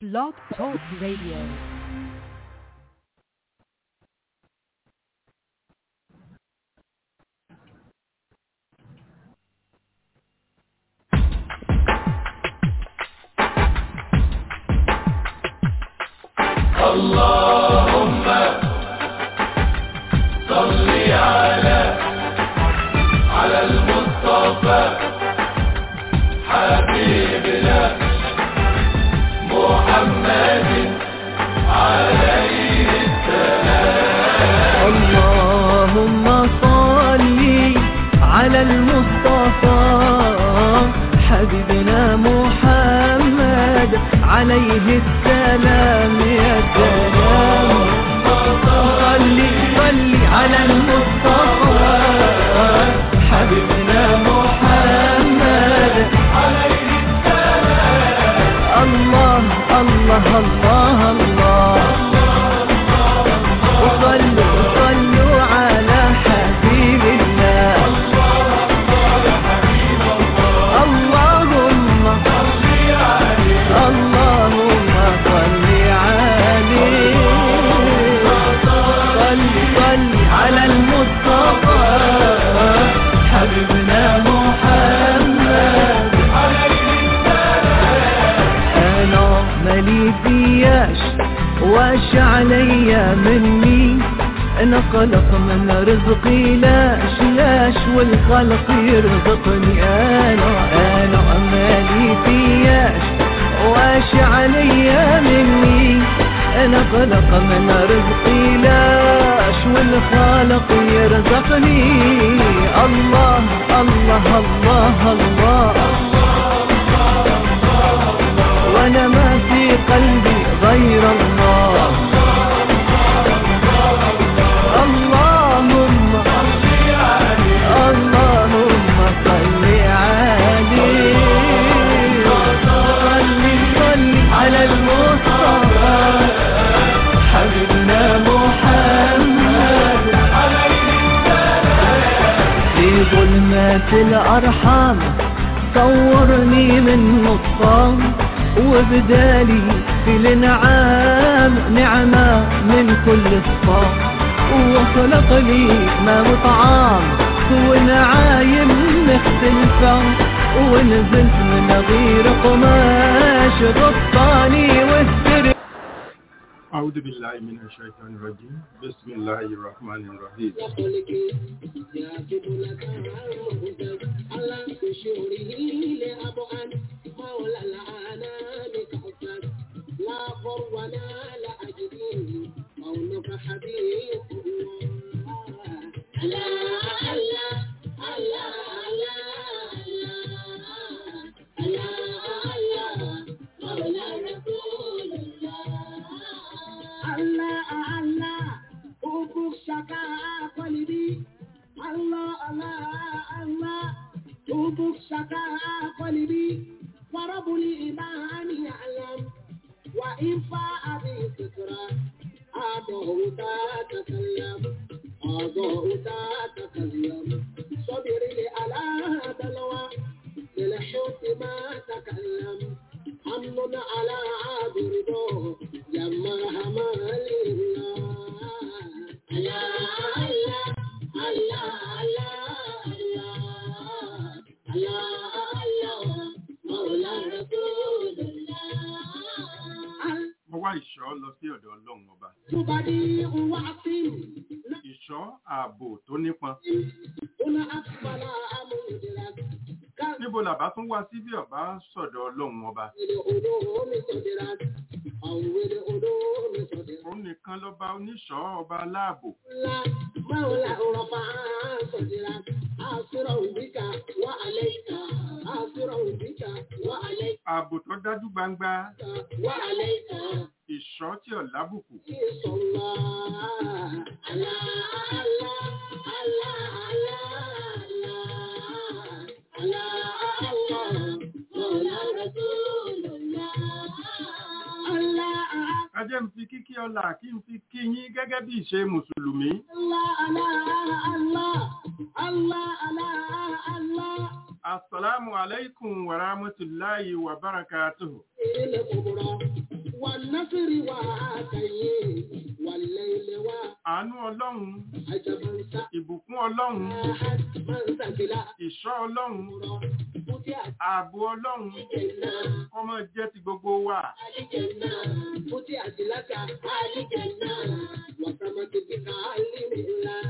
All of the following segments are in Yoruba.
Blog Talk Radio. اللهم صل على على المصطفى حبيبنا محمد عليه اللهم صل على المصطفى حبيبنا محمد عليه السلام يا سلام صل صل على المصطفى حبيبنا محمد عليه السلام الله الله الله الله وصلوا صلوا على حبيب الله اللهم اللهم صل عليه صل صل على المصطفى حبيبنا محمد انا مالي فياش واش عليا مني انا خلق من رزقي لاش لاش والخلق يرزقني انا انا مالي فياش واش عليا مني انا خلق من رزقي لاش والخالق يرزقني الله الله الله, الله وانا ما في قلبي غير الله اللهم اللهم صل عليه صل صل على المصطفى حبيبنا محمد في ظلمات الأرحام صورني من نصام وبدالي في الانعام نعمة من كل الصام وخلق لي ما وطعام ونعايم مختلفة ونزلت من غير قماش غطاني واستري أعوذ بالله من الشيطان الرجيم بسم الله الرحمن الرحيم Allah, Allah, Ubu Shaka Quality. Allah, Allah, Allah, Ubu Shaka Quality. ورب الإيمان يعلم وإن فاء بالفكرة أضعه تتكلم أضعه تتكلم صبر لي على بلوى للحب ما تكلم أمن على عابر دو جمعها ما لله الله الله الله الله الله الله مولى رسول الله mo wá ìṣọ́ lọ sí ọ̀dọ̀ ọlọ́run ọba تبدي وعصم ìṣọ́ ààbò tó nípọn هنا أقبل أمودلك níbo làbá tún wá sí bí ọba sọ̀dọ̀ ọlọ́run ọba العلوم صدرك أول علوم صدرك òun nìkan lọ́ba oníṣọ́ ọba aláàbò لا مولى رفع صدرك أسرع بك وعليك أسرع بك وعليك ààbò tó dájú gbangba وعليك ìṣọ́ tí ò lábùkù صلى الله على الله الله الله الله الله مولى رسول الله الله ẹ jẹ́ n fi kíkí ọlá kí n fi kí yín gẹ́gẹ́ bí ìṣe mùsùlùmí الله الله الله الله الله الله Assalamu alaikum wa rahmatullahi wa barakatuhu. الكبرى àánú ọlọ́run عجبا ìbùkún ọlọ́run ساحت منزلة ìṣọ́ ọlọ́run فتحت ààbò ọlọ́run الجنة kọ́mọ jẹ́ ti gbogbo wa الجنة فتحت لك الجنة وسمت بك علم الله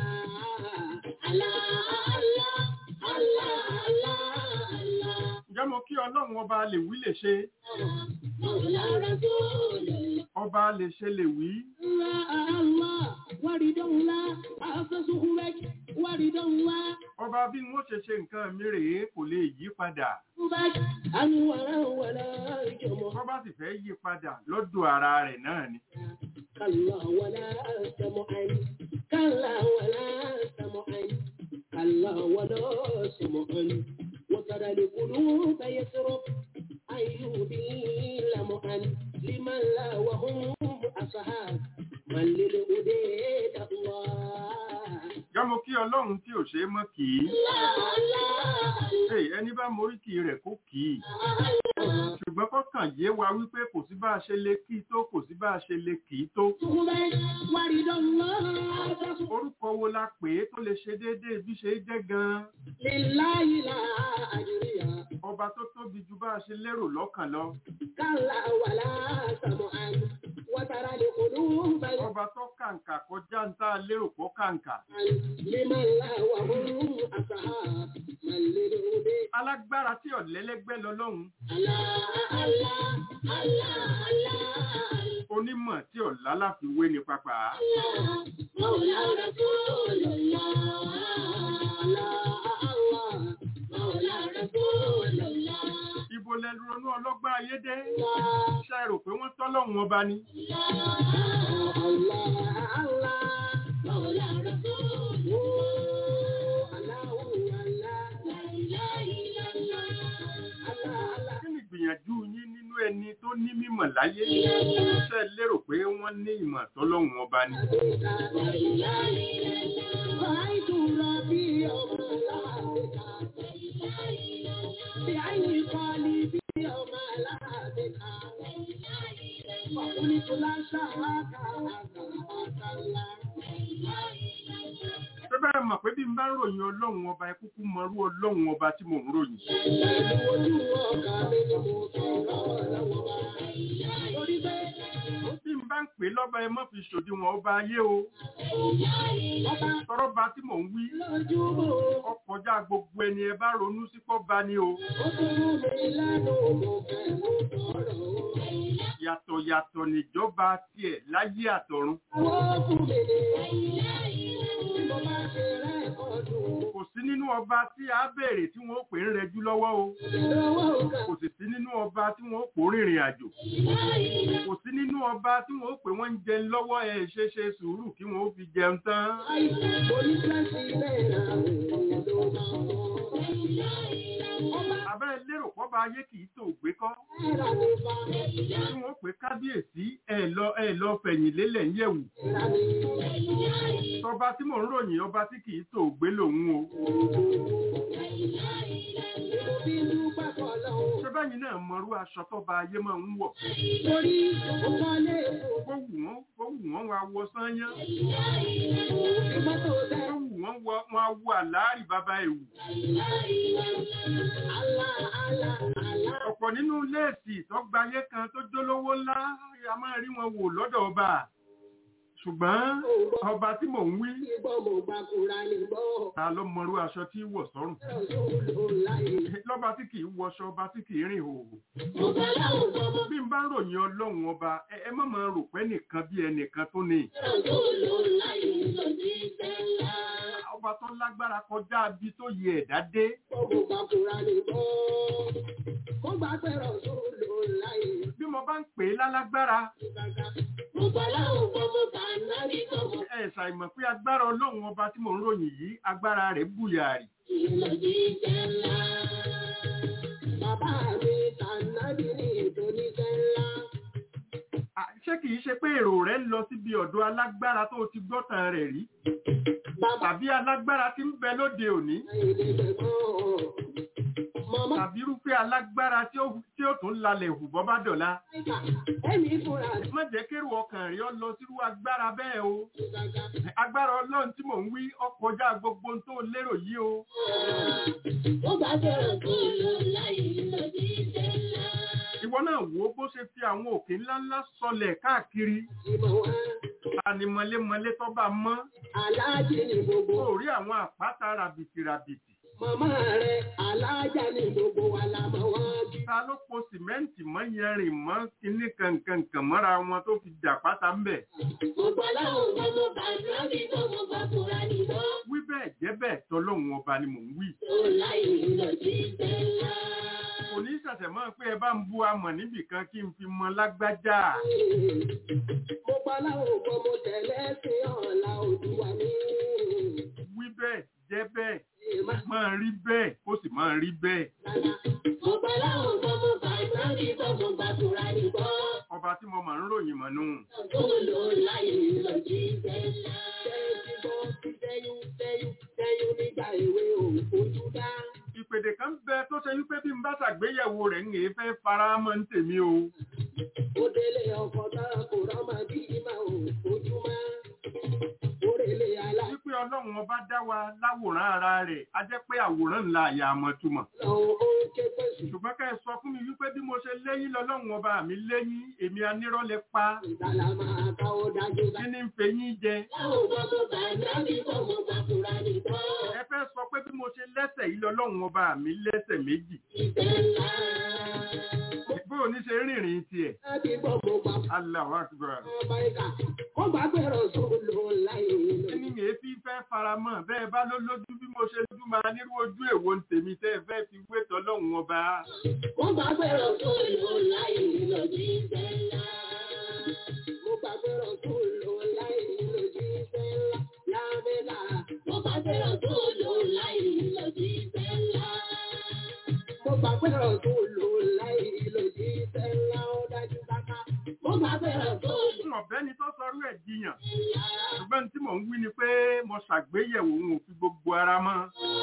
الله الله الله الله ǹjẹ́ mo kí ọlọ́run ọba lè wí lè ṣe مولى رسول الله ọba lè ṣe lè wí الله ورد الله أسسه لك ورد الله ọba bí wọ́n ṣe ṣe nǹkan mi rèé kò lè yí padà بك أنورا ولا جمع ọba sì fẹ́ yí padà lọ́dọ̀ ara rẹ̀ náà ni كلا ولا سمعا كلا ولا سمعا كلا ولا سمعا وترى القلوب يسرب أيوبي لمعا لمن لا وهم أصحاب من للأديد الله ǹjẹ́ mo kí ọlọ́run tí ò ṣe é mọ́ kì í الله الله Hey, ẹni bá morí kì í rẹ̀ kó kì í ṣùgbọ́n kọ́kàn yé wa wípé kò sí bá a ṣe lè kí i tó kò sí bá a ṣe lè kì í tó ورد الله orúkọ wo la pè é tó lè ṣe déédéé bí ṣe é jẹ́ gan-an لله لا أجريا ọba tó tóbi ju bá a ṣe lérò lọ́kàn lọ كلا ولا سمعا وترى القلوب ọba tó kàǹkà kọjá ń tá a lérò pọ̀ kàǹkà لمن لا وهم أصحاب من للهدى alágbára tí ọ̀lẹ́lẹ́gbẹ́ lọ́lọ́run الله الله الله الله onímọ̀ tí ọ̀lá láfiwé ni pápá مولى رسول الله الله الله مولى رسول الله ibo lẹ ronú ọlọ́gbà ayédè الله ṣe rò pé wọ́n tọ́lọ́run ọba ni kí ni ìgbìyànjú yín nínú ẹni tó ní mímọ̀ láyé ṣe lérò pé wọ́n ní ìmọ̀ tọ́lọ́run ọba ni ṣé bẹ́ẹ̀ mọ̀ pé bí n bá ń ròyìn ọlọ́run ọba ẹ kúkú mọrú ọlọ́run ọba tí mò ń ròyìn bí n bá ń pè lọ́ba ẹ mọ́ fi ṣòdiwọ̀n ọba ayé o tọrọba tí mò ń wí ọkọjá gbogbo ẹni ẹ bá ronú sí pọ́ba ni o yàtọ̀ yàtọ̀ níjọba tiẹ̀ láyé àtọ̀run kò sí nínú ọba tí a béèrè tí wọ́n ó pè ń rẹjú lọ́wọ́ o kò sì sí nínú ọba tí wọ́n ó pò rìnrìn àjò kò sí nínú ọba tí wọ́n ó pè wọ́n ń jẹun lọ́wọ́ ẹ̀ ṣe ṣe sùúrù kí wọ́n ó fi jẹun tán abẹ́ lérò pọ́ba ayé kì í tó gbé kọ́ tí wọ́n ó pè kábíyèsí ẹ̀ lọ ẹ̀ lọ fẹ̀yìn lélẹ̀ ń yẹ̀wù tọba tí mò ń ròyìn ọba tí kì í tó gbé lòun o ṣé bẹ́yìn náà mọrú aṣọ tọba ayé máa ń wọ̀ Torí ọkọ lè kó wù wọ́n kó wù wọ́n wá wọ sányán fò mọ́tò kó dẹ́. wù wọ́n wọ wọn á wọ àláàrí bàbá ẹ̀wù Allah, Allah, Allah. ọ̀pọ̀ nínú léèsì ìtọ́gbayé kan tó jólówó ńlá a máa rí wọn wò lọ́dọ̀ ọba ṣùgbọ́n ọba tí mò ń wí Ìgbọ́ mo gba kura ní gbọ́. ta ló mọrú aṣọ tí í wọ̀ sọ́rùn Rasulullahi. lọ́ba tí kì í wọṣọ ọba tí kì í rìn hòhò Mo bá láwùn gbọ́ mo bí n bá ń ròyìn ọlọ́run ọba ẹ ẹ má máa rò pé nìkan bí ẹnìkan tó ní Rasulullahi ló ti tẹ́lá. ọba tó lágbára kọjá bí tó yẹ ẹ̀dá dé Mo gba kura ní gbọ́. Mo gbà pé Rasulullahi bí mo bá ń pè é lálágbára ti gbàgbà. Mo bá láwùn gbọ́ mo bá nábì gbọ́ mo ẹ ṣàìmọ̀ pé agbára ọlọ́run ọba tí mò ń ròyìn yìí agbára rẹ̀ bùyàrì ló ti tẹ́lá. Bàbá mi tànàbí ní ètò oníṣẹ́ ńlá. À, ṣé kìí ṣe pé èrò rẹ̀ ń lọ síbi ọ̀dọ̀ alágbára tó ti gbọ́tàn rẹ̀ rí Bàbá tàbí alágbára tí ń bẹ lóde òní Màmá tàbí irúfẹ́ alágbára tí ó tí ó tún lalẹ̀ hù bọ́ bá dọ̀la ìkà ẹ̀mí fúnra rẹ̀ má jẹ́ kérò ọkàn rẹ̀ ọ lọ sírú agbára bẹ́ẹ̀ o gàgà. agbára ọlọ́run tí mò ń wí ọkọjá gbogbo ohun tó lérò yìí o Ó bá bẹ̀rẹ̀ kó lọ láyé lòdì sẹ́lá. ìwọ náà wò ó bó ṣe fi àwọn òkè ńláńlá sọlẹ̀ káàkiri Ìmọ̀ wá tani mọlémọlé tó bá mọ́ aláàjì ní gbogbo. ó rí àwọn àpáta ràbìtì ràbìtì Màmá rẹ̀ aláàjà ní gbogbo wa la mọ̀ wọ́n jù. ta ló po sìmẹ́ǹtì mọ́ yẹrin mọ́ kíní kankankan mọ́ra wọn tó fi jà pátá ń bẹ̀ Gbogbo aláwọ̀ gbogbo bàbá mi gbogbo bàbá nìbọn. wí bẹ́ẹ̀ jẹ́ bẹ́ẹ̀ tọ́lọ́hun ọba ni mò ń wí Ó láyé lòdì sẹ́lá. kò ní ṣẹ̀ṣẹ̀ mọ́ pé ẹ bá ń bu amọ̀ níbì kan kí n fi mọ lágbájá Mo pa aláwọ̀ gbogbo tẹ̀lé sí ọ̀la òdùwà mi. wí bẹ́ẹ̀ jẹ́ bẹ́ẹ̀ Ìmọ̀ máa rí bẹ́ẹ̀ kó sì máa rí bẹ́ẹ̀ Rárá. Mo pa aláwọ̀ gbogbo bàbá mi gbogbo bàbá nìbọn. ọba tí mo máa ń ròyìn mọ̀ nù Ó lọ láyé lòdì sẹ́lá. Tẹ́jú bọ́ sí tẹ́yún tẹ́yún tẹ́yún nígbà èwe òun fojú dá. ìpèdè kan bẹ tó ṣe wípé bí n bá ṣàgbéyẹ̀wò rẹ̀ ń èé fẹ́ fara mọ́ ń tèmi o Ó délé ọkọ̀ náà kò rọ́mọ bí ìmọ̀ òun fojú mọ́. Ó rèlé alá. wípé ọlọ́run ọba dá wa láwòrán ara rẹ̀ á jẹ́ pé àwòrán ńlá àyà àmọ́ túmọ̀ Lọ́wọ́ ó ń ké pèsè. ṣùgbọ́n ká ẹ sọ fún mi wípé bí mo ṣe léyìn lọ́lọ́run ọba mi léyìn èmi anírọ́lẹ̀ pa Ìgbàlá máa ká ó dájú bá. kí ni ń fe yín jẹ Láwọn gbogbo bàbá mi gbogbo bàbá nìbọn. ẹ fẹ́ sọ pé bí mo ṣe lẹ́sẹ̀ yìí lọ́lọ́run ọba mi lẹ́sẹ̀ méjì Ìfẹ́ ńlá. bó o ní ṣe rìnrìn tiẹ̀ Láti gbogbo bàbá Allahu Akbar ọba ìkà. Ó bá gbẹ̀rọ̀ sólò láyé lọ. kí ni èé fi fẹ́ faramọ́ bẹ́ẹ̀ bá ló lójú bí mo ṣe lójú máa nírú ojú èwo ń tèmi tẹ́ ẹ fẹ́ fi wé tọ́lọ́run ọba Ó bá gbẹ̀rọ̀ sólò láyé lọ sí ìfẹ́ ńlá. Ó bá gbẹ̀rọ̀ sólò láyé lọ sí ìfẹ́ ńlá. Lámẹ́lá. Ó bá gbẹ̀rọ̀ sólò láyé lọ sí ìfẹ́ ńlá. Mo bá gbẹ̀rọ̀ sólò láyé lọ sí ìfẹ́ ńlá. Ó dájú bàbá. Mo bá gbẹ̀rọ̀ sólò fún ọ̀bẹ́ni tó sọrú ẹ̀ jiyàn ńlá. ṣùgbọ́n tí mò ń wí ni pé mo ṣàgbéyẹ̀wò òun ò fi gbogbo ara mọ́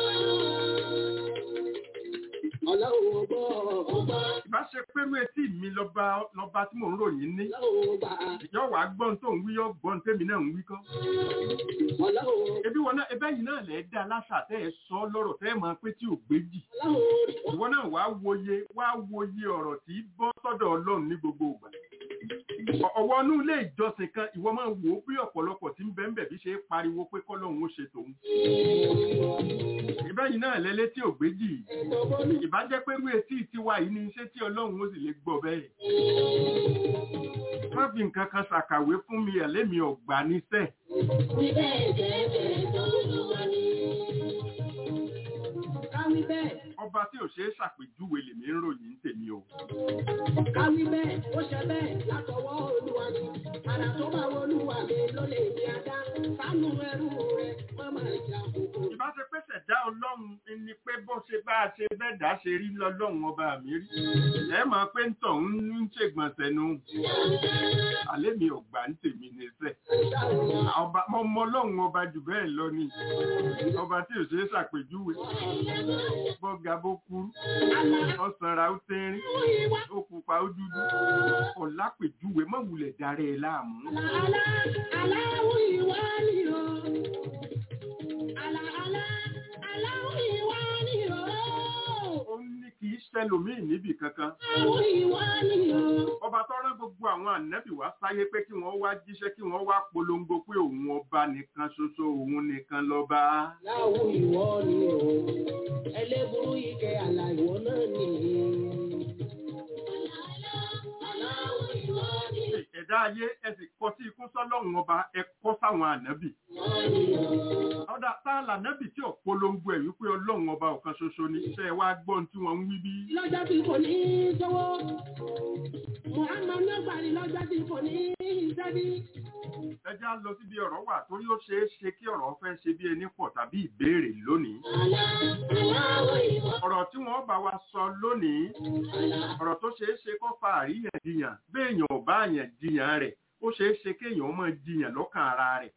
Ọlọ́run ọgbọ́ ọgbọ́. ìbá ṣe pérú etí mi lọ́ba lọ́ba tí mò ń ròyìn ní Ọlọ́run ọgbà. yọ wàá gbọ́n tó ń wí yọ gbọ́n tèmi náà ń wí kọ́ Ọlọ́run ebi wọn náà ẹbẹ́ yìí náà lẹ́ẹ̀ dá aláṣà tẹ́ ẹ sọ lọ́rọ̀ tẹ́ ẹ máa pé tí ò gbéjì Ọlọ́run ìwọ náà wàá wòye wàá wòye ọ̀rọ̀ tí í bọ́ sọ́dọ̀ ọlọ́run ní gbogbo ìgbà Ọ- ọwọ́ inú ilé ìjọsìn kan ìwọ máa wò ó bí ọ̀pọ̀lọpọ̀ tí ń bẹ́ẹ̀ bí ṣe é pariwo pé kọ́lọ́run ó ṣe tòun ìbẹ́ yìí náà lẹ́lẹ́ tí ò gbéjì ẹ̀tọ́ bọ́lú. ìbá jẹ́ pé irú etí tiwa yìí ni iṣẹ́ tí ọlọ́run ó sì lè gbọ́ bẹ́ẹ̀ má fi nǹkan kan ṣàkàwé fún mi ẹ̀lẹ́mi ọ̀gbà níṣẹ́ Wí bẹ́ẹ̀ bẹ́ẹ̀ bẹ́ẹ̀ tó lù wá ní. Káwí bẹ́ẹ̀, ọba tí ò ṣeé ṣàpèjúwe lèmi ń ròyìn tèmi o káwí bẹ́ẹ̀, ó ṣe bẹ́ẹ̀ látọwọ́ olúwa ni. Àrà tó bá wọ olúwa mi ló lè ní adá. Sánú ẹrú rẹ̀ má máa jà kókó. ìbá ṣe pé ṣẹ̀dá ọlọ́run ni pé bó ṣe bá a ṣe bẹ́ẹ̀ dá ṣe rí lọ́lọ́run ọba mi rí ẹ mọ̀ pé ń tọ̀ ń ń ṣègbọ̀nsẹ̀ nu àlẹ́ mi ò gbà ń tèmi níṣẹ́ ọba mo mọ ọlọ́run ọba jù bẹ́ẹ̀ lọ ni ọba tí ò ṣeé ṣàpèjúwe bọ́gà bó kúrú ọ̀sánra ó tẹ́rín ó pupa ó dúdú ọ̀lápèjúwe má wulẹ̀ darẹ̀ ẹ̀ láàmú Àlà aláwọ̀ ìwà ni o. Àlà àlà aláwọ̀ ìwà ni o. ó ní kì í ṣẹlòmíì níbì kankan Aláwọ̀ ìwà ni o. ọba tó rán gbogbo àwọn ànábì wá sáyé pé kí wọ́n wá jíṣẹ́ kí wọ́n wá polongo pé òun ọba nìkan ṣoṣo òun nìkan lọ́ba Láwọ̀ ìwọ ni o. Ẹlẹ́burú ike àlà ìwọ náà ni. Aláwọ̀ ìwọ ni ẹ̀dá ayé ẹ sì kọ sí ikú sọ́lọ́run ọba ẹ kọ́ sáwọn ànábì ọ̀dà tá a lànábì tí ò polongo ẹ̀ wípé ọlọ́run ọba ọ̀kan ṣoṣo ni iṣẹ́ ẹ wá gbọ́n tí wọ́n ń wí bí lọ́jọ́ tí kò ní í sọ́wọ́. Muhammad Nagbari lọ́jọ́ tí kò ní í sẹ́bí. ẹjẹ́ á lọ síbi ọ̀rọ̀ wà torí ó ṣeé ṣe kí ọ̀rọ̀ fẹ́ ṣe bí ẹni pọ̀ tàbí ìbéèrè lónìí Aláwọ̀ ìwọ. ọ̀rọ̀ tí wọ́n bá wa sọ lónìí ọ̀rọ̀ tó ṣeé ṣe kó fa àríyànjiyàn béèyàn ò bá àyàn jiyàn rẹ̀ ó ṣeé ṣe kéèyàn máa jiyàn lọ́kàn ara rẹ̀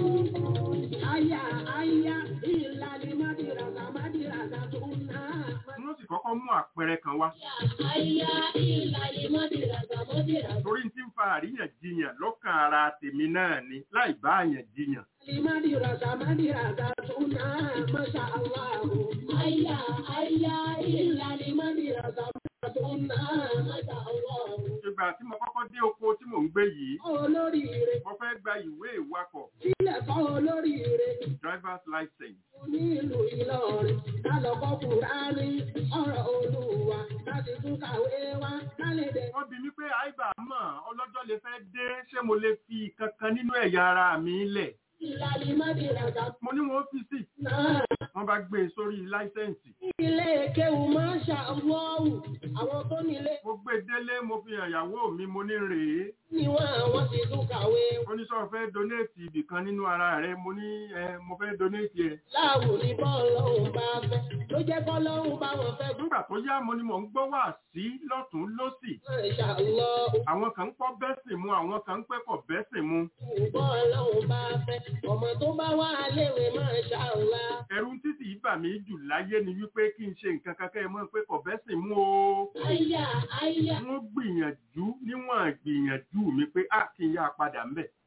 Aya, aya, ìlàlí mádìràgà, mádìràgà tó ń ná. wọ́n sì kọ́kọ́ mú àpẹẹrẹ kan wá Aya, ìlàlí mádìràgà, mádìràgà. torí tí ń fa àríyànjiyàn lọ́kàn ara tèmi náà ni láì bá àyàn jiyàn Mádìràgà, mádìràgà tó ń ná. Masha Allah. Aya, aya, ìlàlí mádìràgà, mádìràgà tó ń ná. Masha Allah. ìgbà tí mo kọ́kọ́ dé oko tí mò ń gbé yìí Olóríire, mo fẹ́ gba ìwé ìwakọ̀ sílẹ̀ kọ́ olóríire. driver's license Nílùú Ìlọrin, lálọ́kọ́ Kùránì, ọ̀rọ̀ Olúwa, láti tún kàwé wá, lálẹ́ dẹ̀. wọ́n bi mí pé àìbá mọ̀ ọlọ́jọ́ lè fẹ́ dé ṣé mo lè fi kankan nínú ẹ̀yà ara mi lẹ̀ Ìlàlí mádìràgà mo ní wọn fi sí náà. wọ́n bá gbé e sórí láísẹ̀ǹsì Ilé kéwù máa ń ṣàwọ́wù, àwọn tó nílé mo gbé e délé mo fi hàn ìyàwó mi mo ní rèé ni wọ́n àwọn ti tún kàwé. oníṣọ́ fẹ́ donate ibì kan nínú ara rẹ mo ní ẹ mo fẹ́ donate ẹ Láàwù ní bọ́ọ̀lọ́hùn bá fẹ́, ló jẹ́ bọ́ọ̀lọ́hùn bá wọn fẹ́ nígbà tó yá mo ní mò ń gbọ́ wá sí lọ́tún lọ́sì Máa ṣàlọ́ àwọn kan ń pọ́ bẹ́sìn mu àwọn kan ń pẹ́kọ̀ bẹ́sìn mu bọ́ọ̀lọ́hùn bá fẹ́, ọmọ tó bá wà léwe máa ṣàlá. ẹ̀rù títì yìí bà mí jù láyé ni wípé kí n ṣe nǹkan kankan ẹ mọ̀ pé kọ̀ bẹ́sìn mu o Àyà àyà wọ́n gbìyànjú níwọ̀n gbìyànjú mi pé a kì í yá padà ń bẹ̀.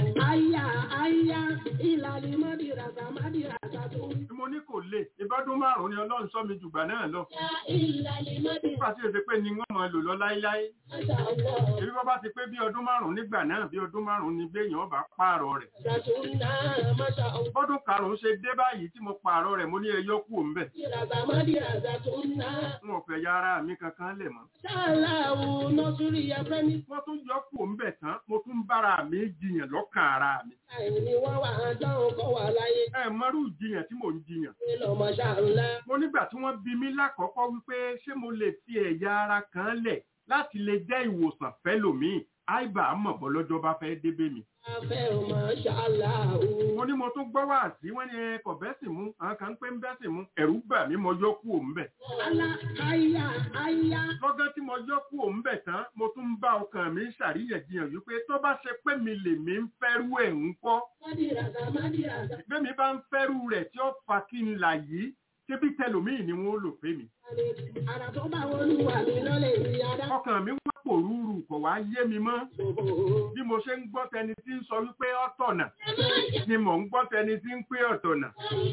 àyà àyà ìlàlí mádìràgà mádìràgà tó ń bí mo ní kò lè ìbọ́dún márùn-ún ni ọlọ́run sọ mi jùgbà náà lọ ya ìlàlí mádìràgà nígbà tí èsè pé ni wọ́n máa lò lọ láéláé ṣàlọ́. èmi bọ́ bá ti pé bí ọdún márùn-ún nígbà náà bí ọdún márùn-ún ni béèyàn bá pààrọ̀ rẹ̀ Ṣàtúndà máṣà ọ̀gbọ́n. bọ́dún karùn-ún ṣe dé báyìí tí mo pààrọ̀ rẹ̀ mo ní ẹyọ kú òun bẹ̀ Mádìràgà mádìràgà tó ń ná. n ò fẹ́ ya ara mi kankan lẹ̀ mọ́ Ṣáláwù nọ́sírí ẹ̀fẹ́mi. wọ́n tún yọ kú òun bẹ̀ tán mo tún bára mi jiyàn lọ́kàn ara mi Àìní wọ́n wà á dáhùn kọ́ wà láyé. ẹ mọ́rú ìjiyàn tí mò ń jiyàn Ṣé lọ́mọ ṣàlá? mo nígbà tí wọ́n bi mí lákọ̀ọ́kọ́ wípé ṣé mo lè fi ẹ̀yà ara kan lẹ̀ láti lè jẹ́ ìwòsàn fẹ́lòmíì àìbá mọ̀ bọ́ lọ́jọ́ bá fẹ́ débé mi. Afẹ́ ọmọ ṣàláwù. mo ní mo tún gbọ́ wá sí wọ́n ní ẹ kò bẹ́sìn mú àwọn kan ń pé ń bẹ́sìn mú ẹ̀rù bà mí mo yọ kú òun bẹ̀. Alá àyà àyà. lọ́gán tí mo yọ kú òun bẹ̀ tán mo tún ń bá ọkàn mi ṣàríyànjiyàn wípé tó bá ṣe pé mi lè mi ń fẹ́rú ẹ̀ ń kọ́ Mádìràgà mádìràgà. bẹ́mi bá ń fẹ́rú rẹ̀ tí ó fa kí n là yìí ṣébí tẹlòmíì ni wọ́n lò fẹ́ mi. Àrà tó bá wọnú wà mí lọ́lẹ̀ ìrìn adá. ọkàn mi wá pòrúurú kò wá yé mi mọ́ bí mo ṣe ń gbọ́ tẹni tí ń sọ wípé ọ̀tọ̀nà ni mò ń gbọ́ tẹni tí ń pé ọ̀tọ̀nà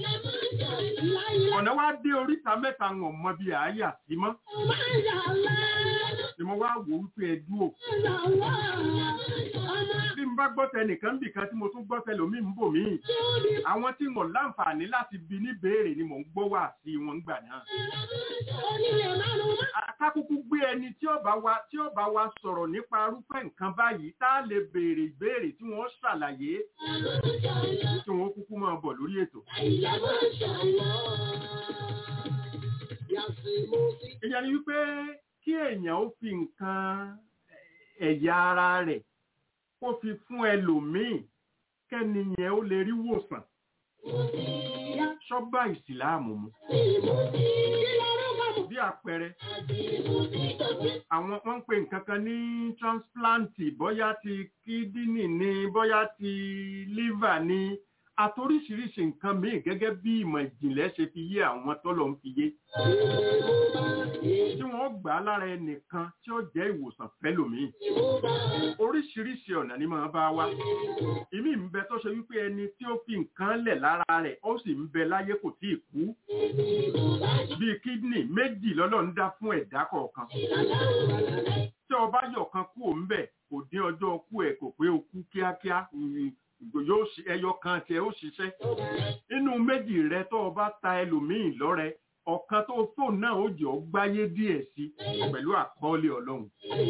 ọ̀nà wá dé oríta mẹ́ta wọn mọ bí àáyà sí mọ́ ni mo wá wò wípé ẹ dúró bí n bá gbọ́ tẹnìkan bì kan tí mo tún gbọ́ tẹlòmíì ń bò míì àwọn tí wọn láǹfààní láti bi ní béèrè ni mò ń gbọ́ wá sí wọn gbà náà akákúkú gbé ẹni tí ó bá wa tí ó bá wa sọ̀rọ̀ nípa arúfẹ́ nǹkan báyìí tá a lè béèrè ìbéèrè tí wọ́n ṣàlàyé tí wọ́n kúkú máa bọ̀ lórí ètò. ìyẹn ni wípé kí èèyàn ó fi nǹkan ẹ̀yà ara rẹ̀ kó fi fún ẹlòmíì kẹ́ni yẹn ó lè rí wòsàn ṣọ́gbà ìsìláàmù mu bí àpẹẹrẹ àwọn wọ́n ń pè nǹkan kan ní transplant bóyá ti kídínì ni bóyá ti liver ni àtoríṣiríṣi nǹkan míì gẹ́gẹ́ bí ìmọ̀ ìjìnlẹ̀ ṣe fi yé àwọn tọ́lọ̀ ń fi yé tí wọ́n gbà á lára ẹnìkan tí ó jẹ́ ìwòsàn fẹ́lòmíì oríṣiríṣi ọ̀nà ni máa bá wá ìmí ń bẹ tó ṣe wípé ẹni tí ó fi nǹkan lẹ̀ lára rẹ̀ ó sì ń bẹ láyé kò tíì kú bíi kídìnì méjì lọ́lọ́ ń dá fún ẹ̀dá kọ̀ọ̀kan tí ọba yọ̀kan kú òun bẹ̀ kò dín ọjọ́ kú ẹ̀ kò pé o kú kíákíá yóò ṣe ẹyọ kan tiẹ̀ ó ṣiṣẹ́ inú méjì rẹ tó o bá ta ẹlòmíì lọ́rẹ ọ̀kan tó fóònù náà ó jẹ́ ọ gbáyé díẹ̀ sí pẹ̀lú àkọọ́lẹ̀ ọlọ́run.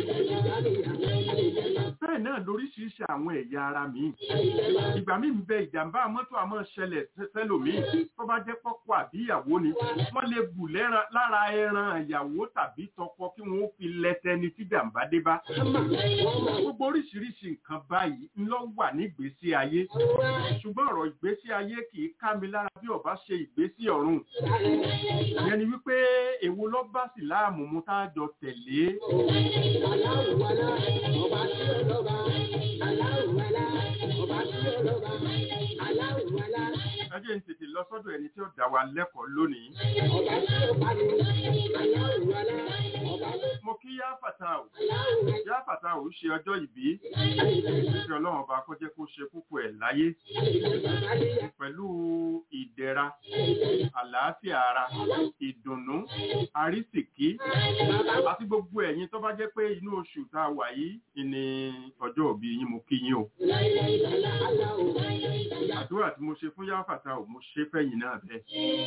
bẹ́ẹ̀ náà lóríṣiríṣi àwọn ẹ̀yà ara mi. ìgbà míì ń bẹ ìjàmbá mọ́tò àmọ́ ṣẹlẹ̀ sẹ́lòmíì tó bá jẹ́ pọ́pọ́ àbí ìyàwó ni wọ́n lè bù lára ẹran ìyàwó tàbí tọkọ kí wọ́n fi lẹ́tẹ̀ni tí jàmbá dé bá. gbogbo oríṣiríṣi nǹkan báyìí ń lọ wà nígbésí ayé ṣùgbọ́n ọ̀rọ̀ ìgbésí ayé kì í ká mi lára bí ọba ṣe ìgbésí ọ̀run ìyẹn ni wípé èwo ló bá sì láàmú mú tá a jọ tẹ̀lé. jẹ́ ń tètè lọ sọ́dọ̀ ẹni tí ó dá wa lẹ́kọ̀ọ́ lónìí. Ọba tí ó pa ní aláwọ̀ alá. Ọba tó mo kí yá fàtàù aláwọ̀ yá fàtàù ṣe ọjọ́ ìbí kí ọlọ́run ọba kó jẹ́ kó ṣe púpọ̀ ẹ̀ láyé alá. pẹ̀lú ìdẹ̀ra àlàáfíà ara ìdùnnú àrísìkí àti gbogbo ẹ̀yin tó bá jẹ́ pé inú oṣù tá a wà yìí ni ọjọ́ òbí yín mo kí yín o àdúrà tí mo ṣe fún yá fàtàù mo ṣe fẹ́yìn náà bẹ́ẹ̀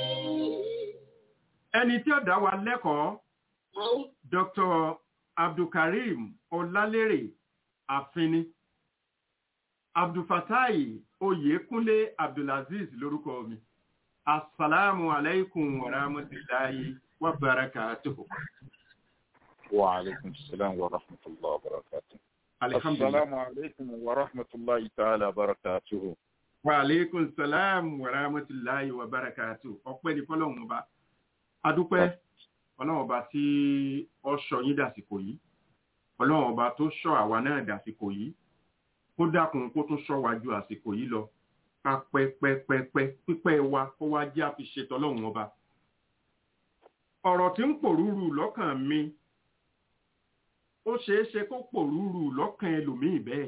ẹni tí ó dá wa lẹ́kọ̀ọ́ Dr. Abdulkarim Ọlálérè Àfini. Abdulfatai Oyèkúnlé Abdulaziz lórúkọ mi. Assalamu alaikum wa rahmatullahi wa barakatuhu. وعليكم السلام ورحمة الله وبركاته Alhamdulillah. السلام عليكم ورحمة الله تعالى وبركاته Wa alaikum salam wa rahmatullahi wa barakatuhu. Ọpẹ́ ni fọ́lọ́run ọba. Adúpẹ́ ọlọ́run ọba tí ó ṣọ́ yín dàsìkò yìí. Ọlọ́run ọba tó ṣọ́ àwa náà dàsìkò yìí. kó dákun kó tún ṣọ́ wa ju àsìkò yìí lọ ká pẹ́ pẹ́ pẹ́ pẹ́ pípẹ́ wa kó wá jẹ́ àfiṣe tọlọ́run ọba. ọ̀rọ̀ tí ń pòrúurú lọ́kàn mi ó ṣeé ṣe kó pòrúurú lọ́kàn ẹlòmíì bẹ́ẹ̀.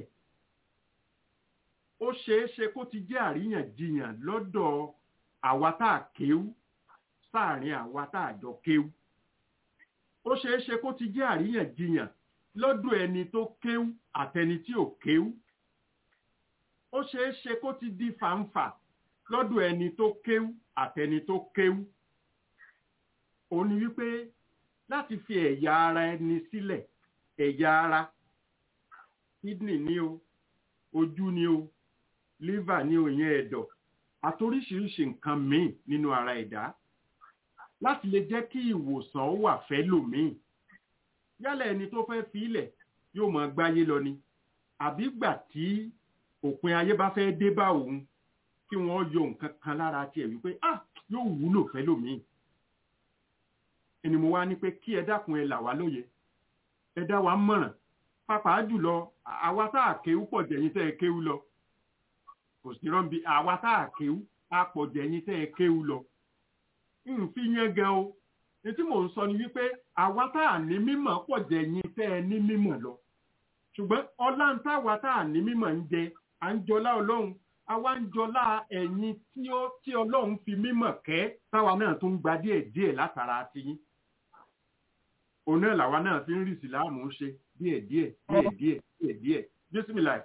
ó ṣeé ṣe kó ti jẹ́ àríyànjiyàn lọ́dọ̀ àwa tá a kéwú sáàrin àwa tá a jọ kéwú. ó ṣeé ṣe kó ti jẹ́ àríyànjiyàn lọ́dọ̀ ẹni tó kéwú àtẹni tí ò kéwú ó ṣeé ṣe kó ti di fàǹfà lọ́dọ̀ ẹni tó kéwú àtẹni tó kéwú ó ní wípé láti fi ẹ̀yà ara ẹni sílẹ̀ ẹ̀yà ara kidney ni o ojú ni o liver ni o ìyẹn ẹ̀dọ̀ àtoríṣiríṣi nǹkan míì nínú ara ẹ̀dá láti lè jẹ́ kí ìwòsàn ó wà fẹ́ lòmíì yálà ẹni tó fẹ́ fi ilẹ̀ yóò máa gbáyé lọ ni àbí gbà tí òpin ayé bá fẹ́ dé bá òun kí wọ́n yọ nǹkan kan lára tiẹ̀ wípé ah yóò wúlò fẹ́ lòmíì ẹni mo wá ní pé kí ẹ dákun ẹ là wá lóye ẹ dá wa mọ̀ràn pàápàá jùlọ àwa tá a kéwú pọ̀ jẹ̀yìn tẹ́ ẹ kéwú lọ kò sí rọ́ǹbì àwa tá a kéwú á pọ̀ jẹ̀yìn tẹ́ ẹ kéwú lọ ń fi yẹn gan o ní tí mò ń sọ ni wípé àwa tá a ní mímọ̀ pọ̀ jẹ̀yìn tẹ́ ẹ ní mímọ̀ lọ ṣùgbọ́n ọlá ń táwa tá a ní mímọ̀ ń jẹ à ń jọlá ọlọ́run àwa ń jọlá ẹ̀yin tí ó tí ọlọ́run fi mímọ̀ kẹ́ táwa náà tún gba díẹ̀ díẹ̀ látara tiyín òun náà làwa náà fi ń rí ìsìláàmù ṣe díẹ̀ díẹ̀ díẹ̀ díẹ̀ díẹ̀ díẹ̀ bísímìláì.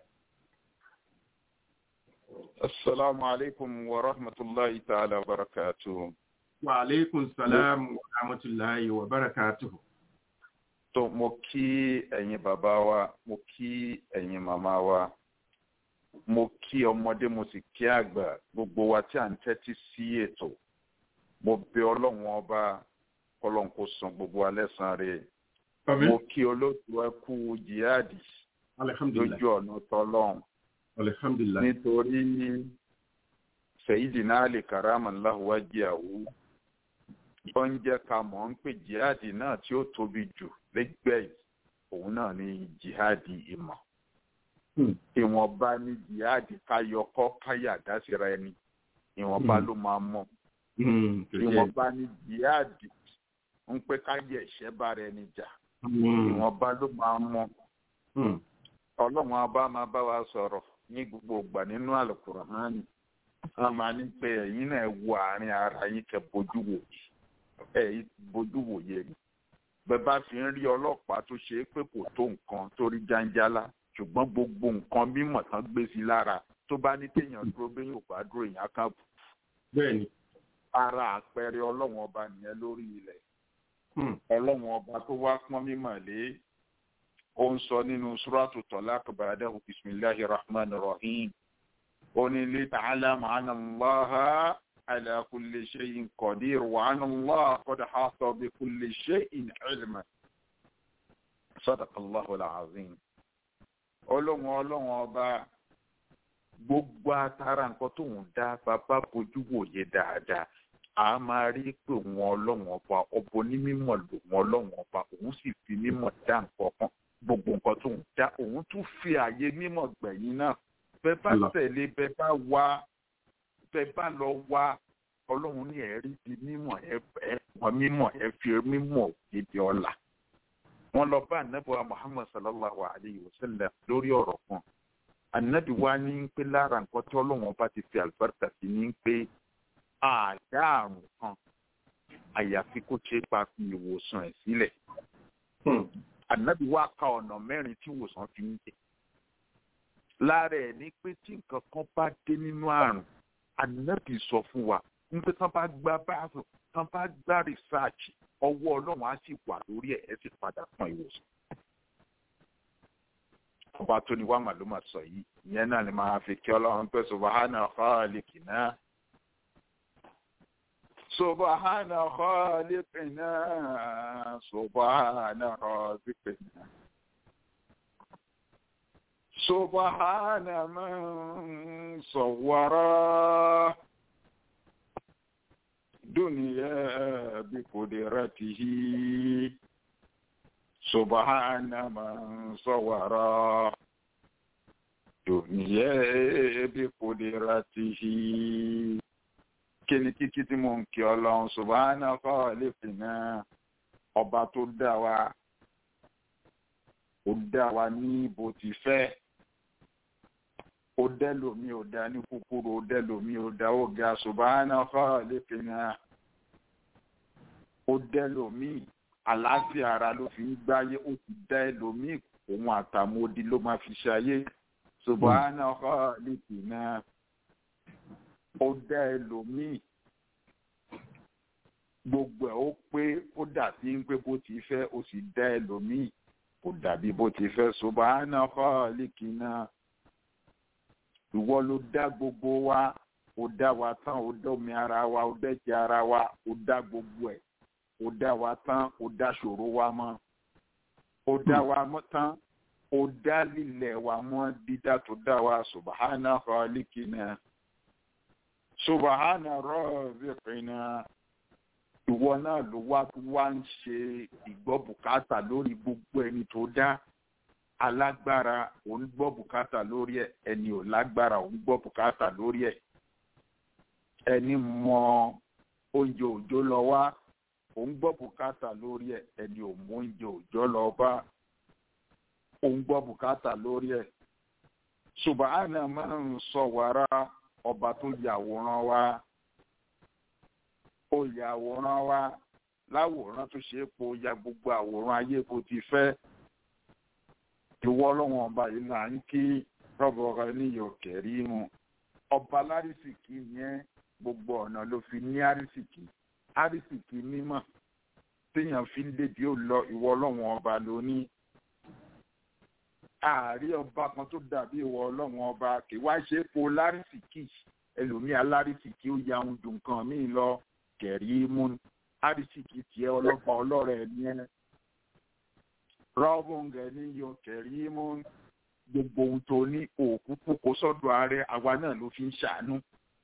السلام عليكم ورحمة الله تعالى وبركاته wa aleykum salaam wa rahmatulahi wa barakatuhu. tó mo kí ẹ̀yin bàbá wa mo kí ẹ̀yin màmá wa mo kí ọmọdé mo sì kí àgbà gbogbo wa tí à ń tẹ́tí sí ètò mo bẹ̀ ọlọ́run ọba kọlọ́n kó san gbogbo wa lẹ́san rẹ̀ mo kí olóòtú ẹ kú jihadi alhamdulilayi lójú ọ̀nà tọ́lọ́run alhamdulilayi nítorí Sayyidina Ali karamallahu wajhahu ó ń jẹ́ ká mọ̀ ń pè jihadi náà tí ó tóbi jù lẹ́gbẹ̀ẹ́ yìí òun náà ni jihadi ìmọ̀ ìwọ̀nba ni jihadi káyọkọ́ káyàdá síra ẹni ìwọ̀nba ló máa mọ̀ ìwọ̀nba ni jihadi ń pé káyẹ ẹ̀ṣẹ́ bára ẹni jà ìwọ̀nba ló máa mọ̀ ọlọ́run abá máa bá wa sọ̀rọ̀ ní gbogbo ìgbà nínú àlùkùránì a máa ní pé ẹ̀yin náà wo àárín ara yín kẹ́ bójú wò ẹ̀ bójú wò yẹ ni bẹ́ẹ̀ bá fi ń rí ọlọ́pàá tó ṣe é pé kò tó nǹkan tó rí jáńjálá ṣùgbọ́n gbogbo nǹkan mímọ̀ tán gbé sí lára tó bá ní téèyàn dúró bí yóò bá dúró èèyàn kan bù bẹ́ẹ̀ni ara àpẹẹrẹ ọlọ́run ọba nìyẹn lórí ilẹ̀ ọlọ́run ọba tó wá pọ́n mímọ̀ lé ó ń sọ nínú suratu talaq ba'dahu bismillahir rahmanir rahim ó ní li ta'lama anna Allaha ala kulli shay'in qadir wa anna Allaha qad ahata bi kulli shay'in ilma sadaqallahu al-azim ọlọ́run ọlọ́run ọba gbogbo atara nǹkan tóun dá bàbá bójú wòye dáadáa a máa rí pé òun ọlọ́run ọba ọba onímọ̀ lòun ọlọ́run ọba òun sì fi mímọ̀ dá nǹkan kan gbogbo nǹkan tóun dá òun tún fi àyè mímọ̀ gbẹ̀yìn náà bẹ́ẹ̀ bá tẹ̀lé bẹ́ẹ̀ bá wá tẹ bá lọ wá ọlọ́run ní ẹ̀rí di mímọ̀ ẹ ẹ mọ̀ mímọ̀ ẹ fi mímọ̀ gidi ọ̀la wọn lọ bá anabi muhammad sallallahu alayhi wa sallam lórí ọ̀rọ̀ kan anabi wa ní pé lára nǹkan tí ọlọ́run ọba ti fi àlùbáríkà sí ní pé àdá àrùn kan àyàfi kó ṣe é pa fi ìwòsàn ẹ̀ sílẹ̀ anabi wa ka ọ̀nà mẹ́rin tí ìwòsàn fi ń jẹ lára ẹ̀ ní pé tí nǹkan kan bá dé nínú àrùn anabi sọ fún wa nígbà tán bá gbá báàbò tán bá gbá rìsáàcì ọwọ́ ọlọ́run á sì wà lórí ẹ̀ ẹ́ sì padà fún ìwòsàn. ọba tó ní wàá màlúmà sọ yìí ìyẹn náà ni màá fi kí ọlọ́run pé subahana khaliqina. subahana khaliqina subahana raziqina. subahana man sawwara. دنيا بقدرته سبحان من صور دنيا بقدرته kíni kíkí tí mò ń kí ọlọ́run subhana khaliqina ọba tó dá wa ó dá wa ní bó ti fẹ́ ó dẹ́lòmí ò dá ní kúkúrú ó dẹ́lòmí ò dá ó ga subhana khaliqina ó dẹ́lòmí àlàáfíà ara ló fi ń gbáyé ó ti dá ẹlòmí òun àtàmódi ló máa fi ṣayé subhana khaliqina ó dá ẹlòmí gbogbo ẹ̀ ó pé ó dàbí ń pé bó ti fẹ́ ó sì dá ẹlòmí ó dàbí bó ti fẹ́ subhana khaliqina ìwọ ló dá gbogbo wa ó dá wa tán ó dọ́mi ara wa ó dẹ́jẹ́ ara wa ó dá gbogbo ẹ̀ ó dá wa tán ó dá ṣòro wa mọ́ ó dá wa mọ́ tán ó dá lílẹ̀ wa mọ́ dídá tó dá wa subahana khaliqina subahana raziqina ìwọ náà ló wá wá ń ṣe ìgbọ́ bùkátà lórí gbogbo ẹni tó dá alágbára òun gbọ́ bùkátà lórí ẹ̀ ẹni ò lágbára òun gbọ́ bùkátà lórí ẹ̀ ẹni mọ oúnjẹ òjò lọ wá òun gbọ́ bùkátà lórí ẹ̀ ẹni ò mú oúnjẹ òjò lọ bá òun gbọ́ bùkátà lórí ẹ̀ subahana máa ń sọ wàrà ọba tó yàwòrán wa ó yàwòrán wa láwòrán tó ṣe é po ya gbogbo àwòrán ayé bó ti fẹ́ ìwọ ọlọ́wọ́n ọba yìí là ń kí rọ́bọ̀rọ̀ níyọ̀ kẹ̀rí mu ọba lárísìkí yẹn gbogbo ọ̀nà ló fi ní àrísìkí àrísìkí mímọ̀ téèyàn fi ń débi ó lọ ìwọ ọlọ́wọ́n ọba lóní. ààrí ọba kan tó dàbí ìwọ ọlọ́wọ́n ọba kì wá ṣe é po lárísìkí ẹlòmíì alárísìkí ó ya ohun dùn kan míì lọ kẹ̀rí mu àrísìkí tiẹ̀ ọlọ́pàá ọlọ́rẹ̀ ní ẹ̀ rọ́bùngẹ̀ ní yọ kẹ̀rí mú gbogbo ohun tó ní òkú kókó sọ́dọ̀ ààrẹ àwa náà ló fi ń ṣàánú.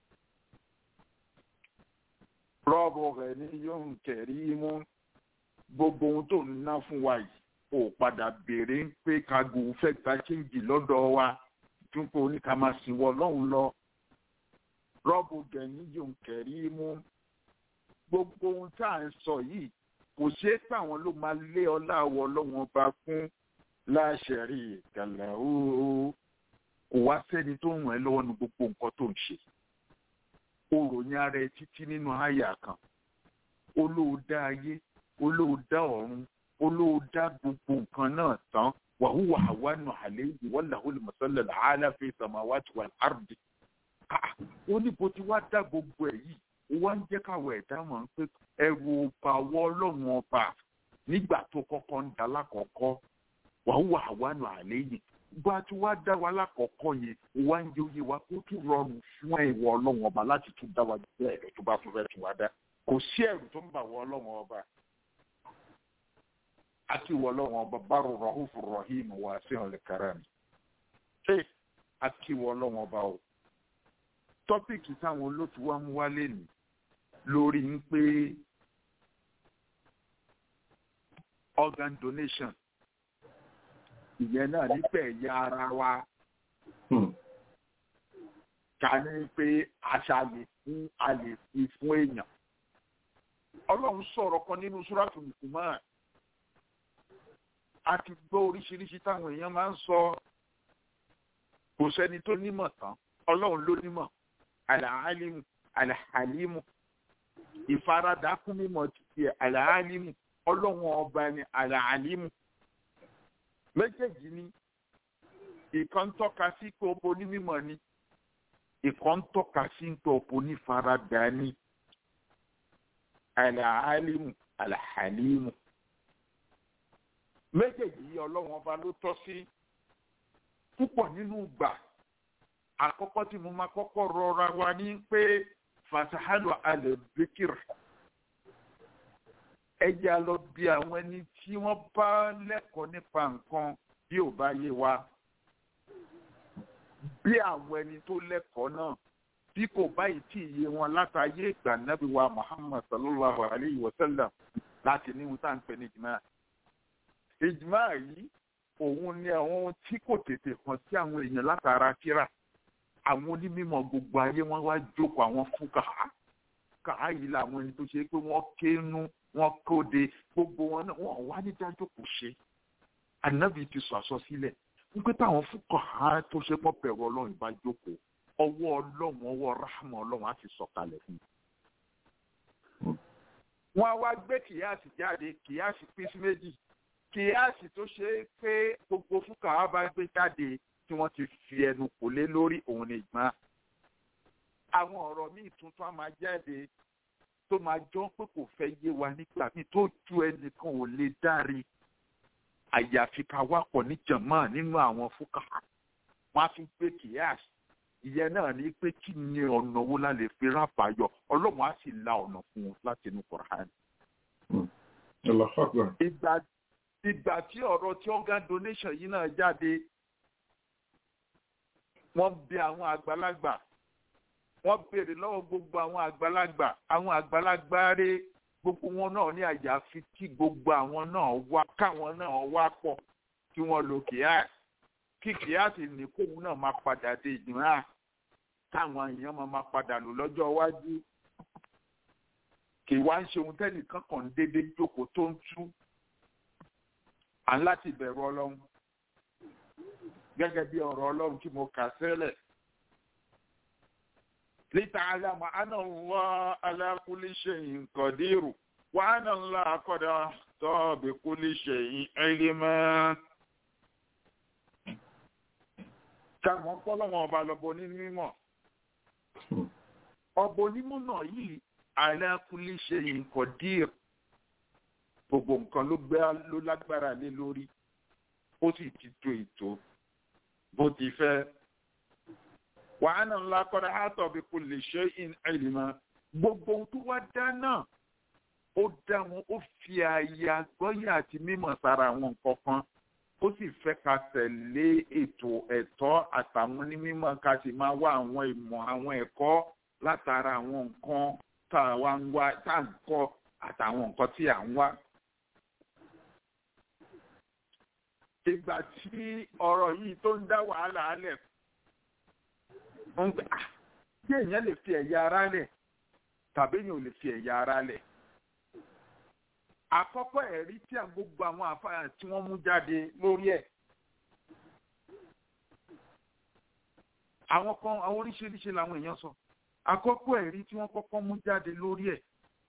rọ́bùngẹ̀ ní yọ kẹ̀rí mú gbogbo ohun tó ń ná fún wa yìí ò padà béèrè ń pé kago fẹ́ gba chíǹjì lọ́dọ̀ wa túnpọ̀ oníkà máa sìn wọ lọ́hùn lọ. rọ́bùngẹ̀ ní yọ kẹ̀rí mú gbogbo ohun tá à ń sọ yìí kò ṣeé pé àwọn ló máa lé ọlá àwọ ọlọ́wọ́n bá fún láṣẹ̀rí ìkàlẹ̀ ooo kò wá sẹ́ni tó ràn ẹ́ lọ́wọ́ ní gbogbo nǹkan tó ń ṣe o ròyìn ara ẹ títí nínú àyà kan olóòdá ayé olóòdá ọ̀run olóòdá gbogbo nǹkan náà tán wàhùwà àwánú àlẹ́ yìí wọ́n làwọn olùmọ̀sálẹ̀ làálà fi sàmáwájú wà lárùdì ó ní bó ti wá dá gbogbo ẹ̀ yìí wá ń jẹ́ káwọ̀ ẹ̀dá mọ̀ pé ẹrù ọba wọ́ ọlọ́run ọba nígbà tó kọ́kọ́ ń da lákọ̀ọ́kọ́ wàá wà wánu àlẹ́ yìí bá a ti wá dá wa lákọ̀ọ́kọ́ yẹn wá ń jẹ́ oyè wa kó tún rọrùn fún ẹ̀wọ̀ ọlọ́run ọba láti tún dá wa bẹ́ẹ̀ ẹ̀rọ tó bá tún fẹ́ tún wá dá kò sí ẹ̀rù tó ń bà wọ ọlọ́run ọba àti ìwọ ọlọ́run ọba bárò rọ̀húfù rọ̀hìm wà sí ọ̀lẹ̀ kárẹ́mi ṣé àti ìwọ ọlọ́run ọba o tọ́pìkì táwọn olóòtú wa mú wálé nìí lórí ń pé organ donation ìyẹn náà nípa ẹ̀yà ara wa ká ní pé àṣà lè fún a lè fi fún èèyàn ọlọ́run sọ̀rọ̀ kan nínú súrátù Luqman a ti gbọ́ oríṣiríṣi táwọn èèyàn máa ń sọ kò sẹ́ni tó nímọ̀ tán ọlọ́run ló nímọ̀ àlàálímù àlàálímù ìfaradà kún mímọ̀ títí àlàálímù ọlọ́run ọba ni àlàálímù méjèèjì ni ìkan ń tọ́ka sí pé obo ní mímọ̀ ni ìkan ń tọ́ka sí pé obo ní faradà ni àlàálímù àlàálímù méjèèjì yìí ọlọ́run ọba ló tọ́ sí púpọ̀ nínú gbà àkọ́kọ́ tí mo máa kọ́kọ́ rọra wa ní pé fasahalu alẹ́bíkìr ẹja lọ bí àwọn ẹni tí wọ́n bá lẹ́kọ̀ọ́ nípa nǹkan bí ò bá yé wa bí àwọn ẹni tó lẹ́kọ̀ọ́ náà bí kò báyìí tí ì yé wọn látàyé ìgbà nábì wa Muhammad sallallahu alayhi wa sallam láti ní wọn tá à ń pè ní ìjìmá ìjìmá yìí òun ni àwọn tí kò tètè kàn sí àwọn èèyàn látara kíra àwọn onímọ̀ gbogbo ayé wọn wá jókòó àwọn fún kàá kàá yìí làwọn ẹni tó ṣe pé wọ́n kéénú wọ́n kóde gbogbo wọn náà wọ́n wá ní dájókòó ṣe ànábì ti sọ àsọsílẹ̀ wípé táwọn fún kàá tó ṣe pọ̀ bẹ̀rù ọlọ́run bá jókòó ọwọ́ ọlọ́run ọwọ́ ráhàmù ọlọ́run á ti sọ̀kalẹ̀ fún un. wọ́n á wá gbé kìyàsì jáde kìyàsì pín sí méjì kìyàsì tó ṣe é pé gbogbo fún kàá bá gbé jáde tí wọ́n ti fi ẹnu kò lé lórí òun ní ìgbọ́n. àwọn ọ̀rọ̀ míì tuntun á máa jáde tó máa jọ pé kò fẹ́ yé wa nígbà míì tó ju ẹnìkan ò lè dárí àyàfi ká wá pọ̀ ní jàmáà nínú àwọn fúkà wọ́n á fi gbé kìyàsì ìyẹn náà ní pé kí ni ọ̀nà wo la lè fi rábà yọ ọlọ́run á sì la ọ̀nà fún un láti inú Kùránì. ìgbà ìgbà tí ọ̀rọ̀ tí organ donation yìí náà jáde wọ́n bi àwọn àgbàlagbà wọ́n béèrè lọ́wọ́ gbogbo àwọn àgbàlagbà àwọn àgbàlagbà rẹ̀ gbogbo wọn náà ní àyàfi kí gbogbo àwọn náà wá káwọn náà wá pọ̀ kí wọ́n lo kíá kí kíá sì ní kóun náà máa padà dé ìdìrán táwọn èèyàn máa máa padà lò lọ́jọ́ iwájú kì í wá ń ṣe ohun tẹ́nìkan kàn ń déédéé jókòó tó ń tú à ń láti bẹ̀rù ọlọ́run gẹ́gẹ́ bí ọ̀rọ̀ ọlọ́run tí mo kà sẹ́lẹ̀. لتعلم أن الله على كل شيء قدير وأن الله قد أحصى بكل شيء علما. Kàmọ́ pọ́lọ́wọ́n ọba lọ́bọ ní mímọ́. Ọbọ onímọ̀ náà yìí ala kulli shay'in qadir. Gbogbo nǹkan ló gbé ló lágbára lé lórí. Ó sì ti tó ètò bó ti fẹ́. wàhánà ńlá kọ́ra àtọ̀ bí kò lè ṣe in ẹ̀lìmọ́ gbogbo ohun tó wá dá náà ó dá wọn ó fi ààyè àgbọ́yé àti mímọ̀ sára àwọn nǹkan kan ó sì fẹ́ ká tẹ̀lé ètò ẹ̀tọ́ àtàwọn onímọ̀ ká sì máa wá àwọn ìmọ̀ àwọn ẹ̀kọ́ látara àwọn nǹkan tá a wá ń wá tá à ń kọ́ àtàwọn nǹkan tí à ń wá. ìgbà tí ọ̀rọ̀ yìí tó ń dá wàhálà alẹ̀ ń gbà tí èèyàn lè fi ẹ̀yà ara lẹ̀ tàbí èèyàn ò lè fi ẹ̀yà ara lẹ̀. àkọ́kọ́ ẹ̀rí tí a gbogbo àwọn àfáà tí wọ́n mú jáde lórí ẹ̀. àwọn kan àwọn oríṣiríṣi làwọn èèyàn sọ àkọ́kọ́ ẹ̀rí tí wọ́n kọ́kọ́ mú jáde lórí ẹ̀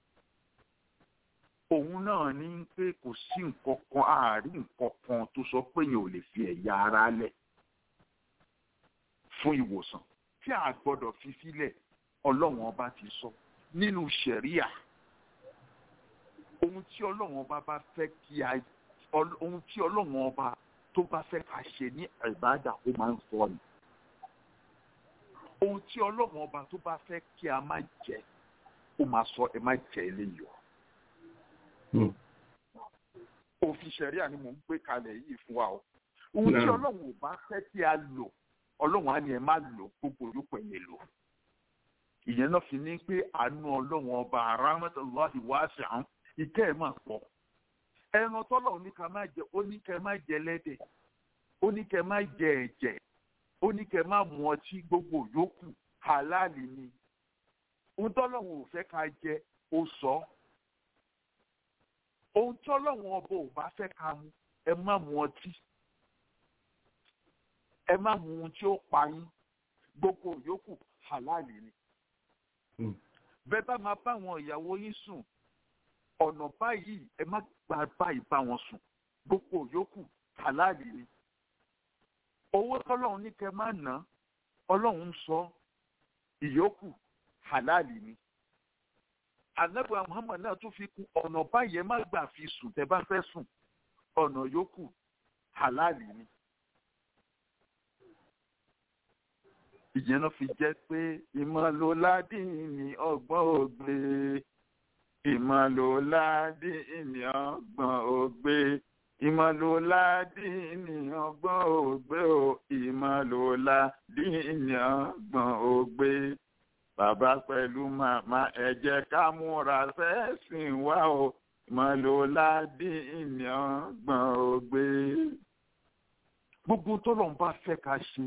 òun náà ní pé kò sí nǹkan kan àárín nǹkan kan tó sọ pé yẹn ò lè fi ẹ̀yà ara lẹ̀ fún ìwòsàn tí a gbọ́dọ̀ fi sílẹ̀ ọlọ́run ọba ti sọ nínú ṣẹ̀ríà ohun tí ọlọ́run ọba bá fẹ́ kí a ohun tí ọlọ́run ọba tó bá fẹ́ ká ṣe ní ìbádà ó máa ń sọ ni ohun tí ọlọ́run ọba tó bá fẹ́ kí a má jẹ ó máa sọ ẹ má jẹ eléyìí o òfin ṣẹ̀ríà ni mò ń gbé kalẹ̀ yìí fún wa o ohun tí ọlọ́run ò bá fẹ́ kí a lò ọlọ́run á ní ẹ má lò gbogbo olùkọ́ ẹ̀ lò ìyẹn náà fi ní pé àánú ọlọ́run ọba arámẹ́tọ́lọ́hì wá sí àwọn ìkẹ́ ẹ̀ máa pọ̀ ẹran tọ́lọ̀ ní ká má jẹ ó ní kẹ́ má jẹ lẹ́dẹ̀ ó ní kẹ́ má jẹ ẹ̀jẹ̀ ó ní kẹ́ má mu ọtí gbogbo yòókù halali ni ohun tọ́lọ́run ò fẹ́ ká jẹ ó sọ ohun tọ́lọ́run ọba ò bá fẹ́ ká mu ẹ má mu ọtí ẹ má mu ohun tí ó pa yín gbogbo yòókù halali ni bẹ́ẹ̀ bá máa bá àwọn ìyàwó yín sùn ọ̀nà báyìí ẹ má gba báyìí bá wọn sùn gbogbo yòókù halali ni owó tọ́lọ́run ní kẹ́ máa ná ọlọ́run ń sọ ìyókù halali ni anabiwa muhammad náà tún fi kún ọ̀nà báyìí ẹ má gbà fi sùn tẹ́ bá fẹ́ sùn ọ̀nà yòókù halali ni. ìyẹn náà fi jẹ́ pé ìmọ̀lóládìní ọgbọ́n ògbé ìmọ̀lóládìní ọgbọ́n ògbé ìmọ̀lóládìní ọgbọ́n ògbé o ìmọ̀lóládìní ọgbọ́n ògbé bàbá pẹ̀lú màmá ẹ jẹ́ ká múra sẹ́sìn wá o ìmọ̀lóládìní ọgbọ́n ògbé. gbogbo tọ́lọ̀ ń bá fẹ́ ká ṣe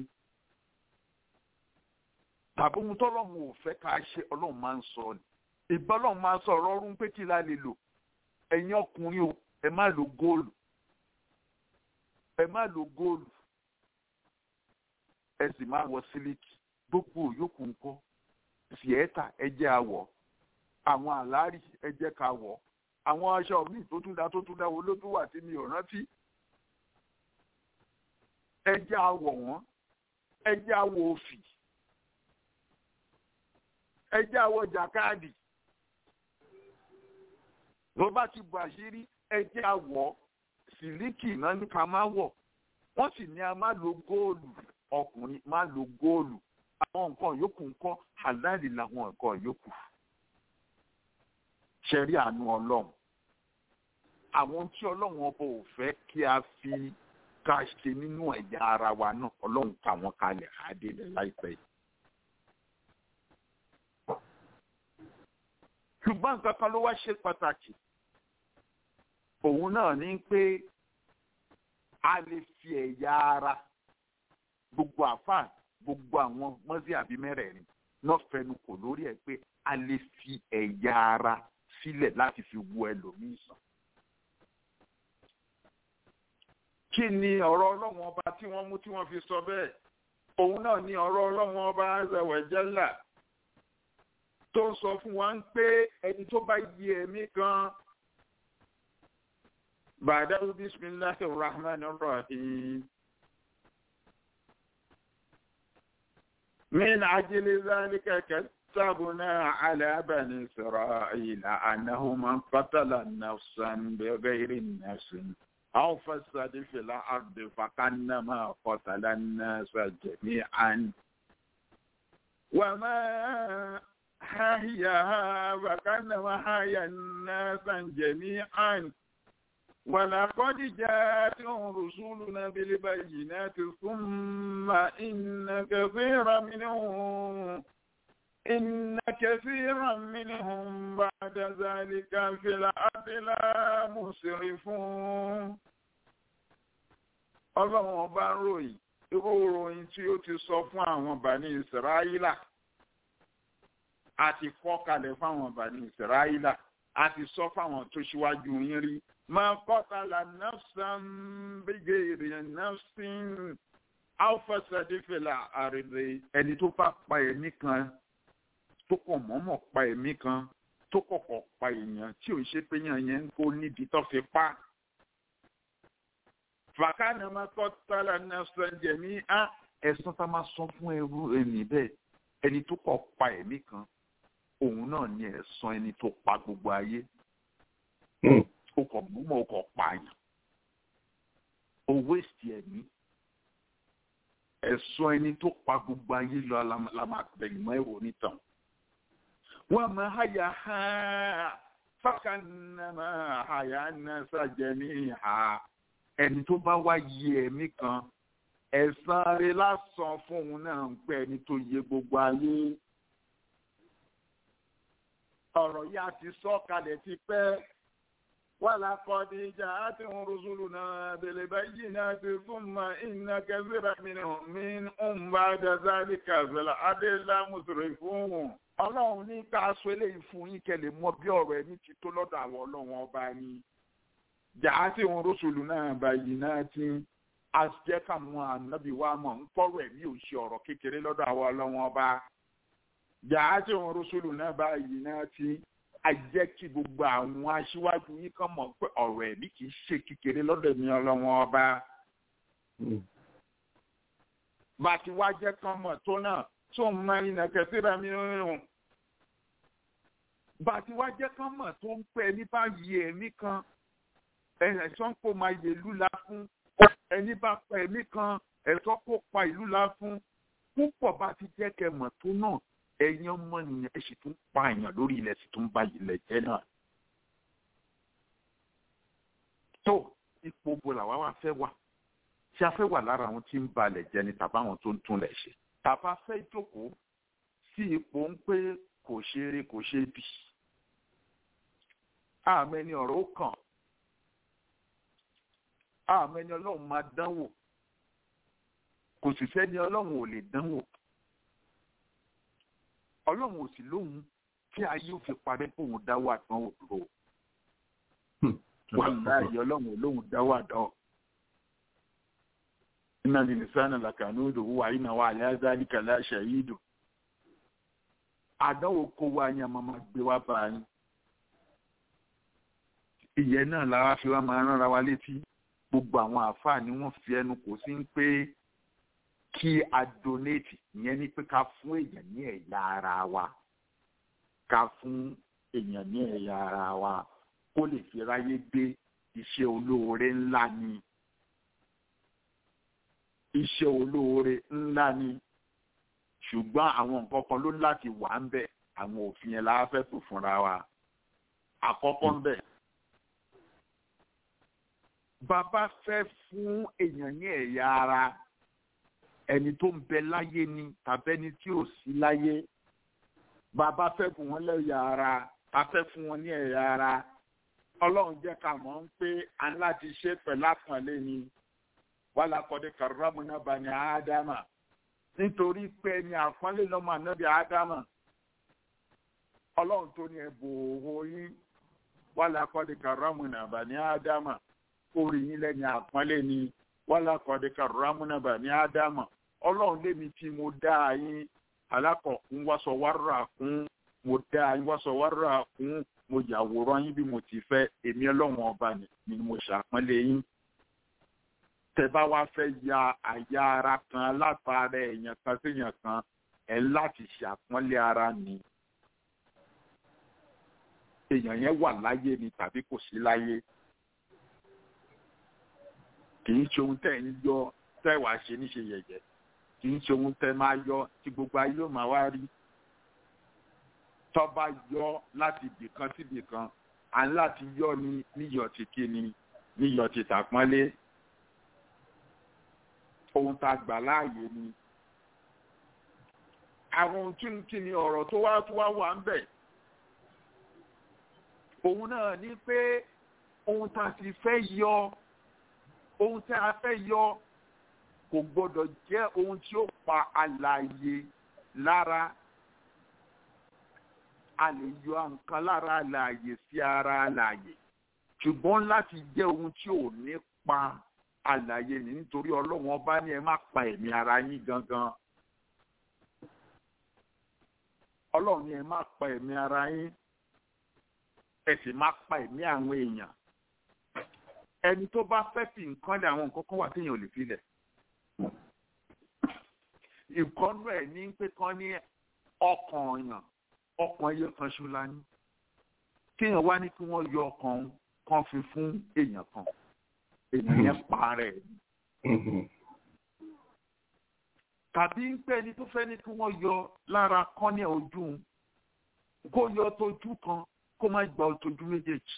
tàbí ohun tọ́lọ́run ò fẹ́ ká ṣe ọlọ́run máa ń sọ ni ìgbà ọlọ́run máa ń sọ ọ̀rọ̀ ọ̀run pé kí la lè lò ẹ̀yin ọkùnrin o ẹ má lo góòlù ẹ má lo góòlù ẹ sì má wọ sílíkì gbogbo yòókù ńkọ́ síẹ́tà ẹ jẹ́ àwọ̀ àwọn àlárí ẹ jẹ́ ká wọ̀ àwọn aṣọ míì tó tún dá tó tún dá wo ló tún wà tí mi ò rántí ẹ jẹ́ àwọ̀ wọ́n ẹ jẹ́ àwọ̀ òfì ẹjẹ àwọ jàkáàdì ló bá ti bọ àṣírí ẹjẹ àwọ sílíkì náà ní ká má wọ wọn sì ní a má lo góòlù ọkùnrin má lo góòlù àwọn nǹkan yòókù ńkọ́ àláàlì làwọn nǹkan yòókù ṣẹrí àánú Ọlọ́run àwọn tí Ọlọ́run ọba ò fẹ́ kí a fi ká ṣe nínú ẹ̀yà ara wa náà Ọlọ́run kà wọ́n kalẹ̀ àdélẹ láìpẹ́ yìí. ṣùgbọ́n nǹkan kan ló wá ṣe pàtàkì òun náà ní pé a lè fi ẹ̀yà ara gbogbo àfáà gbogbo àwọn mọ́sí àbí mẹ́rẹ̀ẹ̀rin náà fẹnu kò lórí ẹ̀ pé a lè fi ẹ̀yà ara sílẹ̀ láti fi wo ẹlòmíì sàn. kí ni ọ̀rọ̀ ọlọ́run ọba tí wọ́n mú tí wọ́n fi sọ bẹ́ẹ̀ òun náà ni ọ̀rọ̀ ọlọ́run ọba azẹ̀wẹ̀jẹ́là tó ń sọ fún wa ń pé ẹni tó bá yí ẹ̀mí kan bàdáwù bisimilahi rahman rahim min ajili zalika katabuna ala bani isra'ila annahu man qatala nafsan bighayri nafsin aw fasada fil ardi fakannama qatala an-nasa jami'an wa ma حياها فكانما حيا الناس جميعا ولقد جاءتهم رسولنا بالبينات ثم إن كثيرا منهم إن كثيرا منهم بعد ذلك في الأرض لا مسرفون ọlọ́run ọba ń ròyìn irú ìròyìn tí ó ti sọ fún àwọn bàní ìsirayílà a ti kọ́ kalẹ̀ fáwọn bàní ìsirayílà a ti sọ fáwọn tó ṣíwájú yín rí máa kọ́tàlá nafsan bigayri nafsin alfasadifela àrèlè ẹni tó bá pa ẹ̀mí kan tó kọ̀ mọ́mọ́ pa ẹ̀mí kan tó kọ̀kọ̀ pa èèyàn tí ò ń ṣe pé yàn yẹn ń kó nídìí tó fi pa. fàkànnà máa kọ́tàlá nafsan jẹ̀mí á ẹ̀sán tá máa sọ fún ẹrú ẹni bẹ́ẹ̀ ẹni tó kọ̀ pa ẹ̀mí kan òun náà ni ẹ̀san ẹni tó pa gbogbo ayé o kò múmọ o kò pààyàn o wéṣì ẹ̀mí ẹ̀san ẹni tó pa gbogbo ayé lọ la máa bẹ̀yìn mọ́ ẹ̀rọ nítàn wọ́n máa háyà ha fákànnà máa háyà náà sàjẹ́mí ha ẹni tó bá wá yí ẹ̀mí kan ẹ̀san rẹ̀ lásán fóun náà ń pẹ́ ẹni tó yẹ gbogbo ayé ọ̀rọ̀ yìí a ti sọ kalẹ̀ ti pẹ́ ولقد جاءتهم رسلنا بالبينات ثم إن كثيرا منهم منهم بعد ذلك في الأدلة مسرفون ọlọ́run ní ká aṣọ eléyìí fún yín kẹ́ lè mọ bí ọ̀rọ̀ ẹni ti tó lọ́dọ̀ àwọn ọlọ́run ọba ni jàá tí wọn rọ́ṣùlù náà báyìí náà ti a jẹ́ káwọn ànábì wa mọ̀ ń kọ́rọ̀ ẹ̀mí ò ṣe ọ̀rọ̀ kékeré lọ́dọ̀ àwọn ọlọ́run ọba jàá tí wọn rọ́ṣùlù náà báyìí náà ti a jẹ́ kí gbogbo àwọn aṣíwájú yín kàn mọ̀ pé ọ̀rọ̀ ẹ̀mí kì í ṣe kékeré lọ́dọ̀ ẹ̀mí ọlọ́run ọba bá ti wá jẹ́ kán mọ̀ tó náà tó ń máa ń nàkẹ́ síra mi rún bá ti wá jẹ́ kán mọ̀ tó ń pẹ́ ní báyìí ẹ̀mí kan ẹ̀sán kó máa yè ìlú la fún ẹni bá pa ẹ̀mí kan ẹ̀sán kó pa ìlú la fún púpọ̀ bá ti jẹ́ kẹ́ mọ̀ tó náà ẹ̀yin ọmọ nìyẹn ẹ̀ sì tún pa èèyàn lórí ilẹ̀ sì tún ba ilẹ̀ jẹ́ náà. tó ipò bo làwa wá fẹ́ wà tí a fẹ́ wà lára àwọn tí ń balẹ̀ jẹ́ ni tàbá àwọn tó ń tún lẹ̀ ṣe tàbá fẹ́ jókòó sí ipò ń pé kò ṣeré kò ṣe bì àmẹ́ni ọ̀rọ̀ ó kàn àmẹ́ni ọlọ́run máa dánwò kò sì sẹ́ni ọlọ́run ò lè dánwò ọlọ́run ò sì lóhun tí ayé ò fi parẹ́ kóhun dáwọ́ àdánwò dúró wà láàyè ọlọ́run ò lóhun dáwọ́ àdánwò inna lilisana lakanudu wa ina wa ala zalika la shahidu àdánwò kó wa yẹn máa gbé wá bá yín ìyẹn náà lára fi wá máa ránra wa létí gbogbo àwọn àáfàá ni wọ́n fi ẹnu kò sí ń pé kí a donate ìyẹn ni pé ká fún èèyàn ní ẹ̀yà ara wa ká fún èèyàn ní ẹ̀yà ara wa kó lè fi ráyé gbé iṣẹ́ olóore ńlá ni iṣẹ́ olóore ńlá ni ṣùgbọ́n àwọn nǹkan kan ló láti wà ń bẹ̀ àwọn òfin yẹn la fẹ́ tó fúnra wa àkọ́kọ́ ń bẹ̀. bàbá fẹ́ fún èèyàn ní ẹ̀yà ara ẹni tó ń bẹ láyé ni tàbí ẹni tí ò sí láyé bàbá fẹ́ fún wọn lẹ́yà ara a fẹ́ fún wọn ní ẹ̀yà ara ọlọ́run jẹ́ ká mọ̀ ń pé a ní láti ṣe pẹ̀lú àpọ̀nlé ni wàhálà kọ́dé karramna bani ádámà nítorí pé ní àpọ́nlé lọ́mọ ànábì ádámà ọlọ́run tó ní ẹ̀bù òwò yín wàhálà kọ́dé karramna bani ádámà orí yín lẹ́ni àpọ́nlé ni wàhálà kọ́dé karramna bani ádámà ọlọ́run lémi tí mo dá yín alákọ̀ọ́kún wàṣọ wàrà kún mo dá yín wàṣọ wàrà kún mo yàwòrán yín bí mo ti fẹ́ èmi ọlọ́run ọba ni mo ṣàpọ́nlé yín tẹ́bá wá fẹ́ ya àyà ara kan látara èèyàn kan séèyàn kan ẹ̀ láti ṣàpọ́nlé ara ni èèyàn yẹn wà láyé ni tàbí kò sí láyé kì í ṣe ohun tẹ́ ń yọ tẹ́ wàá ṣe níṣe yẹ̀yẹ́ kì í ṣe ohun tẹ́ máa yọ tí gbogbo ayé ò máa wá rí tọ́ba yọ láti ibìkan sí ibìkan à ń láti yọ ní níyọ̀ tí kí ni níyọ̀ tí tàpọ́nlé ohun tá a gbà láàyè ni àwọn ohun tí kí ni ọ̀rọ̀ tó wá tó wá wà ń bẹ̀ òun náà ní pé ohun tá a sì fẹ́ yọ ohun tí a fẹ́ yọ kò gbọ́dọ̀ jẹ́ ohun tí ó pa àlàyé lára a lè yọ nǹkan lára àlàyé sí ara àlàyé ṣùgbọ́n láti jẹ́ ohun tí ò ní pa àlàyé ni nítorí ọlọ́run ọba ní ẹ má pa ẹ̀mí ara yín gangan ọlọ́run ní ẹ má pa ẹ̀mí ara yín ẹ sì má pa ẹ̀mí àwọn èèyàn ẹni tó bá fẹ́ fi nǹkan lé àwọn nǹkan kan wà téèyàn ò lè fi lẹ̀ ìkọ́nú ẹ̀ ní pé kán ní ọkàn ọ̀yàn ọkàn ẹyọ kan ṣo la ní kéèyàn wá ní kí wọ́n yọ ọkàn kan fi fún èèyàn kan èèyàn yẹn pa rẹ̀ tàbí ń pẹ́ ni tó fẹ́ ní kí wọ́n yọ lára kán ní ojú kó yọ tójú kan kó má gba tójú méjèèjì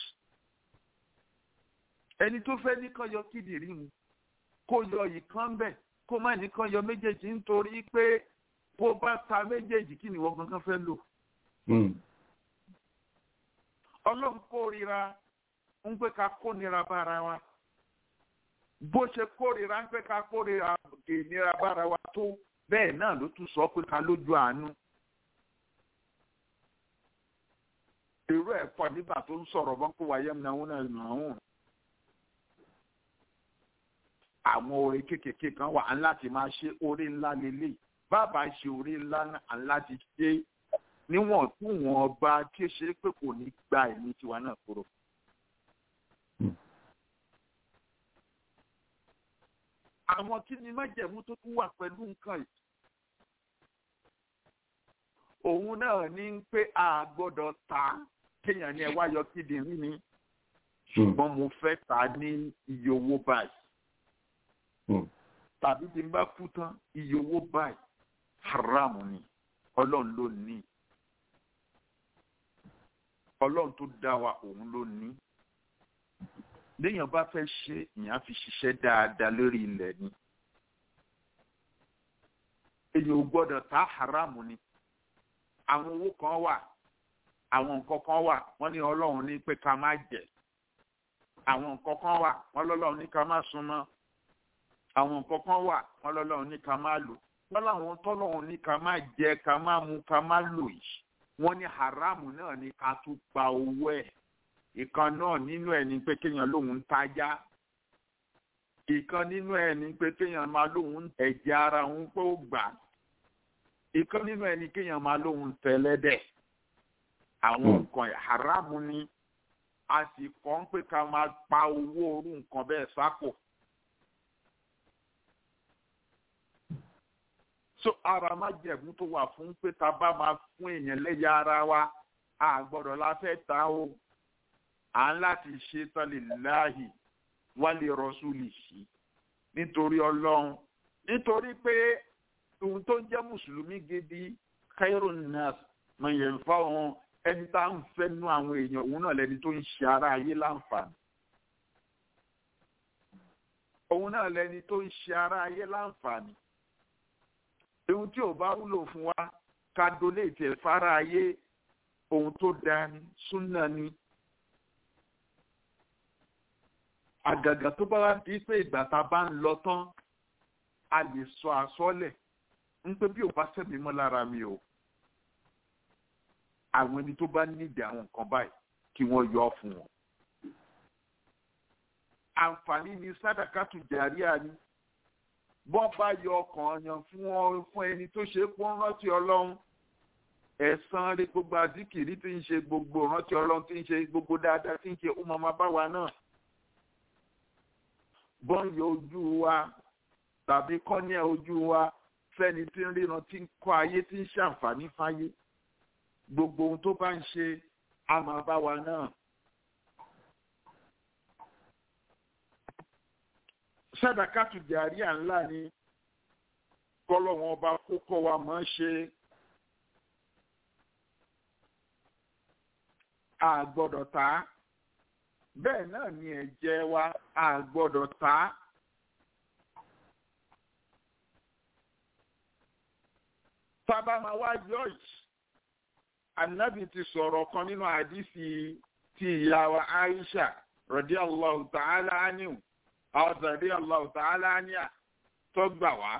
ẹni tó fẹ́ ní kán yọ kíndìnrín mu kó yọ ìkan bẹ́ẹ̀ kó má ní kán yọ méjèèjì nítorí pé bó bá ta méjèèjì kí ni wọ́n gangan fẹ́ lò. ọlọ́run kórira ń pé ká kónira bára wa bó ṣe kórira ń pé ká kórira ìnira bára wa tó bẹ́ẹ̀ náà ló tún sọ pé ká lójú àánú. irú ẹ̀ pọ̀ nígbà tó ń sọ̀rọ̀ bọ́n kó wáyé mi àwọn náà nà áwọn. àwọn orin kéékèèké kan wà á láti máa ṣe orí ńlá lélẹ̀ bàbá ṣe orí ńlá á láti ṣe níwọ̀n tí wọ́n bá tí ó ṣe pé kò ní gba ẹ̀mí tiwa náà kúrò. àwọn kí ni májẹ̀mú tó tún wà pẹ̀lú nǹkan yìí. òun náà ní pé a gbọ́dọ̀ ta kéèyàn ní ẹ wá yọ kíndìnrín ni ṣùgbọ́n mo fẹ́ ta ní iye owó báyìí. tàbí tí n bá kú tán iye owó báyìí haram ni ọlọ́run ló ní. ọlọ́run tó dá wa òun ló ní léèyàn bá fẹ́ ṣe ìyàn fi ṣiṣẹ́ dáadáa lórí ilẹ̀ ni èyàn ò gbọ́dọ̀ ta haramu ni àwọn owó kan wà àwọn nǹkan kan wà wọ́n ní ọlọ́run ní pé ká má jẹ àwọn nǹkan kan wà wọ́n lọ́lọ́run ní ká má súnmọ́ àwọn nǹkan kan wà wọ́n lọ́lọ́run ní ká má lò wọ́n láwọn tọ́lọ́run ní ká má jẹ ká má mu ká má lò yìí wọ́n ní haramu náà ní ká tún gba owó ẹ̀ ìkan náà nínú ẹ̀ ní pé kéèyàn lóun ń tajá ìkan nínú ẹ̀ ní pé kéèyàn máa lóun ń ẹ̀jẹ̀ ara òun pé ó gbà ìkan nínú ẹ̀ ní kéèyàn máa lóun ń tẹ̀lẹ́dẹ̀ àwọn nǹkan haramu ni a sì kọ́ ń pé ká máa pa owó orú nǹkan bẹ́ẹ̀ sápò. so ara má jẹ̀bú tó wà fún pé tá a bá máa fún èèyàn lẹ́yà ara wa a gbọ́dọ̀ la fẹ́ ta o à ń láti ṣe tọ́lélàhì wálé rọ́ṣúlì sí nítorí ọlọ́run nítorí pé ohun tó ń jẹ́ mùsùlùmí gidi khairun nas mọ̀nyẹ̀ fáwọn ẹni tá à ń fẹ́ nú àwọn èèyàn òun náà lẹni tó ń ṣe ara ayé láǹfààní òun náà lẹni tó ń ṣe ara ayé láǹfààní ohun tí ò bá wúlò fún wa ká dolé ìtẹ̀ fara ayé ohun tó dáa ni súnà ni. àgàgà tó bá wá di pé ìgbà tá a bá ń lọ tán a lè sọ àsọlẹ̀ ń pé bí ò bá sẹ́mi mọ́ lára mi o àwọn ẹni tó bá nídìí àwọn nǹkan báyìí kí wọ́n yọ ọ́ fún wọn. àǹfààní ni sádàkàtù jàríà ni bọ́n bá yọ ọkàn yan fún ọ fún ẹni tó ṣe pọ́n rántí ọlọ́run ẹ̀san rí gbogbo àdìkìrí tí ń ṣe gbogbo rántí ọlọ́run tí ń ṣe gbogbo dáadáa tí ń ṣe ó máa máa bá wa náà bọ́n yọ ojú wa tàbí kọ́nyẹ́ ojú wa fẹ́ni tí ń ríran tí ń kọ́ ayé tí ń ṣàǹfààní fáyé gbogbo ohun tó bá ń ṣe á máa bá wa náà. sádàkàtù jàríà ńlá ni kọ́lọ́wọ́n ọba kókó wa mọ̀ ọ́n ṣe. a gbọ́dọ̀ ta á bẹ́ẹ̀ náà ni ẹ̀jẹ̀ wa a gbọ́dọ̀ ta á. sábà máa wá george anabi ti sọ̀rọ̀ kan nínú àdìsí ti ìyá wa aisha radiyallahu ta'ala anhu àwọn radiyallahu ta'ala anha tó gbà wá.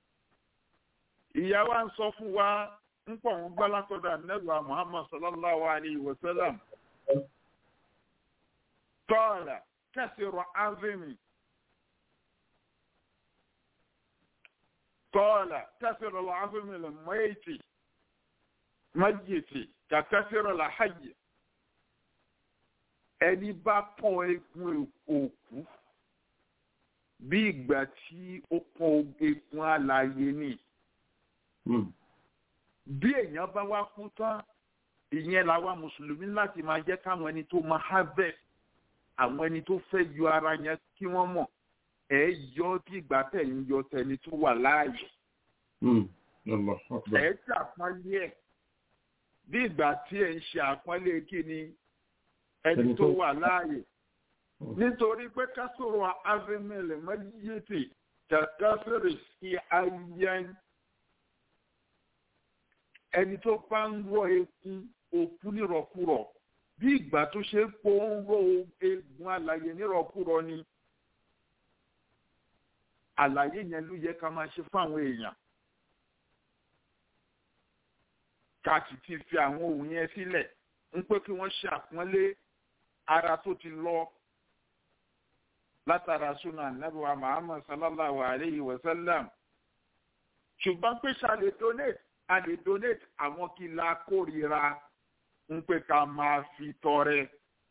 ìyá wa ń sọ fún wa ń pọ̀ ń gbá látọ̀dọ̀ anabi wa muhammad sallallahu alayhi wa sallam. قال كسر عظمي قال كسر العظم الميت ميت ككسر الحي ẹni bá pọ́n egun òkú bí ìgbà tí ó pọ́n egun alààyè ni bí èèyàn bá wá kú tán ìyẹn làwa mùsùlùmí láti máa jẹ́ káwọn ẹni tó máa harvest àwọn ẹni tó fẹ́ yọ ara yẹn kí wọ́n mọ̀ ẹ yọ bí ìgbà tẹ̀ ń yọ tẹni tó wà láàyè. ẹ ṣàpọ́nlé ẹ̀ bí ìgbà tí ẹ ń ṣe àpọ́nlé kí ni ẹni tó wà láàyè. nítorí pé kásòrò avimele mẹ́lẹ́yẹtì kàkásòrò sí ayé ẹni tó bá ń wọ ekun òkú nírọ̀kúrọ̀ bí ìgbà tó ṣe ń po ń ro eegun àlàyé nírọ̀kúrọ̀ ni àlàyé yẹn ló yẹ ká máa ṣe fáwọn èèyàn ká sì ti fi àwọn ohun yẹn sílẹ̀ ń pé kí wọ́n ṣe àpọ́nlé ara tó ti lọ látara súnà nàbíwá muhammad sallallahu alayhi wa sallam ṣùgbọ́n pé ṣàlè donate a lè donate àwọn kí la kórìíra ń pé ká máa fi tọrẹ.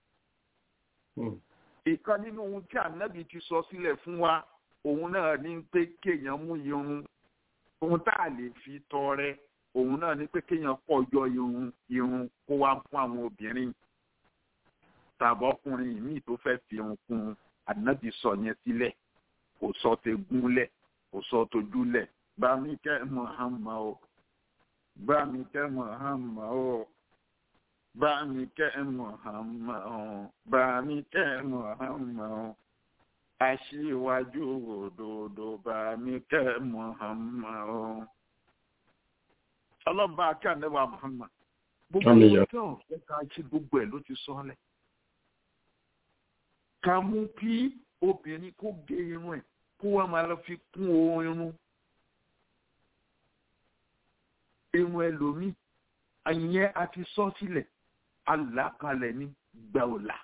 ìkan nínú ohun tí ànábì ti sọ sílẹ̀ fún wa òun náà ní pé kéèyàn mú irun ohun tá a lè fi tọrẹ òun náà ní pé kéèyàn pọ̀jọ irun irun kó wá fún àwọn obìnrin tàbọ́kùnrin míì tó fẹ́ fi irun kún un ànábì sọ yẹn sílẹ̀ kò sọ tẹ gúnlẹ̀ kò sọ tójúlẹ̀ bá mi kẹ́ Muhammad o bá mi kẹ́ Muhammad o bá mi kẹ́ Muhammad o bá mi kẹ́ Muhammad o aṣíwájú òdodo bá mi kẹ́ Muhammad o. ọlọ́ba akẹ́ ànábà Muhammad gbogbo ọjọ́ ọ̀fẹ́ ká ṣe gbogbo ẹ̀ ló ti sọ́lẹ̀ ká mú kí obìnrin kó gé irun ẹ̀ kó wá máa lọ fi kún irun irun ẹlòmíì àyẹn a ti sọ sílẹ̀ alákalẹ̀ ní gbàọ̀là.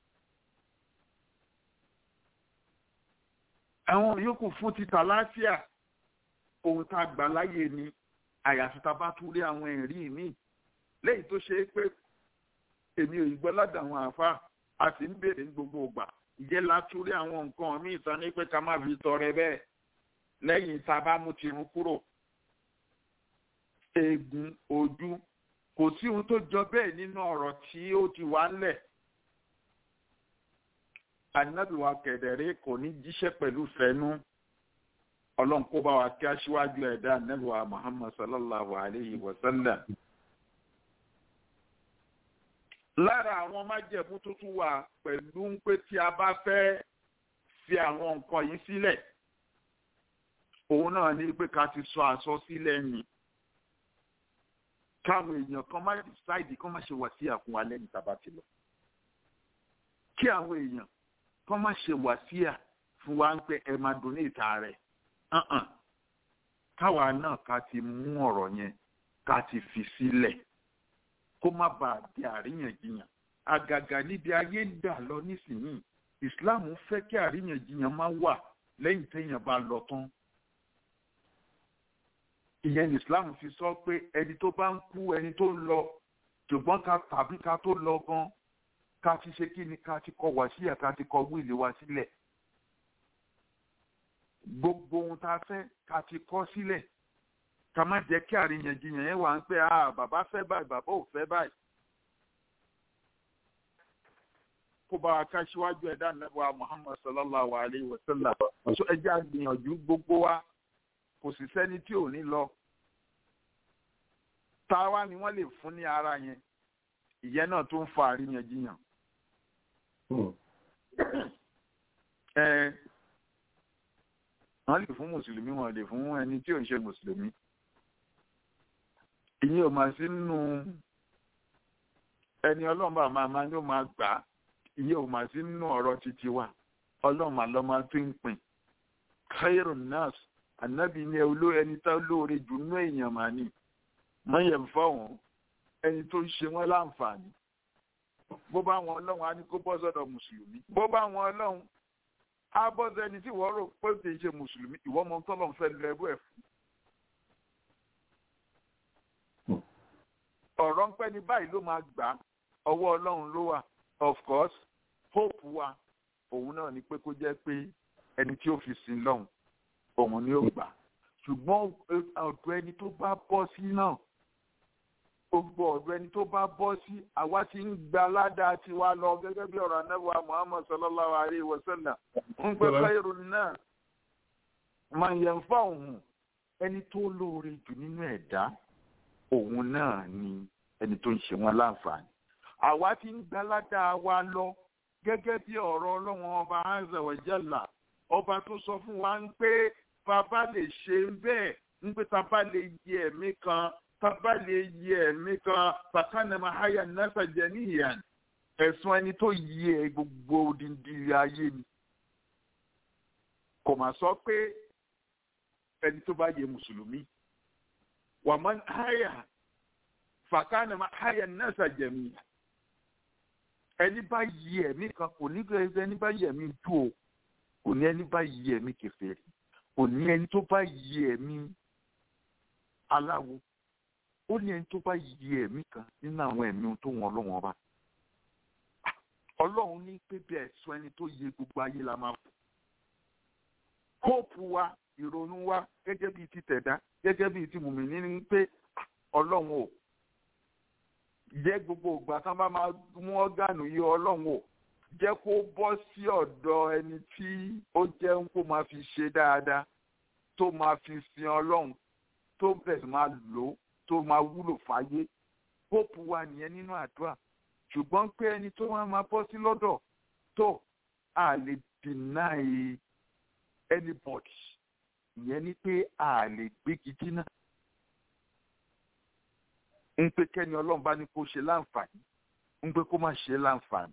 àwọn yòókù fún títà láfíà ohun tá a gbà láyè ni àyàfi tá a bá tún rí àwọn ẹ̀rí mi lẹ́yìn tó ṣe é pé èmi ò gbọ́ ládàá àwọn àáfàá a sì ń béèrè ní gbogbo ìgbà ìjẹ́ látúrí àwọn nǹkan míì tán ní pé ká má fi tọrẹ bẹ́ẹ̀ lẹ́yìn tá a bá mú tirun kúrò eegun ojú kò sí ohun tó jọ bẹ́ẹ̀ nínú ọ̀rọ̀ tí ó ti wá ńlẹ̀ ànábìwá kẹ̀dẹ̀rẹ́ kò ní jíṣẹ́ pẹ̀lú fẹ́nu ọlọ́run kó bá wa kí aṣíwájú ẹ̀dá ànábìwá muhammad sallallahu alayhi wa sallam lára àwọn májẹ̀mú tuntun wà pẹ̀lú ń pé tí a bá fẹ́ fi àwọn nǹkan yìí sílẹ̀ òun náà ní pé ká ti sọ àsọsílẹ̀ yìí káwọn èèyàn kan má decide kán má ṣe wà sí àfún wa lẹ́yìn tá a bá ti lọ kí àwọn èèyàn kán má ṣe wà sí à fún wa ń pé ẹ máa donate rẹ̀ káwa náà ká ti mú ọ̀rọ̀ yẹn ká ti fi sílẹ̀. Si kó má bàa di àríyànjiyàn àgàgà níbi ayé ń dà lọ nísìnyí islam fẹ́ kí àríyànjiyàn máa wà lẹ́yìn téèyàn bá lọ tán ìyẹn ní islam fi sọ pé ẹni tó bá ń kú ẹni tó ń lọ ṣùgbọ́n ká tàbí ká tó lọ gan ká ti ṣe kí ni ká ti kọ wá síyà ká ti kọ wíìlì wa sílẹ̀ gbogbo ohun tá a fẹ́ ká ti kọ sílẹ̀ ká má jẹ́ kí àríyànjiyàn yẹn wà ń pẹ́ ah bàbá fẹ́ báyìí bàbá ò fẹ́ báyìí. kó bá wa ká síwájú ẹ̀dá nàbọ̀ muhammad sallallahu alayhi wa sallam so ẹjẹ́ àgbìyànjú gbogbo wa kò sì sẹ́ni tí ò ní lọ. táwa ni wọ́n lè fún ní ara yẹn ìyẹn náà tó ń fa àríyànjiyàn. ẹ wọ́n lè fún mùsùlùmí wọ́n lè fún ẹni tí ò ń ṣe mùsùlùmí ìyẹn ò máa sí nínú ẹni ọlọ́run bá máa máa yóò máa gbà á ìyẹn ò máa sí nínú ọ̀rọ̀ títí wa ọlọ́run máa lọ́ máa fi ń pin khairun nas ànábì ní olú ẹni tá lóore jù nínú èèyàn máa ní mọ́yẹ̀ fọ́wọ́n ẹni tó ń ṣe wọ́n láǹfààní bó bá wọn ọlọ́run á ní kó bọ́ sọ́dọ̀ mùsùlùmí bó bá wọn ọlọ́run á bọ́ sẹ́ni tí wọ́n rò pé kì í ṣe mùsùlùmí ìwọ́n mọ tọ́lọ́run fẹ́ lọ ẹrú ẹ̀ fún ọ̀rọ̀ ń pẹ́ ní báyìí ló máa gbà ọwọ́ ọlọ́run ló wà of course hope wa òun náà ni pé kó jẹ́ pé ẹni tí ó fi sin lọ́hùn òun ni ó gbà ṣùgbọ́n ọ̀dọ̀ ẹni tó bá bọ́ sí náà gbogbo ọ̀dọ̀ ẹni tó bá bọ́ sí àwa ti ń gba ládàá tiwa lọ gẹ́gẹ́ bí ọ̀rọ̀ anábọ̀ muhammad sallallahu alayhi wa sallam ń pẹ́ fẹ́rù náà máa yẹn fún òun ẹni tó lóore jù nínú ẹ̀dá òun náà ni ẹni tó ń ṣe wọn láǹfààní. àwa ti ń gbalada wa lọ gẹ́gẹ́ bí ọ̀rọ̀ ọlọ́run ọba azza wa jalla ọba tó sọ fún wa ń pé bàbá lè ṣe bẹ́ẹ̀ ń pé bàbá lè yí ẹ̀mí kan bàbá lè yí ẹ̀mí kan bàkánà mahaya nasa jẹ̀níyàn ẹ̀sùn ẹni tó yí ẹ gbogbo odindi ayé ni kò mà sọ pé ẹni tó bá yẹ mùsùlùmí wà má háyà fàkànnà má háyà náà ṣàjẹmí ẹni bá yí ẹ̀mí kan kò ní ẹni bá yí ẹ̀mí tú o kò ní ẹni bá yí ẹ̀mí kèfèrí kò ní ẹni tó bá yí ẹ̀mí aláwo ó ní ẹni tó bá yí ẹ̀mí kan nínú àwọn ẹ̀mí tó wọn ọlọ́wọ́n ọba ọlọ́run ní pé bí ẹ̀sùn ẹni tó yẹ gbogbo ayé la máa fò kóòpù wa ìrònú wa gẹ́gẹ́ bíi ti tẹ̀dá gẹ́gẹ́ bíi ti mùmíní ní pé ọlọ́run ò jẹ́ gbogbo ìgbà tán bá máa mú ọ́gànù yìí ọlọ́run ò jẹ́ kó bọ́ sí ọ̀dọ̀ ẹni tí ó jẹ́ ń kó máa fi ṣe dáadáa tó máa fi sin ọlọ́run tó bẹ̀rẹ̀ máa lò ó tó máa wúlò fáyé kóòpù wa nìyẹn nínú àdúrà ṣùgbọ́n pé ẹni tó máa máa bọ́ sí lọ́dọ̀ tó a lè deny anybody ìyẹn ni pé a lè gbégi dínà ń pé kẹ́ni ọlọ́run bá ní kó ṣe láǹfààní ń pé kó má ṣe láǹfààní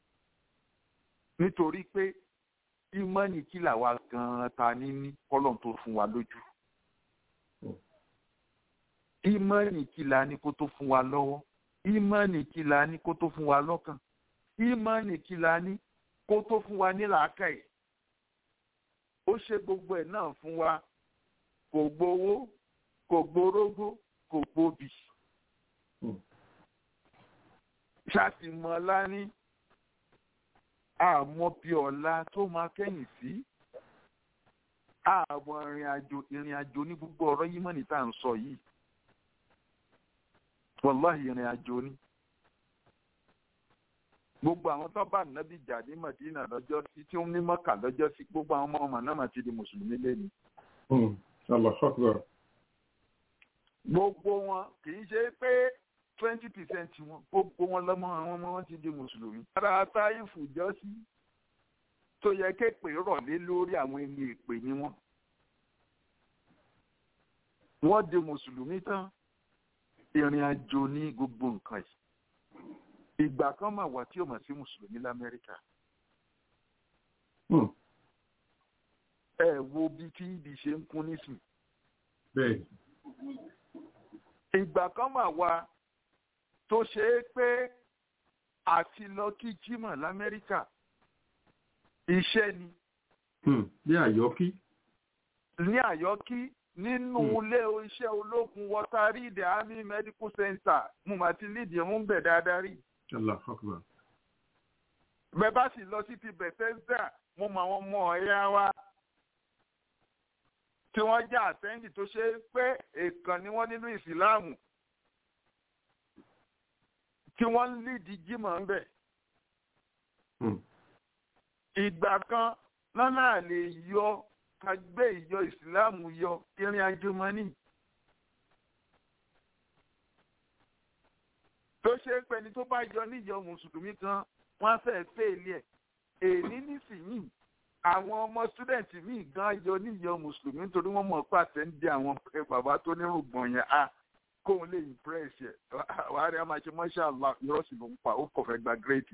nítorí pé ìmọ̀nì kí làwa gan-an ta ní ní kọ́lọ́n tó fún wa lójú ìmọ̀nì kí la ní kó tó fún wa lọ́wọ́ ìmọ̀nì kí la ní kó tó fún wa lọ́kàn ìmọ̀nì kí la ní kó tó fún wa ní làákàyè ó ṣe gbogbo ẹ̀ náà fún wa kò gbowó kò gborógbó kò gbòbì ṣàtìmọ́lá ní àmọ́ bí ọ̀la tó máa kẹ́yìn sí àmọ́ ìrìn àjò ìrìn àjò ní gbogbo ọ̀rọ̀ yìí mọ̀ ní tá à ń sọ yìí wàláhì ìrìn àjò ni gbogbo àwọn tó bá nàbí jà ní Madina lọ́jọ́ sí tí ó ní Mọ́kà lọ́jọ́ sí gbogbo àwọn ọmọ ọmọ náà mà ti di mùsùlùmí lẹ́nu. gbogbo wọn kì í ṣe pé twenty percent wọn gbogbo wọn lọ́mọ àwọn ọmọ wọn ti di mùsùlùmí. ara táyìfù jọ sí tó yẹ kéèpè rọ̀lé lórí àwọn ẹni èpè ni wọn. wọ́n di mùsùlùmí tán ìrìn àjò ní gbogbo nǹkan yìí ìgbà kan máa wà tí ó mọ̀ sí mùsùlùmí lamẹ́ríkà. ẹ wo bí tí ibi ṣe ń kún nísìn. ìgbà kan máa wà tó ṣe é pé àti lọ kí jímọ̀ lamẹ́ríkà iṣẹ́ ni. ní àyọ́kí. ní àyọ́kí nínú ilé iṣẹ́ ológun water reed army medical center mo mà ti lídìí mú bẹ̀ dáadáa rí. bẹ́ẹ̀ bá sì lọ sí ti Bethesda mo mọ àwọn ọmọ ọ̀yá wa tí wọ́n jẹ́ àtẹ́ǹdì tó ṣe pé èèkàn ni wọ́n nínú ìsìláàmù tí wọ́n ń lídìí jímọ̀ ń bẹ̀. ìgbà kan lọ́nà lè yọ ká gbé ìjọ ìsìláàmù yọ ìrìn àjò mọ́nì. tó ṣe é pẹ́ni tó bá yọ níjọ mùsùlùmí kan wọ́n á fẹ́ fèèlì ẹ̀ èní nísìnyìí àwọn ọmọ sítúdẹ̀ǹtì míì gan yọ níjọ mùsùlùmí nítorí wọ́n mọ̀ pàṣẹ ń di àwọn bàbá tó nírùngbọ̀n yẹn a kóun lè impress ẹ̀ wàá rí a máa ṣe masha Allah irọ́ sì ló ń pa ó kọ̀ fẹ́ gba gírèdì.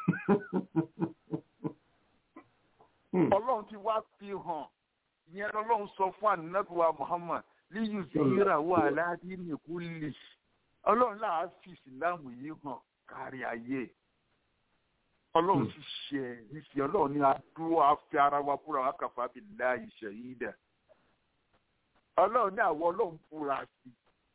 ọlọ́run ti wá fi hàn ìyẹn lọ́lọ́run sọ fún ànábìwá Muhammad líyù sí ìràwọ̀ aládé nìkú lè ọlọ́run láà fi ìsìláàmù yìí hàn kárí ayé ọlọ́run ti ṣe ẹ̀rí sí ọlọ́run ní adúró afẹ́ ara wa búra wa kàfà bí láàyè ṣẹ̀yìn dẹ̀ ọlọ́run ní àwọn ọlọ́run búra sí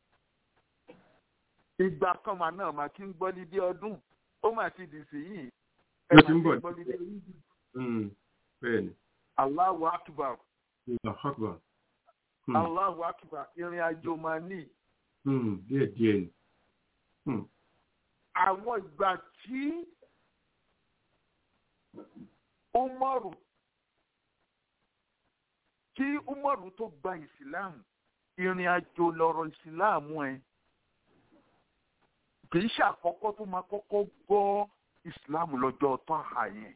ìgbà kan mà náà mà kí ń gbọ́ níbi ọdún ó mà ti dì sí yìí ẹ mà ti ń gbọ́ níbi ọdún. bẹ́ẹ̀ni. Allahu akbar. Allahu akbar. Allahu akbar ìrìn àjò máa ní. díẹ̀ díẹ̀ ni. àwọn ìgbà tí Umaru tí Umaru tó gba ìsìláàmù ìrìn àjò lọ́rọ̀ ìsìláàmù ẹ̀ kì í ṣàkọ́kọ́ tó máa kọ́kọ́ gbọ́ ìsìláàmù lọ́jọ́ tọ́ha yẹn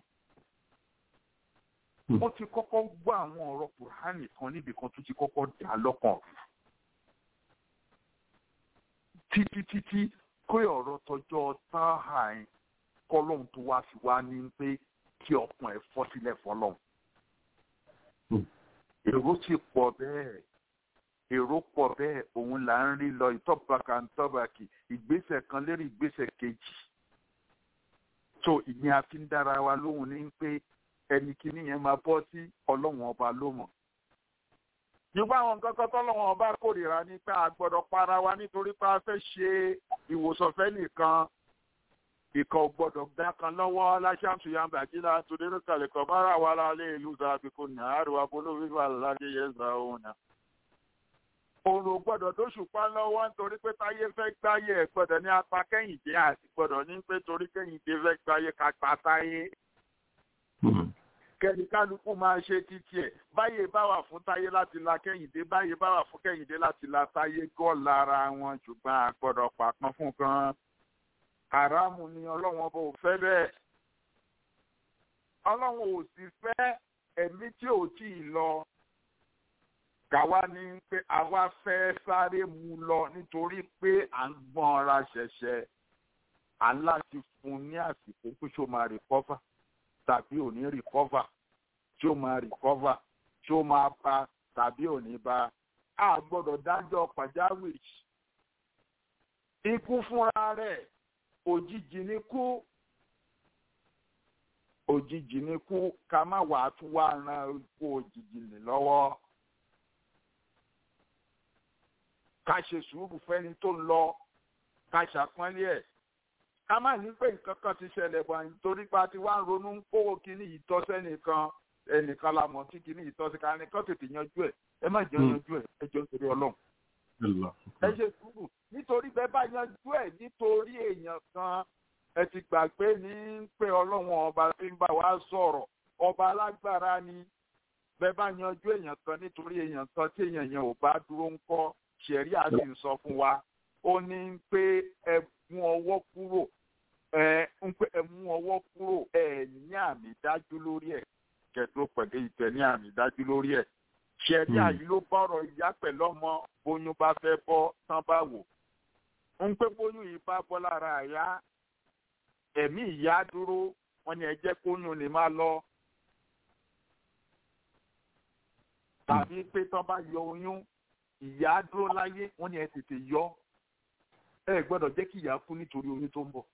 ó ti kọ́kọ́ gbọ́ àwọn ọ̀rọ̀ kùránì kan níbi kan tó ti kọ́kọ́ dà lọ́kàn títí títí kó ọ̀rọ̀ tọjọ́ tọ́ha yẹn kọ́lọ́hún tó wá fi wá ní pé kí ọkàn ẹ̀ fọ́ sílẹ̀ fọlọ́hún. èrò sì pọ̀ bẹ́ẹ̀ èrò pọ̀ bẹ́ẹ̀ òun là ń rí lọ ìtọ́bàkà ìtọ́bàkì ìgbésẹ̀ kan lérí ìgbésẹ̀ kejì. tó ìyẹn a fi ń dára wa lóhùn ní pé ẹni kìíní yẹn máa bọ́ sí ọlọ́run ọba ló mọ̀. Nígbà àwọn nǹkan kan tọ́lọ́wọ́n ọba kórìíra ní pé a gbọ́dọ̀ para wa nítorí pé a fẹ́ ṣe ìwòsàn fẹ́ nìkan. Ìkan ò gbọ́dọ̀ gbá kan lọ́wọ́ láṣáǹtù yamba jíla torí lókàlẹ̀ kan bára wa lálẹ́ ìlú Zàbíkú ní àárọ̀ abolówó wà lálẹ́ yẹn zà òun náà. Òrò gbọ́dọ̀ tó ṣùpá lọ́wọ́ nítorí pé táyé fẹ́ gbáyé ẹ̀ gbọ́dọ̀ ní apá kẹ́yìndé àti gbọ́dọ̀ ní pé torí kẹ́yìndé fẹ́ gbáyé kápá táyé kẹ́ni kálukú máa ṣe títí ẹ̀ báyé bá wà fún táyé láti la kẹ́yìndé báyé bá wà fún kẹ́yìndé láti la táyé gọ́ lára wọn ṣùgbọ́n a gbọ́dọ̀ pàpọn fún kan haramu ni ọlọ́wọ́n bò fẹ́ bẹ́ẹ̀ ọlọ́wọ́n ò sì fẹ́ ẹ̀mí tí ò tí ì lọ kàwa ní pé àwa fẹ́ sáré mu lọ nítorí pé à ń gbọ́n ara ṣẹ̀ṣẹ̀ à ń láti fún un ní àsìkò pé ṣó máa rìkọ́fà tàbí ò ní rìkọ́fà tí ó máa rìkọ́fà tí ó máa bá tàbí ò ní bá a gbọ́dọ̀ dájọ́ pàjáwìrì. ikú fúnra rẹ̀ òjijì ní kú òjijì ní kú ká má wàá tún wá ran ikú òjijì ní lọ́wọ́. ká ṣe sùúrù fẹ́ni tó ń lọ ká ṣàpọ́nlé ẹ̀ ká má ní pé nǹkan kan ti ṣẹlẹ̀ bọ̀ nítorí pa ti wá ń ronú ń kówó kíní ìtọ́sẹ́ nìkan ẹnìkan la mọ̀ tí kíní ìtọ́sẹ́ ká nìkan tètè yanjú ẹ̀ ẹ má jẹ́ yanjú ẹ̀ ẹ jọ nítorí ọlọ́run. ẹ ṣe sùúrù nítorí bẹ́ẹ̀ bá yanjú ẹ̀ nítorí èèyàn kan ẹ ti gbàgbé ní pé ọlọ́run ọba tí ń bá wa sọ̀rọ̀ ọba alágbára ni bẹ́ẹ̀ bá yanjú èèyàn kan nítorí èèyàn kan tí èèyàn yẹn ò bá dúró ń kọ́ ṣẹ̀rí àti ń sọ fún wa ó ní pé ẹ mú ọwọ́ kúrò ẹ ń pẹ́ ẹ mú ọwọ́ kúrò ẹ ní àmì dájú lórí ẹ̀ kẹtó pẹ̀lú ìtẹ̀ ní àmì dájú lórí ẹ̀ ṣẹ̀rí àyí ló bọ̀rọ̀ ìyá pẹ̀lú ọmọ bóyún bá fẹ́ bọ́ tán bá wò ń pé bóyún yìí bá bọ́ lára àyá ẹ̀mí ìyá dúró wọn ni ẹ jẹ́ kóyún lè máa lọ tàbí pé tán bá yọ oyún ìyá dúró láyé wọn ni ẹ tètè yọ ẹ gbọ́dọ̀ jẹ́ kí ìyá kú nítorí oyún tó ń bọ̀.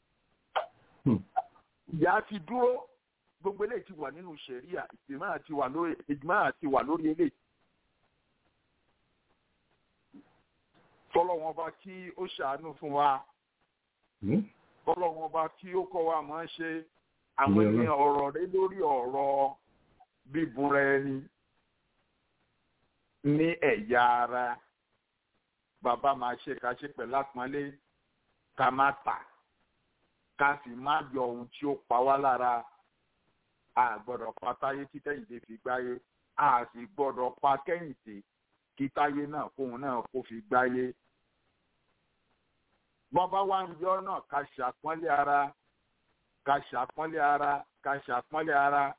ìyá ti dúró gbogbo eléyìí ti wà nínú sẹ̀ríà ìgbìmọ̀ àti wà lórí ìgbìmọ̀ àti wà lórí eléyìí. tọ́lọ́wọ́n bá kí ó ṣàánú fún wa tọ́lọ́wọ́n bá kí ó kọ́ wa máa ṣe àwọn ènìyàn ọ̀rọ̀ rẹ lórí ọ̀rọ̀ bíbúra ẹni ní ẹ̀yà ara bàbá máa ṣe ká ṣe pẹ̀lú àpọ́nlé ká má tà ká sì má yọ ohun tí ó pa wá lára a gbọ́dọ̀ pa táyé tí kẹ́hìndé fi gbáyé a sì gbọ́dọ̀ pa kẹ́hìndé kí táyé náà kóun náà kó fi gbáyé. bọ́bá wa ń yọ náà ká ṣàpọ́nlé ara ká ṣàpọ́nlé ara ká ṣàpọ́nlé ara.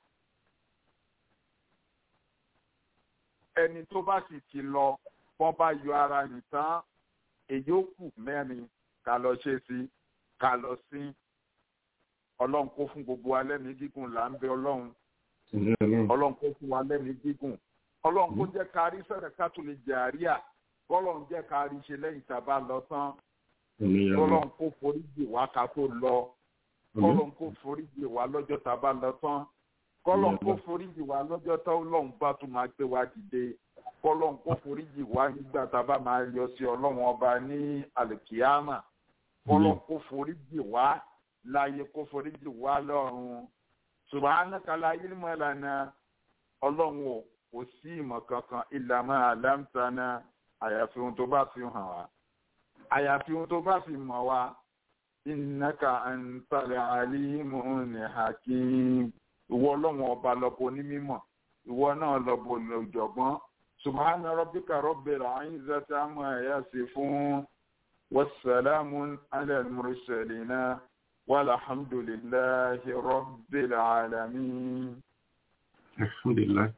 ẹni tó bá sì ti lọ wọ́n bá yọ ara nìtàn èyí ó kù mẹ́rin ká lọ ṣe sí ká lọ sí ọlọ́run kó fún gbogbo wa lẹ́mìí gígùn là ń bẹ ọlọ́run ọlọ́run kó fún wa lẹ́mìí gígùn ọlọ́run kó jẹ́ ká rí sẹ́rẹ̀ ká tó lè jẹ àríyá ọlọ́run jẹ́ ká rí ṣe lẹ́yìn tá a bá lọ tán ọlọ́run kó forí jì wá ká tó lọ ọlọ́run kó forí jì wá lọ́jọ́ tá a bá lọ tán kọ́lọ́n kó forí jì wá lọ́jọ́ tó ọlọ́run bá tún máa gbé wa dìde kọ́lọ́n kó forí jì wá nígbà tá a bá máa yọ sí ọlọ́run ọba ní àlùkìyámà kọ́lọ́n kó forí jì wá láàyè kó forí jì wá lọ́run subhanaka la ilma lana ọlọ́run ò kò sí ìmọ̀ kankan illa ma allamtana àyàfi ohun tó bá fi hàn wá àyàfi ohun tó bá fi mọ̀ wá innaka antal alimun hakim ìwọ ọlọ́run ọba lọ́bọ onímọ̀ ìwọ náà lọ́bọ ọ̀jọ̀gbọ́n subhana rabbika rabbil izzati amma yasifun wassalamu ala al-mursalina walhamdulillahi rabbil alamin. alhamdulilayi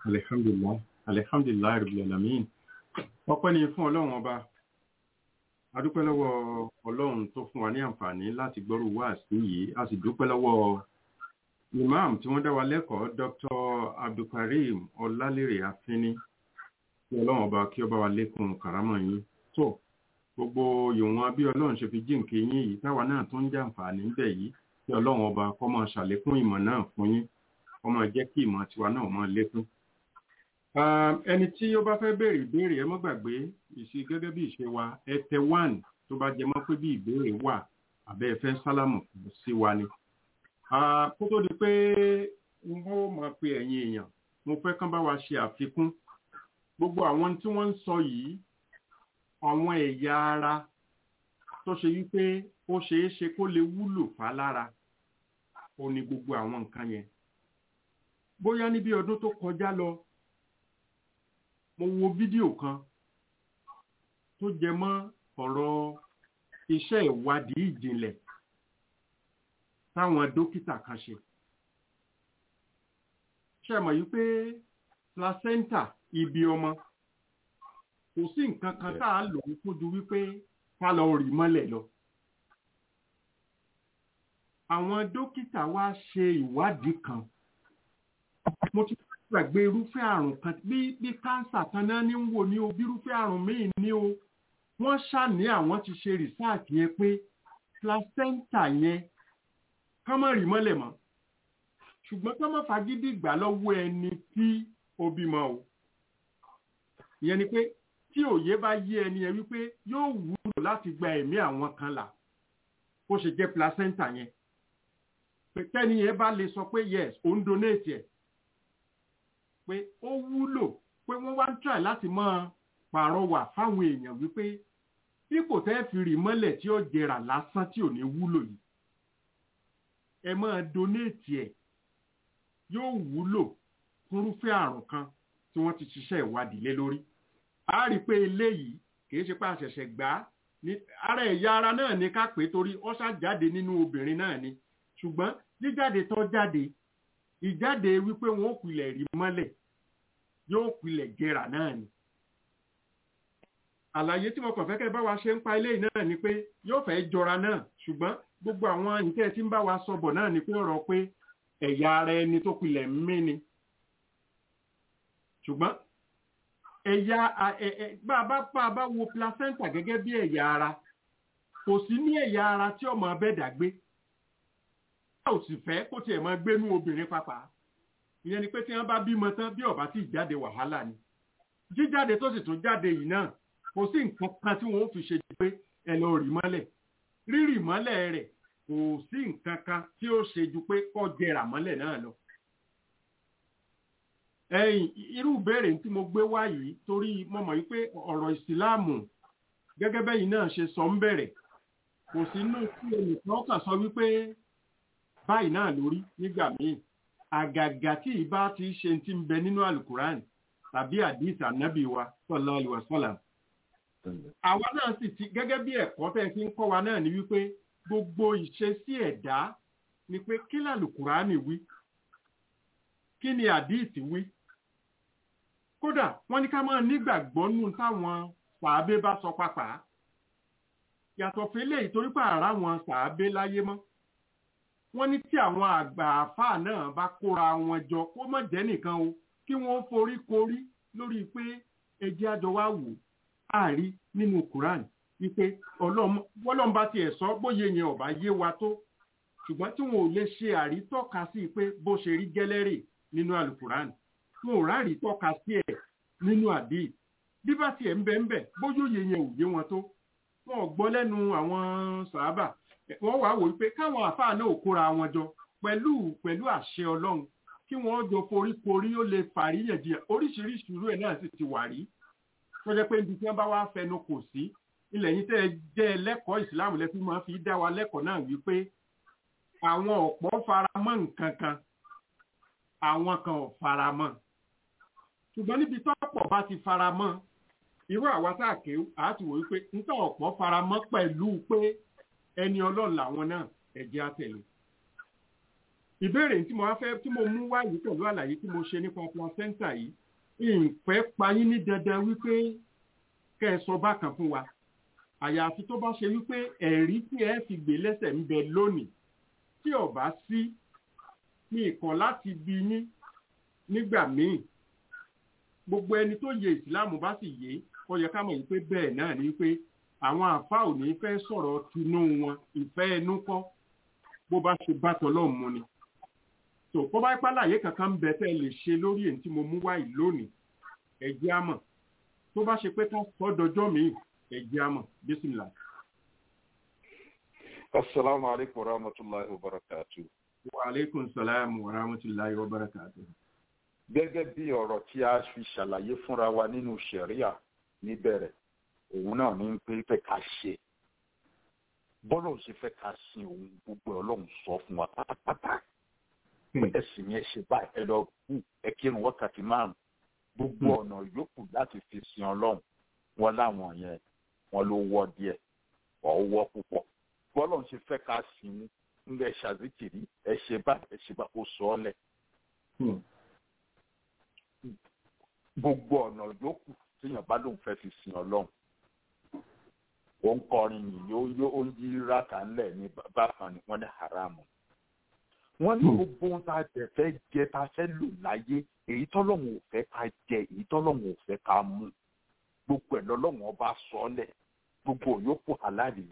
alhamdulilayi alhamdulilayi rabbil alamin ọpẹ́ ni fún ọlọ́run ọba a dúpẹ́ lọ́wọ́ ọlọ́run tó fún wa ní àǹfààní láti gbọ́rù wá sí yìí a sì dúpẹ́ lọ́wọ́ imam tí wọ́n dá wa lẹ́kọ̀ọ́ dr abdulkareem ọlálérè afínní kí ọlọ́run ọba kí ọba wa lékun kàrámọ̀ yín tó gbogbo ìwọ̀n bí ọlọ́run ṣe fi jíǹkì yín yìí táwa náà tó ń jàǹfààní níbẹ̀ yìí kí ọlọ́run ọba kó máa ṣàlékún ìmọ̀ náà fún yín kó máa jẹ́ kí ìmọ̀ tiwa náà máa lékún ẹni tí ó bá fẹ́ béèrè ìbéèrè ẹ mọ́ gbàgbé ìṣe gẹ́gẹ́ bí ìṣe wa ẹ tẹ one tó bá jẹ mọ́ pé bí ìbéèrè wà àbẹ́ ẹ fẹ́ sálámù sí wa ni. kó tó di pé n ó máa pe ẹ̀yin èèyàn mo fẹ́ kán bá wa ṣe àfikún gbogbo àwọn tí wọ́n ń sọ yìí àwọn ẹ̀yà ara tó ṣe wípé ó ṣeé ṣe kó lè wúlò fálára ó ní gbogbo àwọn nǹkan yẹn bóyá níbi ọdún tó kọjá lọ mo wo fídíò kan tó jẹ mọ́ ọ̀rọ̀ iṣẹ́ ìwádìí ìjìnlẹ̀ táwọn dókítà kan ṣe ṣe mọ̀ yìí pé placenta ibi ọmọ kò sí nǹkan kan tá a lò ó kójú wípé ká lọ rì mọ́lẹ̀ lọ àwọn dókítà wá ṣe ìwádìí kan mo ti gbàgbé irúfẹ́ àrùn kan bí bí káńsà kan náà ní ń wò ní o bí irúfẹ́ àrùn míì ní o wọ́n ṣàní àwọn ti ṣe rìsáàtì yẹn pé placenta yẹn kán mọ̀ rí mọ́lẹ̀ mọ́ ṣùgbọ́n kán mọ̀ fagídí ìgbà lọ́wọ́ ẹni tí ó bímọ o ìyẹn ni pé tí òye bá yé ẹni yẹn wípé yóò wúlò láti gba ẹ̀mí àwọn kan là bó ṣe jẹ́ placenta yẹn pé tẹ́ni yẹn bá lè sọ pé yes òun donate ẹ̀ pé ó wúlò pé wọ́n wá ń try láti máa pàrọwà fáwọn èèyàn wípé ipò tẹ́ fi rì mọ́lẹ̀ tí ó jẹrà lásán tí ò ní wúlò yìí ẹ máa donate ẹ̀ yóò wúlò fúnrúfẹ́ àrùn kan tí wọ́n ti ṣiṣẹ́ ìwádìí lé lórí a rí i pé eléyìí kì í ṣe pé àṣẹ̀ṣẹ̀ gbà á ní ara ẹ̀yà ara náà ní ká pé torí ó ṣàjáde nínú obìnrin náà ni ṣùgbọ́n jíjáde tó jáde ìjáde wípé wọn ò pilẹ̀ rí mọ́lẹ̀ yóò pilẹ̀ jẹrà náà ni. àlàyé tí mo kàn fẹ́ kẹ́ bá wa ṣe ń pa ilé náà ni pé yóò fẹ́ jọra náà ṣùgbọ́n gbogbo àwọn nǹkẹ́ tí ń bá wa sọ̀bọ̀ náà ni pé ọ̀rọ̀ pé ẹ̀yà ara ẹni tó pilẹ̀ ń mí ni. ṣùgbọ́n ẹ̀yà bá a bá bá a bá wo placenta gẹ́gẹ́ bí ẹ̀yà ara kò sí ní ẹ̀yà ara tí ọmọ abẹ́dà gbé ò sì fẹ́ kó tiẹ̀ máa gbénú obìnrin pàpà ìyẹn ni pé tí wọ́n bá bímọ tán bí ọ̀bá tí jáde wàhálà ni jíjáde tó sì tún jáde yìí náà kò sí nǹkan kan tí wọ́n fi ṣe jù pé ẹ lọ rì mọ́lẹ̀ rírì mọ́lẹ̀ rẹ̀ kò sí nǹkan kan tí ó ṣe ju pé kó jẹrà mọ́lẹ̀ náà lọ. ẹ̀yìn irú ìbéèrè tí mo gbé wá yìí torí mo mọ̀ wípé ọ̀rọ̀ ìsìláàmù gẹ́gẹ́ bẹ́yìn náà ṣe sọ ń bẹ̀rẹ̀ kò sínú tí ẹnìkan kàn sọ wípé báyìí náà lórí nígbà míì àgàgà tí ìbá ti ṣe ti ń bẹ nínú alukuran tàbí àdìs ànábì wa sallallahu alaihi wasallam. àwa náà sì ti gẹ́gẹ́ bí ẹ̀kọ́ tẹ́ fi ń kọ́ wa náà ni wípé gbogbo ìṣesí ẹ̀dá ni pé kí làlùkuran wí kí ni àdìs wí. kódà wọ́n ní ká máa nígbàgbọ́ nù táwọn sàábé bá sọ pàpà yàtọ̀ fẹ́lẹ́ ìtorí pààrà wọn sàábé láyé mọ́ wọ́n ní tí àwọn àgbà àfáà náà bá kóra wọn jọ kó má jẹ́ nìkan o kí wọ́n forí korí lórí pé ẹjẹ́ àjọ wa wò àárí nínú Quran wípé ọlọ́run bá tiẹ̀ sọ bóyá yẹn ọ̀bá yé wa tó ṣùgbọ́n tí wọn ò lè ṣe àrítọ́ka sí pé bó ṣe rí gẹ́lẹ́rè nínú alukuran wọn ò rárí tọ́ka sí ẹ̀ nínú àdé bí bá tiẹ̀ ń bẹ ń bẹ bóyá òye yẹn ò yé wọn tó wọn ò gbọ́ lẹ́nu àwọn sàábà wọ́n wá wò pé káwọn àfáà náà ò kóra wọn jọ pẹ̀lú pẹ̀lú àṣẹ ọlọ́run kí wọ́n jọ foríkorí ó lè fàríyànjiyàn oríṣiríṣi irú ẹ̀ náà sì ti wà rí tó jẹ́ pé ibi tí wọ́n bá wá fẹnu kò sí ilẹ̀ yìí tẹ́ ẹ jẹ́ ẹlẹ́kọ̀ọ́ ìsìláàmù lẹ́fí máa fi dá wa lẹ́kọ̀ọ́ náà wípé àwọn ọ̀pọ̀ faramọ́ nǹkan kan àwọn kan ò faramọ́ ṣùgbọ́n níbi tọ́pọ̀ bá ti faramọ́ irú àwa tá a kéwù àá ti wò wípé nítorí ọ̀pọ̀ faramọ́ pẹ̀lú pé ẹni ọlọ́run làwọn náà ẹ̀jẹ̀ àtẹ̀lé. ìbéèrè tí mo wá fẹ́ tí mo mú wáyé pẹ̀lú àlàyé tí mo ṣe nípa placenta yìí ìfẹ́ payín ní dandan wípé kẹ́ ẹ sọ bákan fún wa àyàfi tó bá ṣe wípé ẹ̀rí tí ẹ fi gbé lẹ́sẹ̀ ń bẹ lónìí tí ò bá sí ní ìkọ̀ láti bí yín nígbà míì gbogbo ẹni tó yẹ ìsìláàmù bá sì yé ó yẹ ká mọ̀ wípé bẹ́ẹ̀ náà ni wípé àwọn àfa ò ní fẹ́ sọ̀rọ̀ tinú wọn ìfẹ́ ẹnu kọ́ bó bá ṣe bá tọ́lọ́ mu ni tó kó bá ipá láàyè kankan ń bẹ tẹ́ ẹ lè ṣe lórí èyí tí mo mú wáyé lónìí ẹ̀jẹ̀ àmọ̀ tó bá ṣe pé ká sọ dọjọ́ mi ẹ̀jẹ̀ àmọ̀ bísímìlà. asalaamu alaykum wa rahmatulahi wa barakatu. wa aleykum salaam wa rahmatulahi wa barakatu. gẹ́gẹ́ bí ọ̀rọ̀ tí a fi ṣàlàyé fúnra wa nínú ṣẹ̀ríà níbẹ̀rẹ̀ òun náà ní pé fẹ́ ká ṣe bọ́lá ò ṣe fẹ́ ká sin òun gbogbo ọlọ́run sọ fún wa pátápátá ẹ̀sìn yẹn ṣe báyìí ẹ lọ kú ẹ kírun wákàtí márùn gbogbo ọ̀nà yòókù láti fi sin ọlọ́run wọn láwọn yẹn wọn ló wọ́ díẹ̀ ọ̀ wọ́ púpọ̀ bọ́lá ò ṣe fẹ́ ká sin ń lẹ ṣàzìkìrí ẹ ṣe báyìí ẹ ṣe báyìí ó sọ ọ́ lẹ̀ gbogbo ọ̀nà yòókù tíyàn bá lóun fẹ́ fi sin ọlọ́run ó ń kọrin yìí ó yó ó ń yí rákà ńlẹ̀ ní bákan ni wọ́n ní haramu. wọ́n ní gbogbo ohun tá a jẹ fẹ́ jẹ tá a fẹ́ lò láyé èyí tọ́lọ́run ò fẹ́ ká jẹ èyí tọ́lọ́run ò fẹ́ ká mú gbogbo ẹ̀ lọ́lọ́run ọba sọ́ọ́lẹ̀ gbogbo òyòkù halali.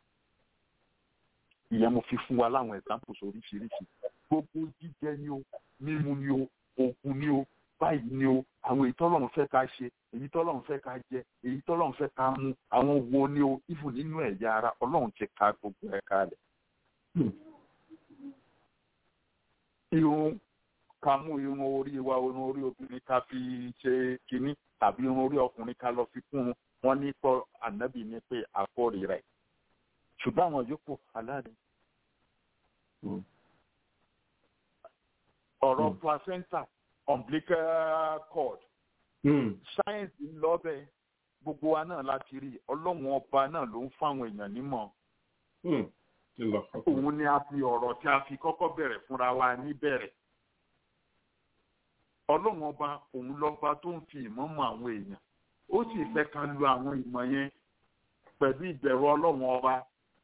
ìyẹn mo fi fún wa láwọn examples oríṣiríṣi gbogbo jíjẹ ni o mímu ni o oògùn ni o báyìí ni o àwọn èyí tọ́lọ́run fẹ́ ká ṣe èyí tọ́lọ́run fẹ́ ká jẹ èyí tọ́lọ́run fẹ́ ká mú àwọn wo ni o ìfù nínú ẹ̀yà ara ọlọ́run ti ka gbogbo ẹ̀ kalẹ̀. irun ká mú irun orí wa irun orí obìnrin ká fi ṣe kínní tàbí irun orí ọkùnrin ká lọ fi kún un wọ́n ní pọ́ ànábì ní pé àkórè rẹ̀ ṣùgbọ́n àwọn yòókù aláàdé. ọ̀rọ̀ placenta umbilical cord sáyẹ̀nsì ń lọ bẹ́ẹ̀ gbogbo wa náà láti rí ọlọ́run ọba náà ló ń fáwọn èèyàn nímọ̀ òun ni a fi ọ̀rọ̀ tí a fi kọ́kọ́ bẹ̀rẹ̀ fúnra wa níbẹ̀rẹ̀ ọlọ́run ọba òun lọ́ba tó ń fi ìmọ̀ mọ àwọn èèyàn ó sì fẹ́ ká lu àwọn ìmọ̀ yẹn pẹ̀lú ìbẹ̀rù ọlọ́run ọba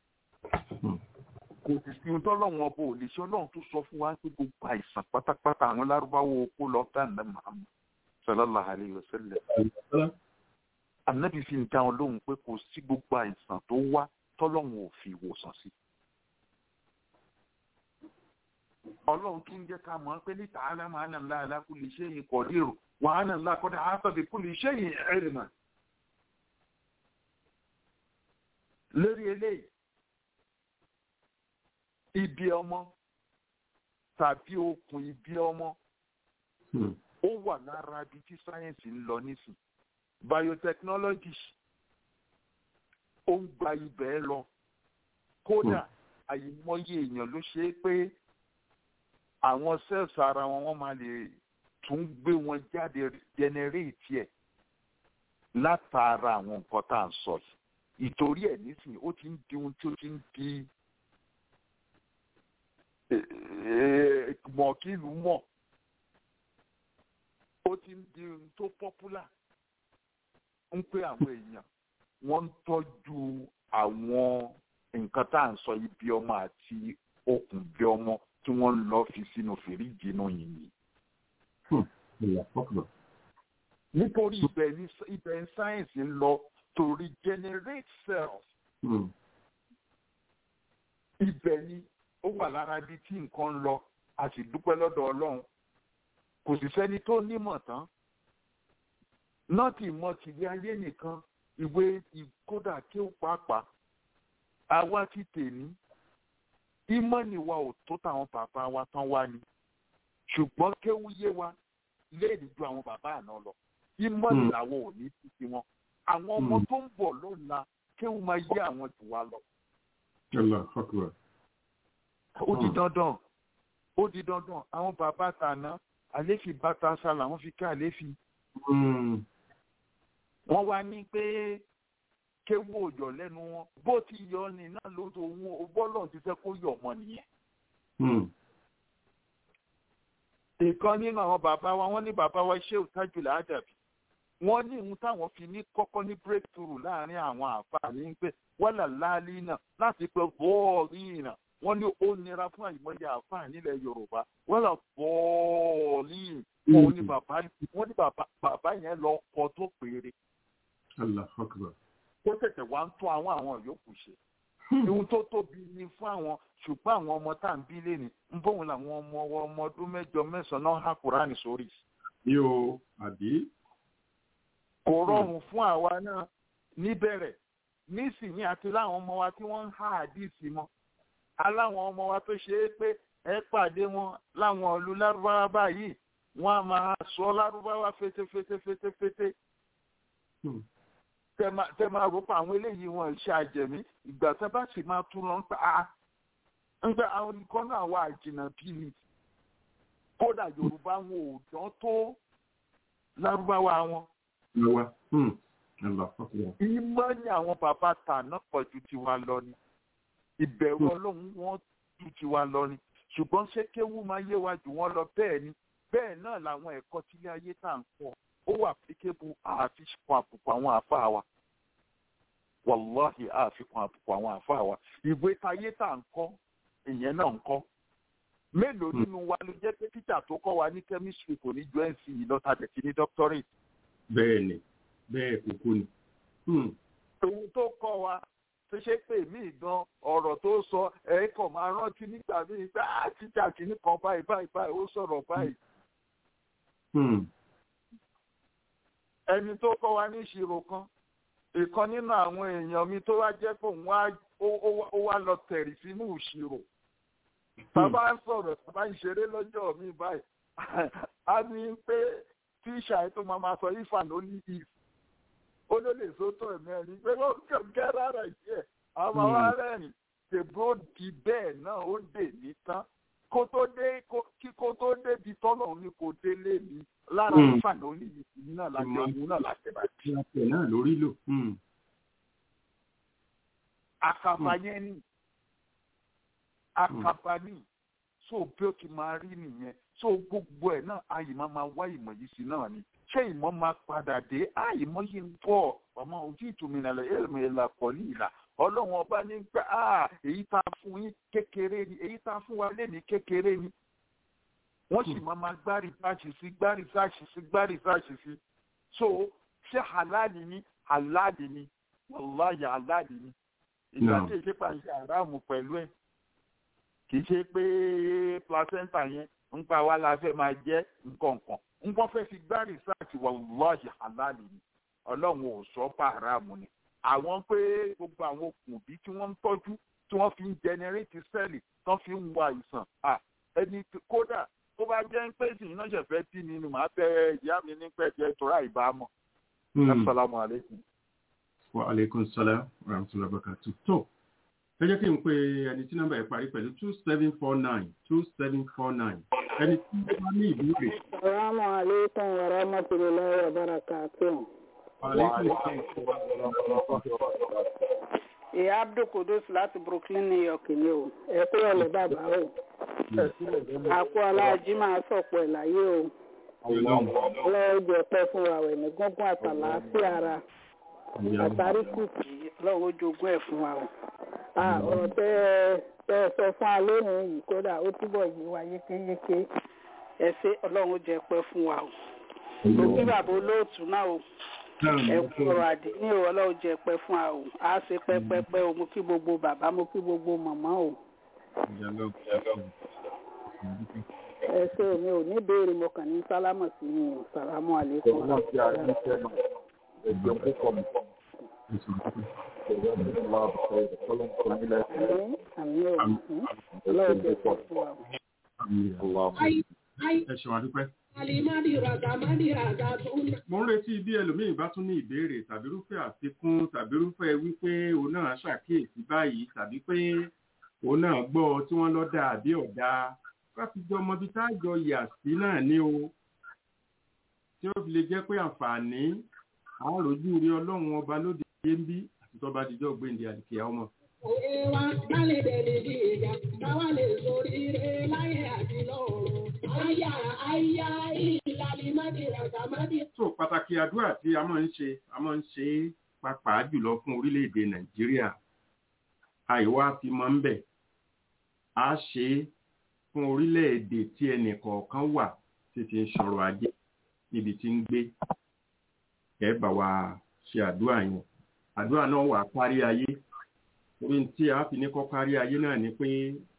kò sì sí ohun tọ́lọ́run ọba ò lè ṣe ọlọ́run tó sọ fún wa pé gbogbo àìsàn pátápátá àwọn lárúbáwò kó lọ tá ǹdẹ́ màmú sallallahu alayhi wa sallam. Ànábì fi ń dá wọn lóhùn pé kò sí gbogbo àìsàn tó wá tọ́lọ́run ò fi ìwòsàn sí. Ọlọ́run tún jẹ́ ká mọ̀ pé níta aláma àná ńlá alákù lè ṣe yìí kọ̀ dérò wà á nà ńlá kọ́dà áfàbí kú lè ṣe yìí ẹ̀rì mà. Lórí eléyìí, ibi ọmọ tàbí okùn ibi ọmọ ó wà lára ibi tí sáyẹ́ǹsì ń lọ nísìn biotechnology ó ń gba ibẹ̀ lọ kódà àyìmọye èèyàn ló ṣe é pé àwọn cells ara wọn wọ́n máa lè tún gbé wọn jáde generate ẹ̀ látara àwọn nǹkan tá à ń sọ yìí ìtorí ẹ̀ nísìn ó ti ń di ohun tí ó ti ń di mọ̀kìlú mọ̀ ó ti ń di ohun tó pọ́pùlà ń pé àwọn èèyàn wọ́n ń tọ́jú àwọn nǹkan tá à ń sọ ibi ọmọ àti okùn bí ọmọ tí wọ́n ń lọ fi sínú fìríjì inú yìnyín. nítorí ibẹ̀ ní ibẹ̀ ní sáyẹ̀nsì ń lọ to regenerate cells. ibẹ̀ ni ó wà lára ibi tí nǹkan ń lọ a sì dúpẹ́ lọ́dọ̀ ọlọ́run kò sì sẹ́ni tó nímọ̀ tán nọ́ọ̀tì mọ́ tìlé ayé nìkan ìwé ìkódà kí ó pàápàá àwa ti tèmi ìmọ̀ni wa ò tó táwọn bàbá wa tán wá ni ṣùgbọ́n kéwú yé wa léèdì ju àwọn bàbá àná lọ ìmọ̀ni làwọn ò ní títí wọn àwọn ọmọ tó ń bọ̀ lọ́la kéwú máa yé àwọn jù wá lọ. ó di dandan ó di dandan àwọn bàbá tàná àléfì bàtà sálà wọ́n fi ká àléfì. wọ́n wá ní pé kéwú òjò lẹ́nu wọn bó ti yọ ni náà ló tó wọn bọ́lọ̀ ti fẹ́ kó yọ ọmọ nìyẹn. ìkan nínú àwọn bàbá wa wọ́n ní bàbá wa ṣé òtájù làádàbí wọ́n ní ohun táwọn fi ní kọ́kọ́ ní breakthrough láàrin àwọn àǹfààní ń pè wọ́là láàlì náà láti pẹ́ bọ́ọ̀lì náà wọ́n ní ó nira fún àìmọye àǹfààní ilẹ̀ yorùbá wọ́là bọ́ọ̀lì wọ́n ní bàbá wọ́n ní bàbá yẹn lọ kọ́ tó péré Allah akbar. tó tẹ̀tẹ̀ wá ń tún àwọn àwọn yòókù ṣe ohun tó tóbi ni fún àwọn ṣùgbọ́n àwọn ọmọ tá à ń bí lẹ́nu ń bóun làwọn ọmọ ọmọ ọdún mẹ́jọ mẹ́sàn-án náà há kúránì sórí. yóò àbí. kò rọrùn fún àwa náà níbẹ̀rẹ̀ nísìnyí àti láwọn ọmọ wa tí wọ́n ń há àdìsí mọ́ aláwọn ọmọ wa tó ṣe é pé ẹ pàdé wọn láwọn ìlú lárúbáwá báyìí wọ́n á máa sọ lárúbáwá fétéfétéfétéfété tẹ máa rò pé àwọn eléyìí wọn ṣe àjẹmí ìgbà tẹ bá sì máa tún lọ ń pa á ń pẹ àwọn nǹkan náà wà jìnnà bí mi kódà yorùbá wọn ò dán tó lárúbáwá wọn. lọ́wọ́ ìmọ̀ ni àwọn bàbá tà náà pọ̀ ju tiwa lọ ni ìbẹ̀rù ọlọ́run wọn ju tiwa lọ ni ṣùgbọ́n ṣé kéwú máa yé wa jù wọ́n lọ bẹ́ẹ̀ ni bẹ́ẹ̀ náà làwọn ẹ̀kọ́ tílé ayé tá à ń kọ́ ó wà applicable àfikún àbùkù àwọn àfáà wa wàláhì àfikún àbùkù àwọn àfáà wa ìwé tayé tá à ń kọ́ ìyẹn náà ń kọ́ mélòó nínú wa ló jẹ́ pé títà tó kọ́ wa ní chemistry kò ní ju nc lọ́tà tẹ̀sí ní doctorate. bẹ́ẹ̀ ni bẹ́ẹ̀ kúkú ni. ohun tó kọ́ wa tó ṣe pé mí gan ọ̀rọ̀ tó sọ ẹ̀ kàn máa rántí nígbà míì pé á títà kìíní kan báyìí báyìí báyìí ó sọ̀rọ̀ báyìí ẹni tó kọ́ wa ní ìṣirò kan ìkan nínú àwọn èèyàn mi tó wá jẹ́ pé òun ó wá lọ tẹ̀rì sínú ìṣirò bàbá ń sọ̀rọ̀ bàbá ń ṣeré lọ́jọ́ mi báyìí a ní pé tíṣà ẹ̀ tó máa ma sọ ifá ló ní if ó ló lè sótò ẹ̀mẹ́rin pé ó kẹ̀kẹ́ rárá ìṣe àwọn ọmọ arẹ́rìn tèbó di bẹ́ẹ̀ náà ó dè ní tán kó tó dé kí kó tó débi tọ́lọ̀ ní kò délé mi lára ìfànà oníyìí náà láti ọ̀hún náà láti bá tí. ìyàpẹ̀ náà lórí lò. àkàfà yẹn ni àkàfà ni so bí ó ti máa rí nìyẹn so gbogbo ẹ̀ náà àyè máa máa wá ìmọ̀ yìí sí náà ni ṣé ìmọ̀ máa padà dé àìmọ̀ yìí ń bọ̀ ọmọ ojú ìtumìnà ẹ̀rọ ìlà pọ̀ ní ìlà ọlọ́run ọba ní pé èyí tá a fún yín kékeré ni èyí tá a fún wa lé ní kékeré ni wọ́n sì máa ma gbá rìsáàṣì sí gbá rìsáàṣì sí gbá rìsáàṣì sí so ṣé halali ni halali ni wàláyé halali ni ìgbà tí èyí pa ṣe àràmù pẹ̀lú ẹ̀ kì í ṣe pé placenta yẹn ń pa wá la fẹ́ máa jẹ́ nǹkankan ń wọ́n fẹ́ fi gbá rìsáàṣì wàláyé halali ni ọlọ́run ò sọ pa àràmù ni àwọn pé gbogbo àwọn okùn bí tí wọ́n ń tọ́jú tí wọ́n fi ń jẹnẹrétì sẹ́ẹ̀lì tán fi ń wo àìsàn ẹni kódà tó bá jẹ́ ń pè sí iná ṣẹ̀fẹ́ tí mi ni màá tẹ ìyá mi ní pẹ̀jẹ́ tóra ìbámọ̀. asalaamu aleykum. wa aleykum salaam wa rahmatulah barakatu. tó ẹ jẹ́ kí n pe ẹni tí nọ́mbà yẹn parí pẹ̀lú two seven four nine two seven four nine ẹni tí ó bá ní ìbéèrè. salaamu aleykum wa rahmatulahi wa barakatu. ìyá abdul kudus láti brooklyn new york ni o ẹ kúrò lọ bàbá o àkó aláàjí máa sọ̀pọ̀ ẹ̀ láyé o ọlọ́run jẹ́ pẹ́ fún wa wẹ̀ ní gúngún àtàlàáfíà ara àtàrí kùkì ọlọ́run ó jogún ẹ̀ fún wa o ọ̀rọ̀ tẹ́ ẹ sọ fún wa lónìí yìí kódà ó túbọ̀ yí wa yékéyéké ẹ ṣé ọlọ́run ó jẹ́ pẹ́ fún wa o mo kí bàbá olóòtú náà o ẹ kú ọ̀rọ̀ àdínní o ọlọ́run jẹ́ pẹ́ fún wa o á ṣe pẹ́pẹ́pẹ́ o mo kí gbogbo bàbá mo kí gbogbo màmá o ẹ ṣe mi ò ní béèrè mo kàn ní sálámù sí mi ò sàlámù àlékún. ọlọ́run ti àrí ní sẹ́nu ẹgbẹ́ púpọ̀ mi. àmì ò ọlọ́run jẹ́ pọ̀ fún wa. ẹ ṣeun adúpẹ́. mo ń retí bí ẹlòmíín bá tún ní ìbéèrè tàbí irúfẹ́ àfikún tàbí irúfẹ́ wípé òun náà ṣàkíyèsí báyìí tàbí pé òun náà gbọ́ tí wọ́n lọ dà àbí ọ̀dà láti jọ ọmọbi tá a jọ yà sí náà ní o tí ó fi lè jẹ́ pé àǹfààní àwọn rojú rí ọlọ́run ọba lóde ayé ń bí àti tọ́ba àtijọ́ gbèǹde àdìkìyà ọmọ. Òwe wa dálé dẹ̀lé di ìjà, káwá lè sórí ire láyé àti lọ́run. Àyà àyà ìlú so pàtàkì àdúrà tí a máa ń ṣe a máa ń ṣe é pàápàá jùlọ fún orílẹ̀-èdè nàìjíríà àìwá fi máa ń bẹ̀ a ṣe é fún orílẹ̀-èdè tí ẹnì kọ̀ọ̀kan wà tí ti ń sọ̀rọ̀ ajé níbi tí ń gbé ẹ bá wa ṣe àdúrà yẹn àdúrà náà wà kárí ayé orí tí a fi ní kọ́ kárí ayé náà ni pé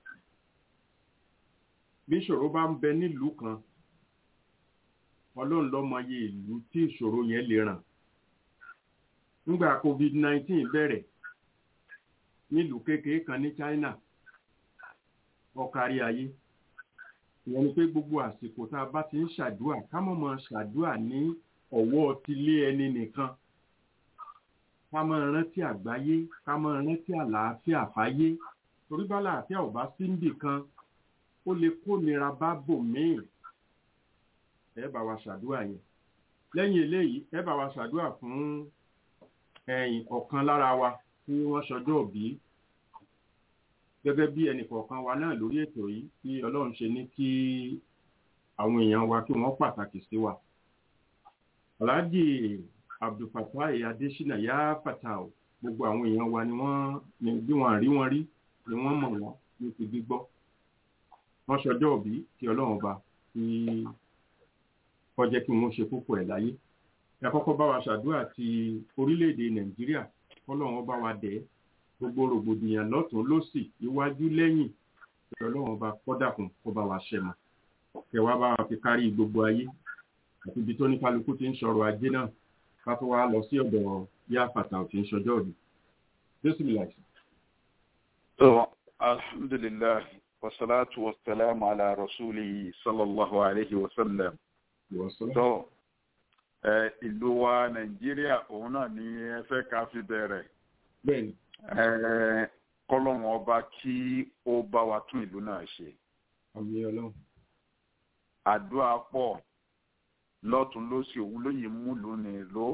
bí ìṣòro bá ń bẹ nílùú kan ọlọ́run ló mọye ìlú tí ìṣòro yẹn lè ràn nígbà covid nineteen bẹ̀rẹ̀ nílùú kékeré kan ní China ọ̀kárí ayé ìyẹn ni pé gbogbo àsìkò tá a bá ti ń ṣàdúà ká mọ̀ mọ̀ ṣàdúà ní ọ̀wọ́ tilé ẹni nìkan ká mọ̀ rántí àgbáyé ká mọ̀ rántí àlàáfíà fáyé torí bá làáfíà ò bá sí níbì kan ó lè kó nira bá bòmíì ẹ bá wa ṣàdúà yẹn lẹ́yìn eléyìí ẹ bá wa ṣàdúà fún ẹ̀yìn ọ̀kan lára wa tí wọ́n ṣọjọ́ òbí gẹ́gẹ́ bí ẹnìkọ̀ọ̀kan wa náà lórí ètò yìí tí ọlọ́run ṣe ní kí àwọn èèyàn wa kí wọ́n pàtàkì sí wa. Alhaji Abdulfatai Adesina yá fatao gbogbo àwọn èèyàn wa ni wọ́n ní bí wọ́n rí wọn rí ni wọ́n mọ̀ wọ́n ní ti gbígbọ́. Wọ́n ṣọjọ́ òbí kí ọlọ́run ọba kí kọjẹ́ kí wọ́n ṣe púpọ̀ ẹ̀ láyé. Ẹ kọ́kọ́ bá wa ṣàdúrà ti orílẹ̀-èdè Nàìjíríà kọ́lọ́run bá wa dẹ̀ ẹ́ gbogbo rògbòdìyàn lọ́tún lọ́sì iwájú lẹ́yìn ọlọ́run ọba kọ́dàkùn kó bá wa ṣẹ mọ́ kẹwàá bá wa fi kárí gbogbo ayé àti ibi tó ní kálukú ti ń sọ̀rọ̀ ajé náà ká tó wá lọ sí ọ̀dọ̀ yá fàtà òtí ń ṣọjọ́ òbí jésù bí láìsí. so alhamdulillah wasalaatu wasalaamu ala rasulihi sallallahu alayhi wa sallam so ìlú wa nàìjíríà òun náà ni ẹ fẹ́ ká fi bẹ̀rẹ̀ bẹ́ẹ̀ni kọlọ́run ọba kí ó bá wa tún ìlú náà ṣe. àmì ọlọ́run. àdúrà pọ̀ lọ́tún lósì òun lóye mú lónìí ló.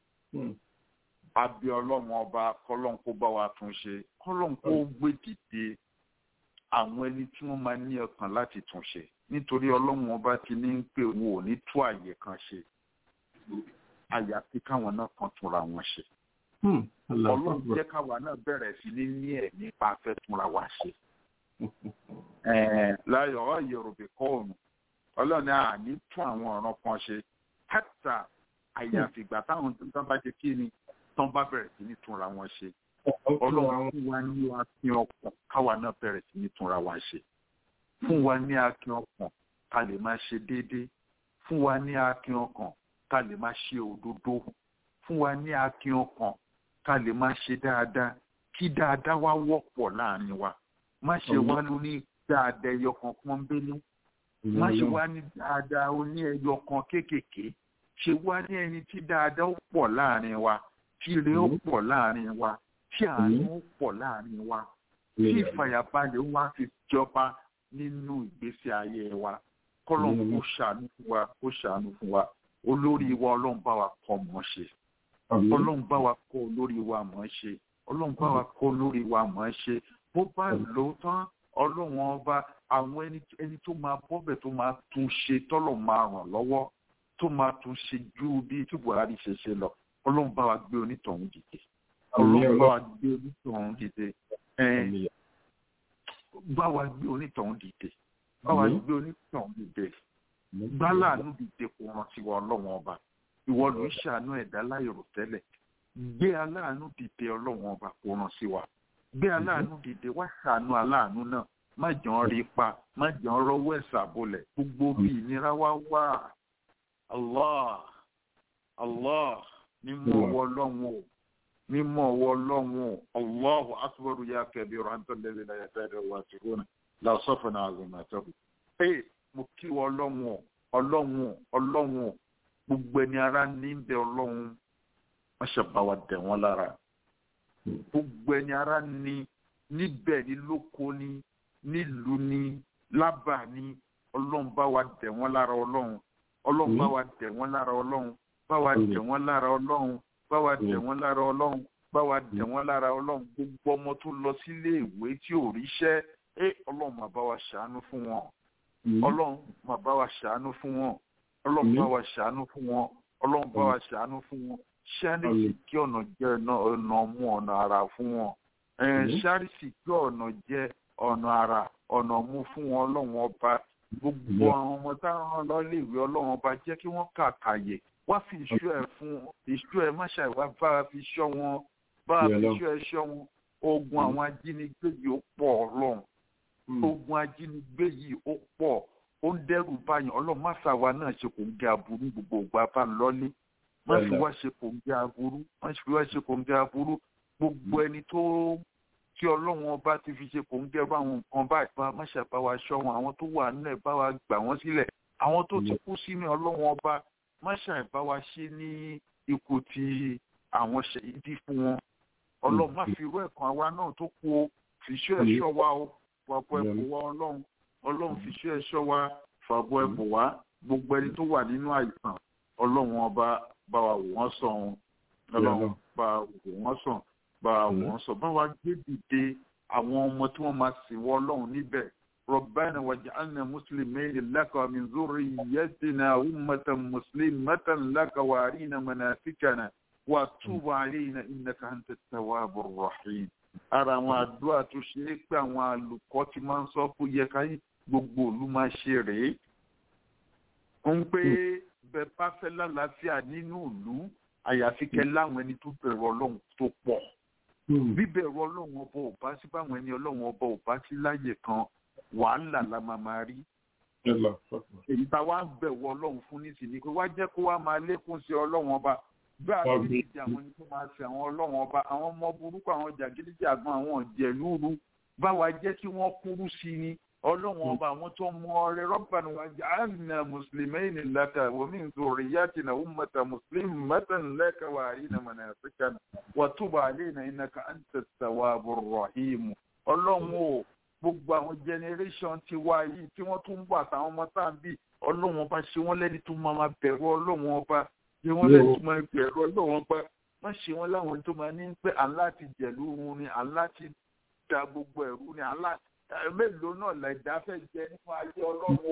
abẹ́ ọlọ́run ọba kọlọ́run kó bá wa tún ṣe kọlọ́run kó gbé dìde àwọn ẹni tí wọ́n máa ní ọkàn láti tún ṣe nítorí ọlọ́run ọba ti ní pé wọn ò ní tú àyè kan ṣe àyàfi káwọn náà kan túnra wọn ṣe ọlọ́run jẹ́ káwa náà bẹ̀rẹ̀ sí ní ní ẹ̀ nípa afẹ́túnra wa ṣe. láyọ̀ ọ́ yorùbá kọ́ọ̀nù ọlọ́run ní àní tún àwọn ọ̀ràn kan ṣe hẹ́tà àyàfi ìgbà táwọn tó bá jẹ kí ni tán bá bẹ̀rẹ̀ sí ní túnra wọn ṣe. ọlọ́run fún wa ní akin ọkàn káwa náà bẹ̀rẹ̀ sí ní túnra wa ṣe. fún wa ní akin ọkàn ká lè máa ṣe déédéé fún wa ní akin ọkàn ká lè máa ṣe òdodo fún wa ní akin ọkàn ká lè máa ṣe dáadáa kí dáadáa wá wọ́pọ̀ láàrin wa má ṣe wá lóní dáadáa ẹyọ kan pọ́nbélé má ṣe wá ní dáadáa oní ẹyọ kan kéékèèké ṣe wá ní ẹni tí dáadáa ó pọ̀ láàrin wa tí ire ó pọ̀ láàrin wa tí àánú ó pọ̀ láàrin wa tí ìfàyàbalẹ̀ wá fi jọba nínú ìgbésí ayé wa kọ́lọ́n kó ṣàánú fún wa kó ṣàánú fún wa olórí wa ọlọ́run bá wa kọ́ mọ́ ṣe ọlọ́run bá wa kọ́ olórí wa mọ̀ ẹ́ ṣe ọlọ́run bá wa kọ́ olórí wa mọ̀ ẹ́ ṣe bó bá lò ó tán ọlọ́run ọba àwọn ẹni ẹni tó máa bọ́bẹ̀ tó máa tún ṣe tọ́lọ̀ máa ràn lọ́wọ́ tó máa tún ṣe ju bí tí buhari ṣe ṣe lọ ọlọ́run bá wa gbé onítọ̀hún dìde ọlọ́run bá wa gbé onítọ̀hún dìde bá wa gbé onítọ̀hún dìde bá wa gbé onítọ̀hún dìde gbálàánú dìde kò rántí wa ọlọ́run ọba ìwọ ló ń ṣàánú ẹ̀dá láìrò tẹ́lẹ̀ gbé aláàánú dìde ọlọ́run ọba kò ràn sí wa gbé aláàánú dìde wá ṣàánú aláàánú náà má jẹ́ ọ́n rí pa má jẹ́ ọ́n rọ́wọ́ ẹ̀sà bolẹ̀ gbogbo bí ìnira wá wà allah allah mímú ọwọ́ ọlọ́run o mímú ọwọ́ ọlọ́run o allahu akbar ya kabiru anta alladhi la yatadu wa tiruna la safana azimatahu ee mo kí wọ ọlọ́run o ọlọ́run o ọlọ́run o gbogbo ẹni ara ní bẹ ọlọ́run wọ́n ṣe bá wa dẹ̀ wọ́n lára gbogbo ẹni ara ní níbẹ̀ ní lóko ní nílùú ní lábà ní ọlọ́run bá wa dẹ̀ wọ́n lára ọlọ́run ọlọ́run bá wa dẹ̀ wọ́n lára ọlọ́run bá wa dẹ̀ wọ́n lára ọlọ́run bá wa dẹ̀ wọ́n lára ọlọ́run bá wa dẹ̀ wọ́n lára ọlọ́run gbogbo ọmọ tó lọ sílé ìwé tí ò ríṣẹ́ ẹ ọlọ́run máa bá wa ṣàánú fún wọn ọlọ́run máa bá wa ṣàánú fún wọn ọlọ́run bá wa ṣàánú fún wọn ọlọ́run bá wa ṣàánú fún wọn ṣáàrìsì kí ọ̀nà jẹ́ ọ̀nà mú ọ̀nà ara fún wọn ṣáàrìsì kí ọ̀nà jẹ́ ọ̀nà ara ọ̀nà mú fún wọn ọlọ́run ọba gbogbo àwọn ọmọ táwọn lọ́lẹ́wé ọlọ́run ọba jẹ́ kí wọ́n kàkàyè wá fi ìṣú ẹ̀ fún ìṣú ẹ̀ má ṣàìwá bá a fi ṣọ́ wọn bá a fi ìṣú ẹ̀ ṣọ́ wọn ogun àwọn ajínigbé yìí ó pọ̀ ọlọ́run ogun ajínigbé yìí ó pọ̀ ó ń dẹ́rù báyìí ọlọ́run má fà wá náà ṣe kò ń gé aburú gbogbo ìgbà bá ń lọ́lé má fi wá ṣe kò ń gé aburú má fi wá ṣe kò ń gé aburú gbogbo ẹni tó tí ọlọ́run ọba ti fi ṣe kò ń gé àwọn nǹkan báyìí bá má ṣàbá wa ṣọ́ wọn àwọn tó wà nílẹ̀ bá wa gbà wọ́n sílẹ̀ àwọn tó ti kú sínú ọlọ́run ọba má ṣàbá wa ṣe ní ikú ti àwọn ṣèyídì fún wọn ọlọ́run má fi irú ẹ̀kan àwa náà tó kú o fìṣọ́ ẹ̀ṣọ́ wa o fàbọ̀ ẹ̀bùn wa ọlọ́run ọlọ́run fìṣọ́ ẹ̀ṣọ́ wa fàbọ̀ ẹ̀bùn wa gbogbo ẹni tó wà nínú àìsàn ọlọ́run ọba bá wa wò wọ́n sàn ọlọ́run bá wa wò wọ́n sàn bá wa wò wọ́n sàn bá wa gbé dìde àwọn ọmọ tí wọ́n máa sìn wọ́ ọlọ́run níbẹ̀ ربنا واجعلنا مسلمين لك ومن ذريتنا أمة مسلمة لك وارينا مناسكنا وتوب علينا إنك أنت التواب الرحيم ara àwọn àdúrà tó ṣe é pé àwọn àlùkọ́ ti máa ń sọ pé yẹ ká gbogbo òlu máa ṣe rèé ń pé bẹ bá fẹ́ lálàáfíà nínú ìlú àyàfi kẹ láwọn ẹni tó bẹ̀rù ọlọ́run tó pọ̀ bíbẹ̀rù ọlọ́run ọba ò bá sí báwọn ẹni ọlọ́run ọba ò bá sí láyè kan wàhálà la máa máa rí èyí tá a wá ń bẹ̀wò ọlọ́run fún nísìnyí pé wá jẹ́ kó wá máa lékún sí ọlọ́run ọba bí a ti di àwọn ẹni tó máa fi àwọn ọlọ́run ọba àwọn ọmọ burúkú àwọn jàgídíjàgan àwọn ọ̀jẹ̀lúru báwa jẹ́ kí wọ́n kúrú sí ni ọlọ́run ọba àwọn tó mọ ọrẹ rọ́bànú wa ja'alna muslimayni laka wa min dhurriyyatina ummatan muslimatan laka wa arina manasikana wa tub alayna innaka antat tawwabur rahim ọlọ́run o gbogbo àwọn generation ti wá yìí tí wọ́n tún ń bọ̀ àtàwọn ọmọ tá à ń bì ọlọ́run ọba ṣe wọ́n lẹ́ni tó máa bẹ̀rù ọlọ́run ọba ṣe wọ́n lẹ́ni tó máa bẹ̀rù ọlọ́run ọba má ṣe wọ́n láwọn tó máa ní pé àlá ti jẹ̀lú òun ni àlá ti da gbogbo ẹ̀rú ni àlá mélòó náà lẹ̀dá fẹ́ jẹ nínú ayé ọlọ́run o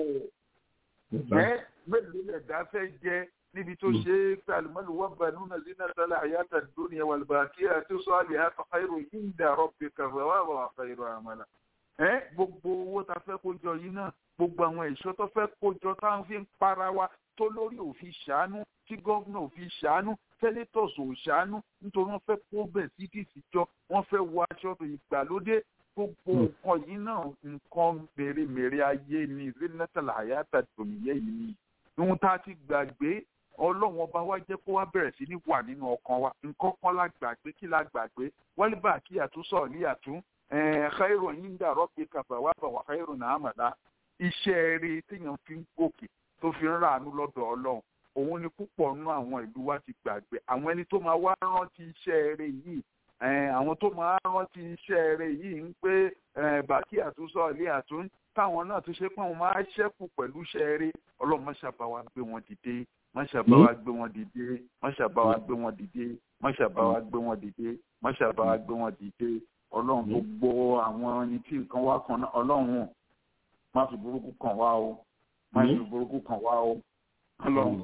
ẹ́ mélòó lẹ̀dá fẹ́ jẹ níbi tó ṣe é pé àlùmọ́lù wọ́n bá nínú náà zina tala àyàtà dúnìyà wàlùbàkì àti sọ àlè àtọ̀ káyọ̀ yìí ń dàrọ́ pé kàfẹ́ wà wà káyọ̀ àmàlà ẹ gbogbo owó tá a fẹ́ kó jọ yìí náà gbogbo àwọn ẹ̀ṣọ́ tó fẹ́ kó jọ tá a fi ń para wa tó lórí òfin ṣàánú tí gómìnà òfin ṣàánú senators ò ṣàánú nítorí wọ́n fẹ́ kó bẹ̀ sí dìsí jọ wọ́n fẹ́ wọ aṣọ ìgbàlódé gbogbo nǹkan yìí náà nǹkan mèremère ayé ni zenatala ayata tòmíyẹ yìí ni ohun tá a ti gbàgbé ọlọ́run ọba wa jẹ́ kó wá bẹ̀rẹ̀ sí ní wà nínú ọkàn wa nǹkan kan la gbàgbé kí la gbàgbé wálé bá kí àtúnṣọ ní àtún khairu inda rabbika thawaba wa khairu amala iṣẹ́ rere téèyàn fi ń gòkè tó fi ń ràánú lọ́dọ̀ ọlọ́run òun ni púpọ̀ nínú àwọn ìlú wa ti gbàgbé àwọn ẹni tó máa wá rántí iṣẹ́ rere yìí àwọn tó máa rántí iṣẹ́ rere yìí ń pé bàkí àtúnṣọ ilé àtún táwọn náà tó ṣe pé wọn máa ṣẹ́kù pẹ̀lú iṣẹ́ rere ọlọ́run má ṣàbá wa gbé wọn dìde má ṣàbá wa gbé wọn dìde má ṣàbá wa gbé wọn dìde má ṣàbá wa gbé wọn dìde má ṣàbá wa gbé wọn dìde ọlọ́run gbogbo àwọn ẹni tí nǹkan wá kan náà ọlọ́run má fi burúkú kàn wá o má fi burúkú kàn wá o ọlọ́run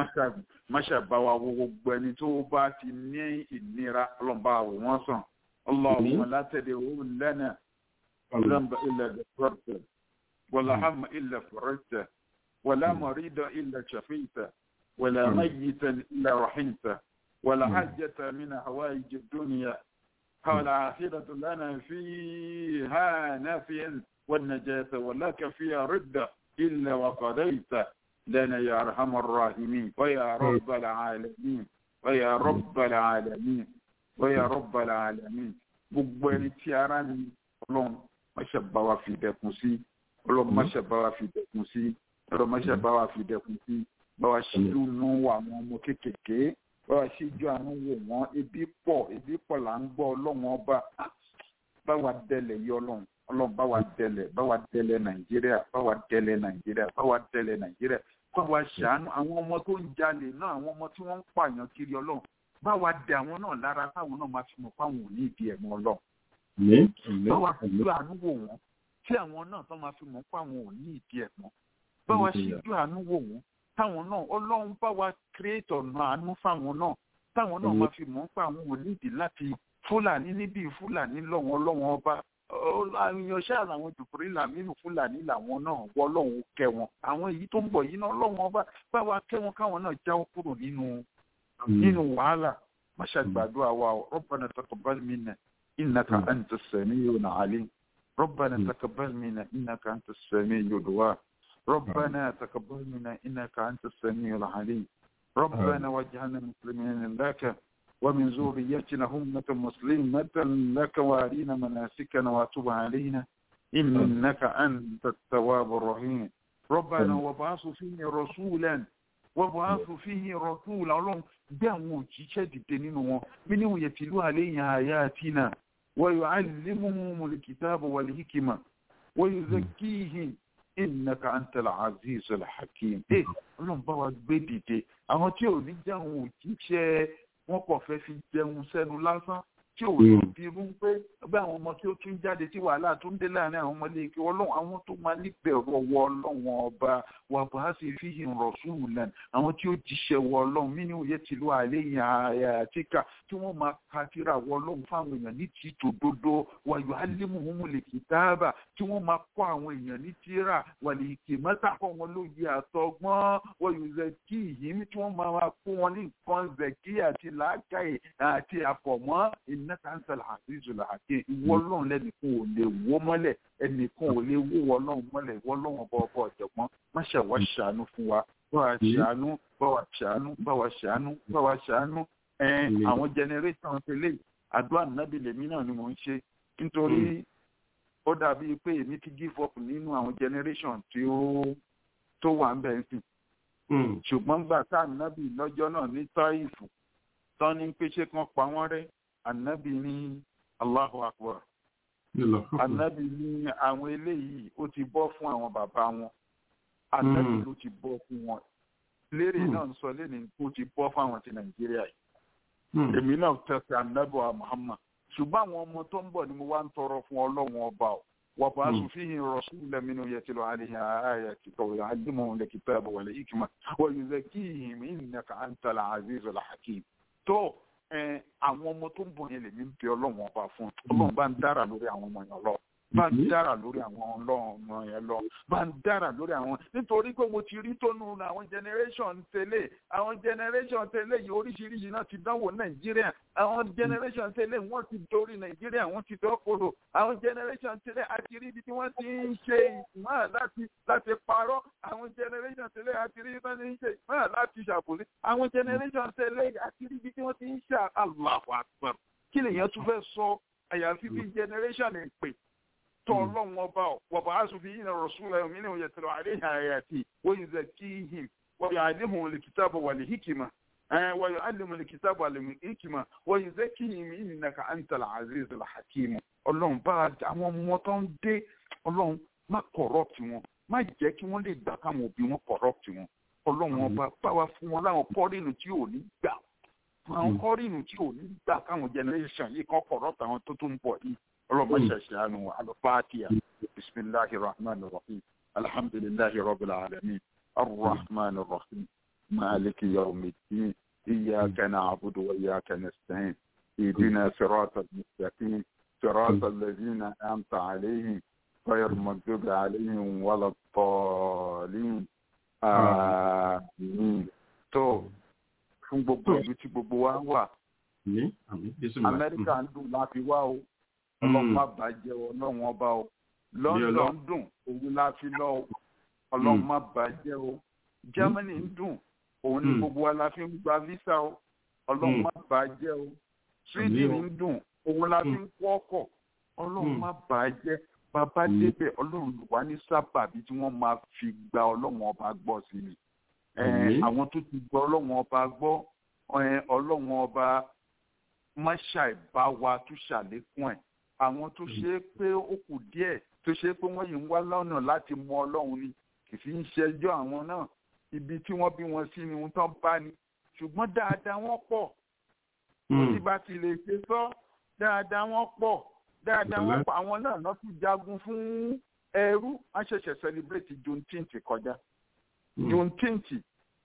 má ṣàbá wa wo gbogbo ẹni tó bá ti ní ìnira ọlọ́run bá wò wọ́n sàn ọlọ́run látẹ̀lé òun lẹ́nà ذنب إلا غفرته ولا هم إلا فرجته ولا مريض إلا شفيته ولا ميتا إلا رحمته ولا حجة من هوائج الدنيا والآخرة لنا فيها نافيا والنجاة ولك فيها ردة إلا وقضيت لنا يا أرحم الراحمين ويا رب العالمين ويا رب العالمين ويا رب العالمين gbogbo ẹni tí ara ní ọlọ́run máṣe bá wa fi dẹkùn sí ọlọ́run máṣe bá wa fi dẹkùn sí ọlọ́run máṣe bá wa fi dẹkùn sí bá wa ṣíjú nú àwọn ọmọ kéékèèké báwa ṣíjú àánú wò wọ́n ebi pọ̀ ebi pọ̀ là ń gbọ́ ọlọ́run ọba báwa dẹlẹ̀ yí ọlọ́run ọlọ́run báwa dẹlẹ̀ báwa dẹlẹ̀ nàìjíríà báwa dẹlẹ̀ nàìjíríà báwa dẹlẹ̀ nàìjíríà báwa ṣàánú àwọn ọmọ tó ń jalè náà àwọn ọmọ tí wọ́n ń pààyàn kiri ọlọ́run báwa dẹ àwọn náà lára káwọn náà máa fi mọ̀ fáwọn òní ìdí ẹ̀mọ́ ọlọ́run báwa ṣíjú àánú wò wọ́n tí àwọn náà tó máa fi mọ̀ fáwọn òní ìdí ẹ̀mọ́ báwa ṣíjú àánú wò wọ́n táwọn náà ọlọ́run bá wa create ọ̀nà àánú fáwọn náà táwọn náà máa fi mọ̀ pé àwọn ò nídìí láti fúlàní níbí fúlàní lọ́wọ́ ọlọ́wọ́n ọba àyànṣẹ́ àwọn jùpùrí làmínú fúlàní làwọn náà wọ́ ọlọ́run kẹ́ wọn àwọn èyí tó ń bọ̀ yìí náà ọlọ́wọ́n ọba bá wa kẹ́ wọn káwọn náà jáwọ́ kúrò nínú nínú wàhálà máṣá gbàdúrà wa ọ rabbana taqabbal minna innaka anta as-sami'ul 'alim rabbana taqabbal minna innaka anta as-sami'ud du'a rabbana taqabbal minna innaka anta as-sami'ul 'alim ربنا واجعلنا مسلمين لك ومن ذريتنا أمة مسلمة لك وارنا مناسكنا وتب علينا إنك أنت التواب الرحيم ربنا وابعث فيه رسولا وابعث فيه رسولا ọlọ́run gbé àwọn òjíṣẹ́ dìde nínú wọn منه يتلو عليهم آياتنا ويعلمهم الكتاب والحكمة ويزكيهم innaka antal aziz alhakim ẹ ọlọ́run bá wa gbé dìde àwọn tí ò ní jẹun òjíṣẹ́ wọn kò fẹ́ fi jẹun sẹ́nu lásán tí ò ní bírú pé bí àwọn ọmọ tí ó tún jáde tí wàhálà tó ń dé láàrin àwọn ọmọlé kí ọlọ́run àwọn tó máa níbẹ̀rù ọwọ́ ọlọ́run ọba wà bá sì fi hìn rasulan àwọn tí ó jíṣẹ́ wọ ọlọ́run mí ní òye tìlú àléyìn àyàtíkà tí wọ́n máa ka kíra wọ ọlọ́run fáwọn èèyàn ní ti tòdodo wà yọ alimuhumu lè kìtáàbà tí wọ́n máa kọ́ àwọn èèyàn ní tíra wà lè kì mẹ́ta kọ́ wọn lóye àtọgbọ́n wọ́n yóò zẹ̀kí yìí tí wọ́n máa kó wọn ní nǹkan zẹ̀kí àti làákàyè àti àfọ̀mọ́ innaka antal azizul hakim ìwọ ọlọ́run lẹ́nìkan ò lè wó mọ́lẹ̀ ẹnìkan ò lè wó ọlọ́run mọ́lẹ̀ ìwọ ọlọ́run ọba ọba ọ̀jọ̀gbọ́n má ṣe wá ṣàánú fún wa bá wa ṣàánú bá wa ṣàánú bá wa ṣàánú bá wa ṣàánú àwọn generation tẹ́lẹ̀ àdúrà nàbì lèmi náà ni mò ń ṣe nítorí ó dàbí pé èmi ti give up nínú àwọn generation tí ó tó wà ń bẹ̀ ń sìn ṣùgbọ́n gbà tá nàbì lọ́jọ́ náà ní táìfù tán ní pé ṣé kán pa wọ́n rẹ́ ànábì ní Allahu Akbar ànábì ní àwọn eléyìí ó ti bọ́ fún àwọn bàbá wọn ànábì ló ti bọ́ fún wọn lérè náà ń sọ lẹ́nu kó ti bọ́ fún àwọn ti Nàìjíríà yìí èmi náà tẹ̀sí ànábì wa Muhammad ṣùgbọ́n àwọn ọmọ tó ń bọ̀ ni mo wá ń tọrọ fún ọlọ́run ọba o وبعث فيه رسولا منه يتلو عليه آياتك ويعلمهم الكتاب والحكمة ويزكيهم إنك أنت العزيز الحكيم tó àwọn ọmọ tó ń bọ̀ yẹn lèmi ń bẹ ọlọ́run ọba fún ọlọ́run bá ń dára lórí àwọn ọmọ yẹn lọ bá ń dára lórí àwọn ọlọ́run yẹn lọ bá ń dára lórí àwọn nítorí pé mo ti rí tónú àwọn generation tẹ́lẹ̀ àwọn generation tẹ́lẹ̀ yìí oríṣiríṣi náà ti dánwò nàìjíríà àwọn generation tẹ́lẹ̀ wọ́n ti dorí nàìjíríà wọ́n ti dọ́kọ̀rọ̀ àwọn generation tẹ́lẹ̀ àti rí ibi tí wọ́n ti ń ṣe ìmọ̀ láti láti parọ́ àwọn generation tẹ́lẹ̀ àti rí ibi tí wọ́n ti ń ṣe ìmọ̀ láti ṣàbòsí àwọn generation tẹ́lẹ̀ àti rí ibi tí wọ́n ti ń ṣe Allahu Akbar kí lèèyàn tún fẹ́ sọ àyàfi bí generation ẹ̀ pè tọ́lọ́wọ́n ọba wàbà asòfin yìí na rọ̀ṣúlẹ̀ mi ní òye tẹ̀lé àríyá àyàtì wọ́n yìí zẹ̀ kí hìm wọ́n yà àlehùn lèkìtàbù wà lè hikima wọ́n yà àlehùn lèkìtàbù wà lè hikima wọ́n yìí zẹ̀ kí hìm yìí nàkà àǹtàlà aziz alhakimu ọlọ́run bá àwọn ọmọ tó ń dé ọlọ́run má corrupt wọn má jẹ́ kí wọ́n lè gbà káwọn òbí wọn corrupt wọn ọlọ́run ọba báwa fún wọn láwọn kọ́rìnù tí ò ní gbà àwọn kọ́rìnù tí ò ní gbà káwọn generation yìí kan corrupt àwọn tó tún bọ̀ yìí اللهم اشهد على الفاتحة بسم الله الرحمن الرحيم الحمد لله رب العالمين الرحمن الرحيم مالك يوم الدين إياك نعبد وإياك نستعين اهدنا صراط المستقيم صراط الذين أنعمت عليهم غير المغضوب عليهم ولا الضالين آمين tó fún gbogbo ìlú tí gbogbo wa wà Amẹ́ríkà ń dùn láti wá o ọlọ́run má bàjẹ́ ọlọ́run ọba o london dùn òun la fi lọ o ọlọ́run má bàjẹ́ o germany ń dùn òun ni gbogbo wa la fi ń gba visa o ọlọ́run má bàjẹ́ o sweden ń dùn òun la fi ń kọ́ ọkọ̀ ọlọ́run má bàjẹ́ bàbá débẹ̀ ọlọ́run wà ní sábàbí tí wọ́n máa fi gba ọlọ́run ọba gbọ́ sí i àwọn tó ti gbọ́ ọlọ́run ọba gbọ́ ọlọ́run ọba má ṣàìbá wa tó ṣàlékún ẹ̀ àwọn tó ṣe é pé ó kù díẹ̀ tó ṣe é pé wọ́n yìí ń wá lọ́nà láti mọ ọlọ́run ni kì í fi ń ṣẹjọ́ àwọn náà ibi tí wọ́n bí wọn sí ni wọ́n tán bá ní ṣùgbọ́n dáadáa wọ́n pọ̀ tí bá ti lè ṣe sọ dáadáa wọ́n pọ̀ dáadáa wọ́n pọ̀ àwọn náà náà tún jagun fún ẹrú wọ́n ṣẹ̀ṣẹ̀ celebrate juneteenth kọjá juneteenth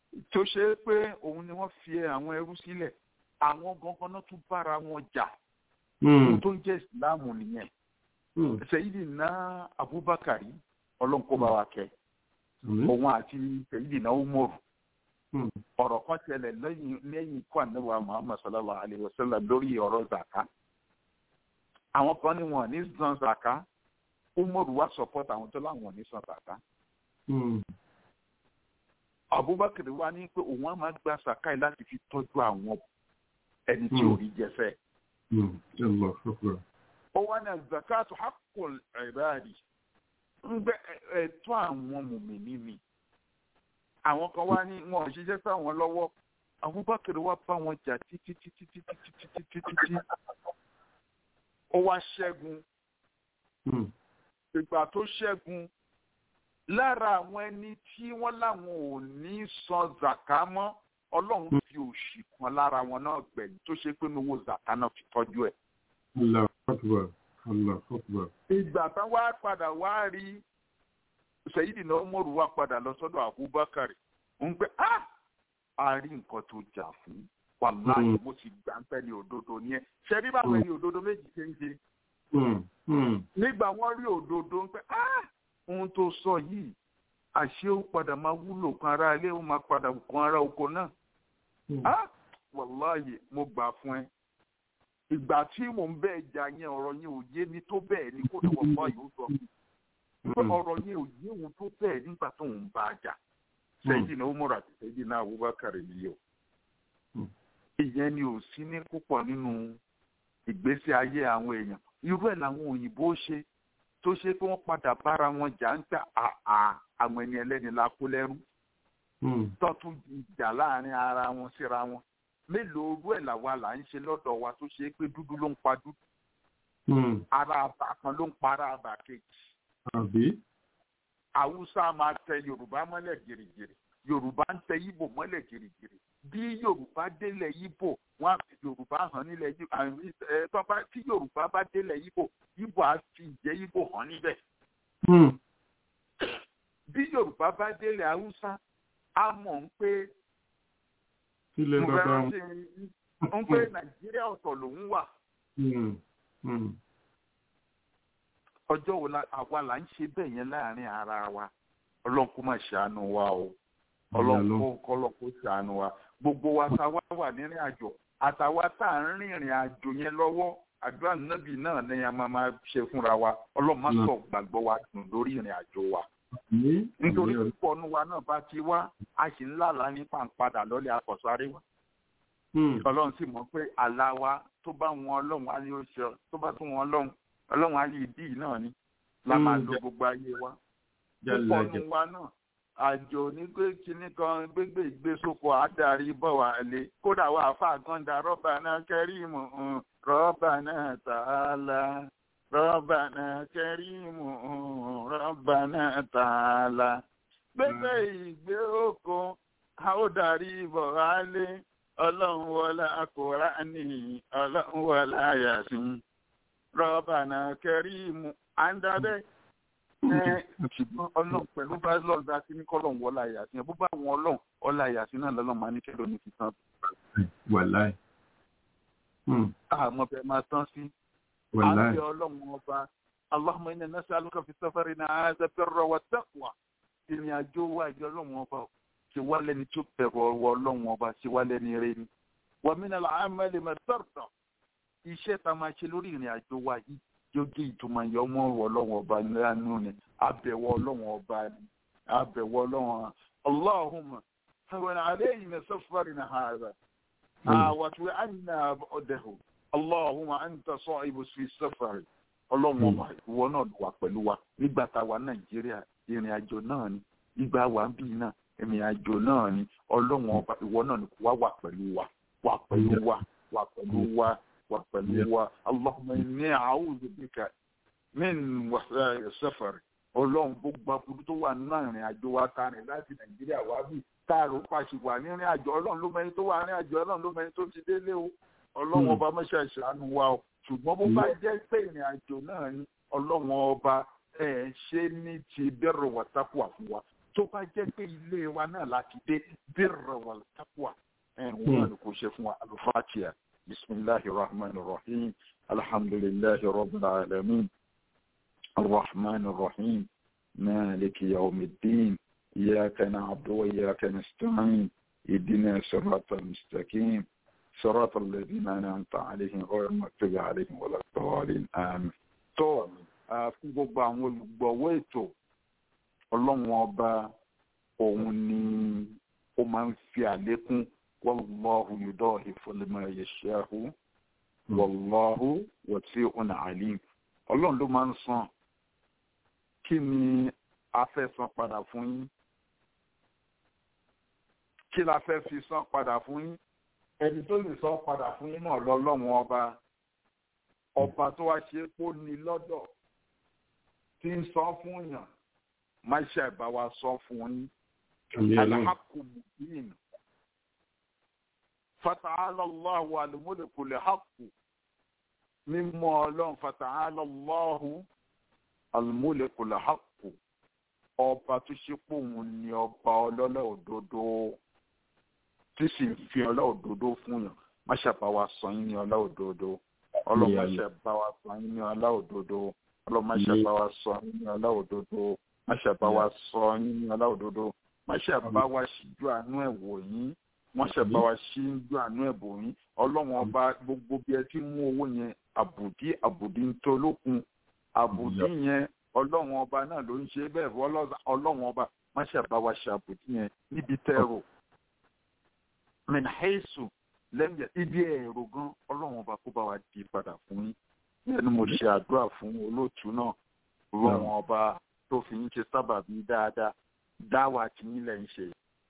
tó ṣe é pé òun ni wọ́n fi àwọn ẹrú sílẹ̀ àwọn gangan náà tún bára wọn jà ohun tó ń jẹ́ ìsìláàmù nìyẹn Sayyidina Abubakar ọlọ́run kó bá wa kẹ́ òun àti Sayyidina Umaru ọ̀rọ̀ kan ṣẹlẹ̀ lẹ́yìn lẹ́yìn ikú ànábì Muhammad sallallahu alayhi wa sallam lórí ọ̀rọ̀ zaka àwọn kan ní wọn ní san zaka Umaru wá support àwọn tó láwọn ní san zaka Abubakar wá ní pé òun á máa gba zaka yìí láti fi tọ́jú àwọn ẹni tí ò rí jẹfẹ́ ó wá ní zakatu haqqul ibadi ń gbẹ ẹ̀tọ́ àwọn mùmìnì mi àwọn kan wá ní wọn ò ṣiṣẹ́ sáwọn lọ́wọ́ Abubakar wá bá wọn jà títí títí títí títí títí títí ó wá ṣẹ́gun ìgbà tó ṣẹ́gun lára àwọn ẹni tí wọ́n láwọn ò ní san zaka mọ́ Ọlọ́run fi òṣì kan lára wọn náà gbẹ̀yìn tó ṣe pé owó zaka náà fi tọ́jú ẹ̀. Allah akbar Allah akbar. ìgbà tán wá padà wá rí Sayyidina Umaru wá padà lọ sọ́dọ̀ Abubakar ń pẹ́ á a rí nǹkan tó jà fún wàláyé mo sì gbà ń pẹ́ ní òdodo ní ẹ ṣe rí báwọn ẹni òdodo méjì ṣe ń ṣe. nígbà wọ́n rí òdodo ń pẹ́ á ohun tó sọ yìí àṣé ó padà máa wúlò kan ara ilé ó máa padà kan ara oko náà. á wàláyé mo gbà fún ẹ ìgbà tí mò ń bẹ́ẹ̀ jà yẹn ọ̀rọ̀ yẹn ò yé mi tó bẹ́ẹ̀ ni kó lè wọ́n bá yóò sọ pé ọ̀rọ̀ yẹn ò yé òun tó bẹ́ẹ̀ nígbà tó ń bá a jà sẹ́yìn náà Umar àti sẹ́yìn náà Abubakar nìyí o ìyẹn ni ò sí ní púpọ̀ nínú ìgbésí ayé àwọn èèyàn irú ẹ̀ làwọn òyìnbó ṣe tó ṣe pé wọ́n padà bára wọn jà ń gbà àà àwọn ẹni ẹlẹ́ni la kó lẹ́rú tó tún jà láàrin ara wọn síra wọn mélòó orú ẹ̀ làwa là ń ṣe lọ́dọ̀ wa tó ṣe pé dúdú ló ń pa dúdú ara àbà kan ló ń pa ara àbà kejì. àbí. Haúsá máa tẹ Yorùbá mọ́lẹ̀ gìrìgìrì Yorùbá ń tẹ Ìgbò mọ́lẹ̀ gìrìgìrì bí Yorùbá délẹ̀ Ìgbò wọ́n á fi Yorùbá hàn nílẹ̀ Ìgbò tí Yorùbá bá délẹ̀ Ìgbò Ìgbò á fi ìjẹ́ Ìgbò hàn níbẹ̀. bí Yorùbá bá délẹ̀ Haúsá á mọ̀ ń pé ilẹ̀ bàbá wọn. ń pé nàìjíríà ọ̀tọ̀ lòún wà. ọjọ́ wo la àwa là ń ṣe bẹ́ẹ̀ yẹn láàrin ara wa ọlọ́run kó má ṣàánú wa o ọlọ́run kó kọ́lọ́ kó ṣàánú wa gbogbo wa tá a wá wà nírìn àjò àtàwa tá à ń rìnrìn àjò yẹn lọ́wọ́ àdúrà nábì náà ni a máa máa ṣe fúnra wa ọlọ́run má sọ gbàgbọ́ wa dùn lórí ìrìn àjò wa nítorí púpọ̀ nu wa náà bá ti wá a sì ń lálàá ní pàǹpadà lọ́lẹ̀ àkọ́sáré wa. ọlọ́run sì mọ̀ pé àlá wa tó bá wọn ọlọ́run á ní oṣù tó bá tún wọn ọlọ́run ọlọ́run á yí ìdí náà ni la máa lo gbogbo ayé wa. púpọ̀ nu wa náà àjò ní pé kinní kan gbégbé ìgbésókò àdarí bọ̀ wá lé kódà wà fà gànda rọ́bà náà kẹ́rìmù rọ́bà náà tààlà. ربنا كريم ربنا تعالى gbẹgbẹ ìgbé oko a ó darí bọ̀ wálé ọlọ́run wọlé akọ̀rání ọlọ́run wọlé àyàsìn rọ́bànà kẹrìmù à ń dábẹ́ ẹ ṣùgbọ́n ọlọ́run pẹ̀lú bá lọ́ọ̀ dá sí ní kọ́lọ́run wọlé àyàsìn bó bá wọn ọlọ́run ọlá àyàsìn náà lọ́lọ́run máa ní kẹ́lọ́ ní fi tán. wàláì. àmọ́ bẹ́ẹ̀ máa tán sí àti ọlọ́run ọba allahumma inna nas'aluka fi safarina hadha birra wa taqwa ìrìn àjò wa ìjọ ọlọ́run ọba ṣe wá lẹ́ni tó bẹ̀rù ọwọ́ ọlọ́run ọba ṣe wá lẹ́ni rẹ ni wa min al-amali ma tarda iṣẹ́ tá a máa ṣe lórí ìrìn àjò wa yìí yóò gé ìtumọ̀ yọ ọmọ ọlọ́run ọba nínú ni abẹ̀wọ̀ ọlọ́run ọba ni abẹ̀wọ̀ ọlọ́run allahumma hawwan alayna safarina hadha àwàtúwẹ̀ àyìnà ọ̀dẹ̀hùn allahumma anta sahibu fi safari ọlọ́run ọba ìwọ náà wà pẹ̀lú wa nígbà tá a wà nàìjíríà ìrìn àjò náà ni nígbà wà ń bì náà ìrìn àjò náà ni ọlọ́run ọba ìwọ náà ni kò wá wà pẹ̀lú wa wà pẹ̀lú wa wà pẹ̀lú wa wà pẹ̀lú wa allahumma inni a'udhu bika min wàhálà safari ọlọ́run gbogbo aburú tó wà nínú ìrìn àjò wa ta rìn láti nàìjíríà wá bí táàrò pàṣẹ wà ní ìrìn àjò ọlọ́run ló mẹ́ni tó wà ní àjò ọlọ́run ló mẹ́ni tó ti délé o ọlọ́run ọba mọ́ṣẹ́ ìṣàánú wa o ṣùgbọ́n bó bá jẹ́ pé ìrìn àjò náà ni ọlọ́run ọba ẹ̀ ṣe ní ti bẹ̀rù wàtápù àfún wa tó bá jẹ́ pé ilé wa náà láti dé birra wal taqwa ẹ̀ wọ́n náà ni kò ṣe fún wa al-Fatiha bisimilahi rahman rahim alhamdulilahi rabbil alamin الرحمن الرحيم مالك يوم الدين إياك نعبد وإياك نستعين اهدنا صراط المستقيم صراط الذين أنعمت عليهم غير المغضوب عليهم ولا الضالين آمين tó fún gbogbo àwọn olùgbọ̀wọ́ ètò ọlọ́run ọba òun ni ó máa ń fi àlékún wallahu yuda'ifu liman yasha'u wallahu wasi'un alim ọlọ́run ló máa ń san kí ni a fẹ́ san padà fún yín kí la fẹ́ fi san padà fún yín ẹni tó lè san padà fún yín náà lọ́lọ́run ọba ọba tó wá ṣe kó ní lọ́dọ̀ tí ń san fún yàn má ṣe àìbá wa san fún yín alhakumudin fata'ala Allahu al-mulku al-haqqu mímọ́ ọlọ́run fata'ala Allahu al-mulku al-haqqu ọba tó ṣe pé òun ni ọba ọlọ́lá òdodo tí sì ń fi ọlá òdodo fún yàn má ṣàbá wa sọ yín ní ọlá òdodo ọlọ́run má ṣàbá wa sọ yín ní ọlá òdodo ọlọ́run má ṣàbá wa sọ yín ní ọlá òdodo má ṣàbá wa sọ yín ní ọlá òdodo má ṣàbá wa ṣíjú àánú ẹ̀ wò yín wọ́n ṣàbá wa ṣíjú àánú ẹ̀ bò yín ọlọ́run ọba gbogbo bí ẹ ti mú owó yẹn àbùdí àbùdí ń tó lókun àbùdí yẹn ọlọ́run ọba náà ló ń ṣe bẹ́ẹ̀ fún ọlọ́run ọba má ṣàbá wa ṣàbùdí yẹn níbi tẹ́rù mẹ́nàhẹ́sù lẹ́yìn ibi ẹ̀rọ gan ọlọ́run ọba kó bá wa di padà fún yín bẹ́ẹ̀ ni mo ṣe àdúrà fún olóòtú náà ọlọ́run ọba tó fi yín ṣe sábàbí dáadáa dáwà tí yín lẹ́ ń ṣe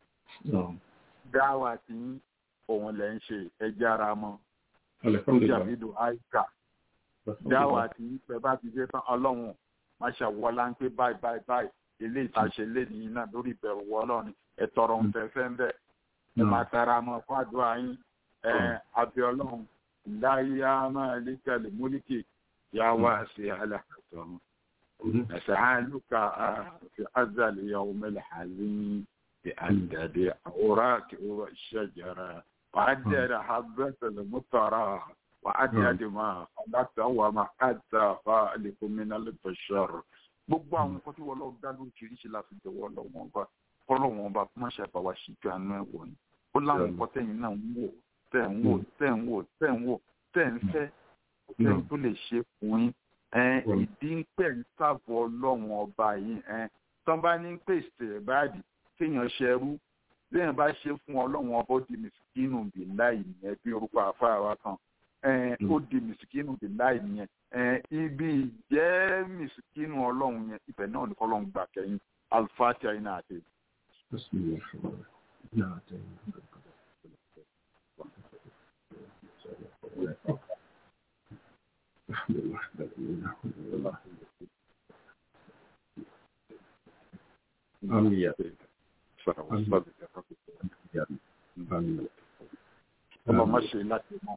dáwà tí yín òun lẹ́ ń ṣe ẹjẹ́ ara mọ́ jàmídù àìkà dáwà tí yín pẹ́ bá ti dé tán ọlọ́run má ṣe wọlá ń pé báyìí báyìí báyìí ilé ìtàṣe lẹ́nìí náà lórí ìbẹ̀rù wọlọ́ọ̀ni ẹ̀tọ́rọ̀ ń fẹ́ fẹ́ ń bẹ̀ ẹ máa tara mọ́ fún àdúrà yín abẹ́ ọlọ́run láyé máa lè tẹ̀lé múlíkì yá wá sí alákàtọ̀ نسألك في أزل يوم الحزين بأندد أوراق والشجرة وعدد حبة المطرة وعدد ما خلقت وما حتى خالق من البشر gbogbo àwọn nǹkan tí wọn lọ dá lóríṣiríṣi láti jọ̀wọ́ lọ́wọ́ ọba kọlọwọn ọba kó má ṣe àbáwá ṣíjú àánú ẹ wọ̀nyí ó láwọn nǹkan tẹ̀yin náà ń wò tẹ̀ ń wò tẹ̀ ń wò tẹ̀ ń wò tẹ̀ ń fẹ́ tẹ̀ tó lè ṣe fún yín ìdí ń pẹ̀ ń sáàbọ̀ ọlọ́run ọba yìí tán bá ní pèsè ìbáàdì kéèyàn ṣerú léèyàn bá ṣe fún ọlọ́run ọba ó di mìsìkínù bì láì nìyẹn bí orúkọ àfáà wa kan ó di mìsìkínù bì láì nìyẹn ibi ìjẹ́ mìsìkínù ọlọ́run yẹn ibẹ̀ náà ní kọ́lọ́run gbà kẹ́yìn alifáàtì àyínà àti. Amin ya ọlọmọ ṣe láti mọ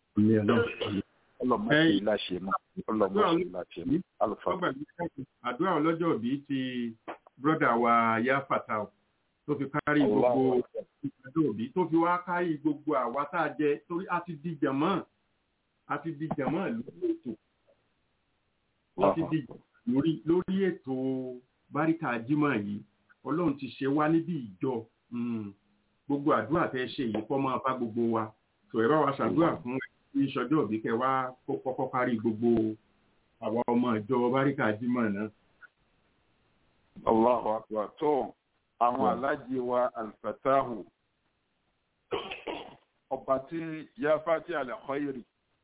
ọlọmọ ṣe láṣẹ mọ ọlọmọ ṣe láṣẹ mọ alùpàá. àdúrà ọlọ́jọ́ bíi ti brọ́dà wa yá fatah tó fi kárí gbogbo ìpàdé òbí tó fi wá kárí gbogbo àwa tá a jẹ torí a ti di jàmọ́ a ti di jàmọ́ lórí ètò ó ti di lórí lórí ètò báríkà jimá yìí ọlọ́run ti ṣe wá níbi ìjọ gbogbo àdúrà tẹ́ ṣe yìí kọ́ máa bá gbogbo wa tó ẹ bá wa ṣàdúrà fún ní ìṣọjọ́ òbí kẹ wá kó kọ́kọ́ kárí gbogbo àwa ọmọ ìjọ báríkà jimá náà. Allahu akbar tó àwọn alájí wa alfatahu ọba tí yáfàtí alẹ́kọ́yìrì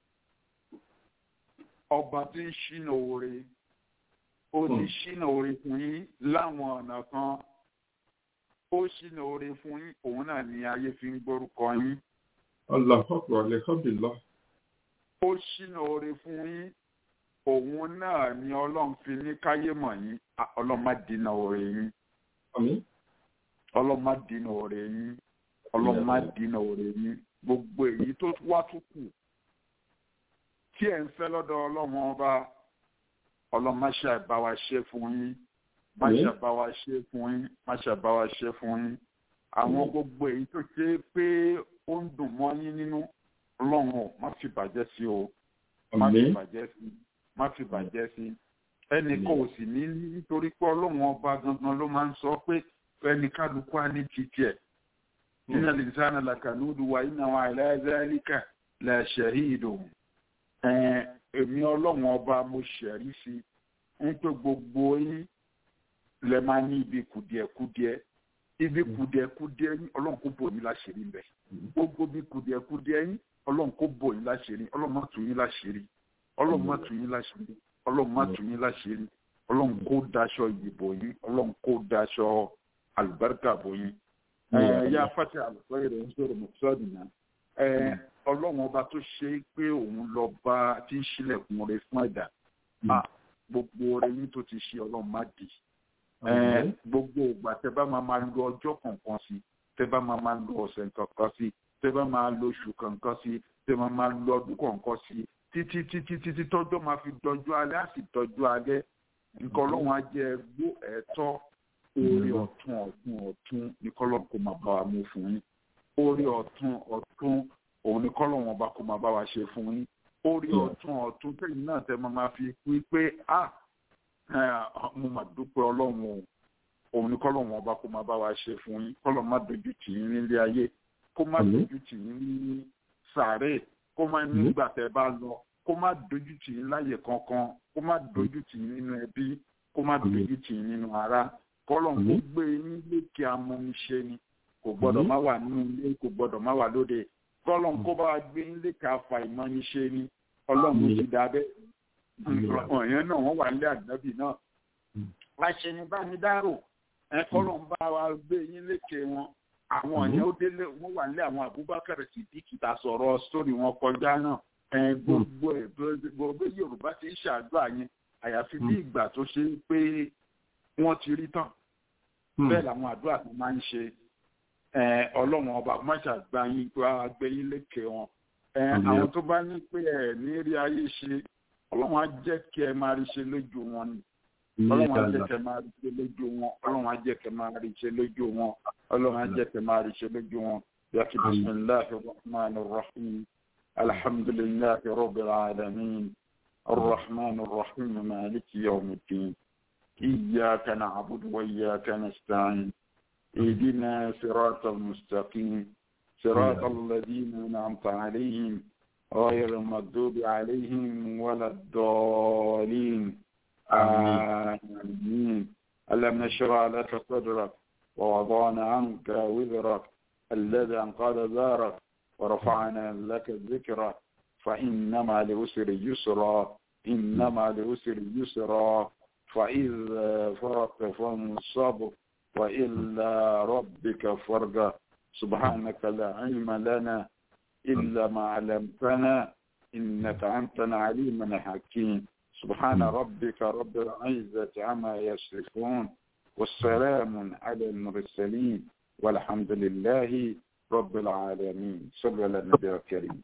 ọba tí ń ṣínà oore ó ti ṣínà oore fún yín láwọn ọ̀nà kan ó ṣínà oore fún yín òun náà ni ayé fi ń gbórúkọ yín. Allahu alhamdulillah. ó ṣínà oore fún yín òun náà ni ọlọ́run fi ní káyé mọ̀ yín ọlọ́run má dínà oore yín. ọlọ́run má dínà oore yín ọlọ́run má dínà oore yín gbogbo èyí tó wá tó kù tí ẹ̀ ń fẹ́ lọ́dọ̀ ọlọ́run ọba ọlọ́run má ṣe àìbá wa ṣe fún yín má ṣàbá wa ṣe fún yín má ṣàbá wa ṣe fún yín àwọn gbogbo èyí tó ṣe pé ó ń dùn mọ́ yín nínú ọlọ́run ò má fi bàjẹ́ sí o má fi bàjẹ́ sí má fi bàjẹ́ sí ẹnì kan ò sì ní nítorí pé ọlọ́run ọba gangan ló máa ń sọ pé ẹnì kálukú á ní títí ẹ̀ nínú lìsánà làkàlùdù wa iná wa àìláyàzálíkà làṣẹ̀rí ìdòwò èmi ọlọ́run ọba mo ṣẹ̀rí sí ń pé gbogbo yín lẹ máa ní ibi kùdìẹ̀kùdìẹ̀ ibi kùdìẹ̀kùdìẹ̀ yín ọlọ́run kò bò yín láṣìírí mbẹ̀ gbogbo ibi kùdìẹ̀kùdìẹ̀ yín ọlọ́run kò bò yín láṣìírí ọlọ́run má tù yín láṣìírí ọlọ́run má tù yín láṣìírí ọlọ́run má tù yín láṣìírí ọlọ́run kò daṣọ ìyìnbó yín ọlọ́run kò daṣọ àlùbáríkà bò yín. ẹ̀yà fati àlùfáà rẹ̀ ń sọ̀rọ̀ mọ̀sọ́ọ̀dì náà ọlọ́run ọba tó ṣe pé òun lọ bá tí ń ṣílẹ̀kùn rẹ̀ fún ẹ̀dá gbogbo rẹ̀ yín tó ti ṣe ọlọ́run má dì gbogbo ìgbà tẹ bá máa máa lo ọjọ́ kọ̀ọ̀kan sí tẹ bá máa máa lo ọ̀sẹ̀ kọ̀ọ̀kan sí tẹ bá máa lo oṣù kọ̀ọ̀kan sí tẹ máa máa lo ọdún kọ̀ọ̀kan sí títí títí títí tọ́jọ́ máa fi dọjú alẹ́ á sì dọjú alẹ́ nǹkan ọlọ́run á jẹ gbó ẹ̀tọ́ orí ọ̀tún ọ̀tún ọ̀tún ní kọ́lọ́run kó máa bá wa mú fún yín orí ọ̀tún ọ̀tún òun ní kọ́lọ́run ọba kó máa bá wa ṣe fún yín orí ọ̀tún ọ̀tún tẹ̀yìn náà tẹ máa máa fi wí pé ah mo mà dúpẹ́ ọlọ́run o òun ni kọ́lọ́run ọba kó máa bá wa ṣe fún yín kọ́lọ́run má dojú tì yín nílé ayé kó má dojú tì yín ní sàárè kó má nígbà tẹ́ bá lọ kó má dojú tì yín láyè kankan kó má dojú tì yín nínú ẹbí kó má dojú tì yín nínú ara kọ́lọ́run kó gbé yín lékè amúniṣe ni kò gbọ́dọ̀ má wà nínú ilé kò gbọ́dọ̀ má wà lóde kọ́lọ́run kó bá wa gbé yín lékè afa ìmọ̀niṣe ni ọlọ́run ó ti dá bẹ́ẹ̀ ọ̀yàn náà wọ́n wà nílé àgbẹ̀bí náà láṣẹ ní bá ní dárò ẹ̀kọ́ ló ń bá wa gbé yín lékè wọn àwọn ọ̀yàn ó délé wọ́n wà nílé àwọn Abubakar Siddiq ta sọ̀rọ̀ sórí wọn kọjá náà gbogbo ẹ̀ gbogbo Yorùbá ti ń ṣàdúrà yẹn àyàfi bí ìgbà tó ṣe pé wọ́n ti rí tán bẹ́ẹ̀ làwọn àdúrà tó máa ń ṣe ọlọ́run ọba máṣà gbá yín wá gbé yín lékè wọn àwọn tó bá ní pé ẹ̀ ní rí ayé ṣe ọlọ́run á jẹ́ kí ẹ máa rí ṣe lójú wọn ni ọlọ́run á jẹ́ kí ẹ máa rí ṣe lójú wọn ọlọ́run á jẹ́ kí ẹ máa rí ṣe lójú wọn ọlọ́run á jẹ́ kí ẹ máa rí ṣe lójú wọn yàtí bisimilahi rahman rahim alhamdulilahi rabbil alamin الرحمن الرحيم مالك يوم الدين إياك نعبد وإياك نستعين اهدنا صراط المستقيم صراط الذين أنعمت عليهم غير المغضوب عليهم ولا الضالين آمين ألم نشرع لك صدرك ووضعنا عنك وزرك الذي أنقذ ذارك ورفعنا لك ذكرك فإنما لأسر يسرا إنما لأسر يسرا فإذا فرقت فانصب وإلا ربك فرجا سبحانك لا علم لنا إلا ما علمتنا إنك أنت العليم الحكيم سبحان ربك رب العزة عما يصفون والسلام على المرسلين والحمد لله رب العالمين صلى على النبي الكريم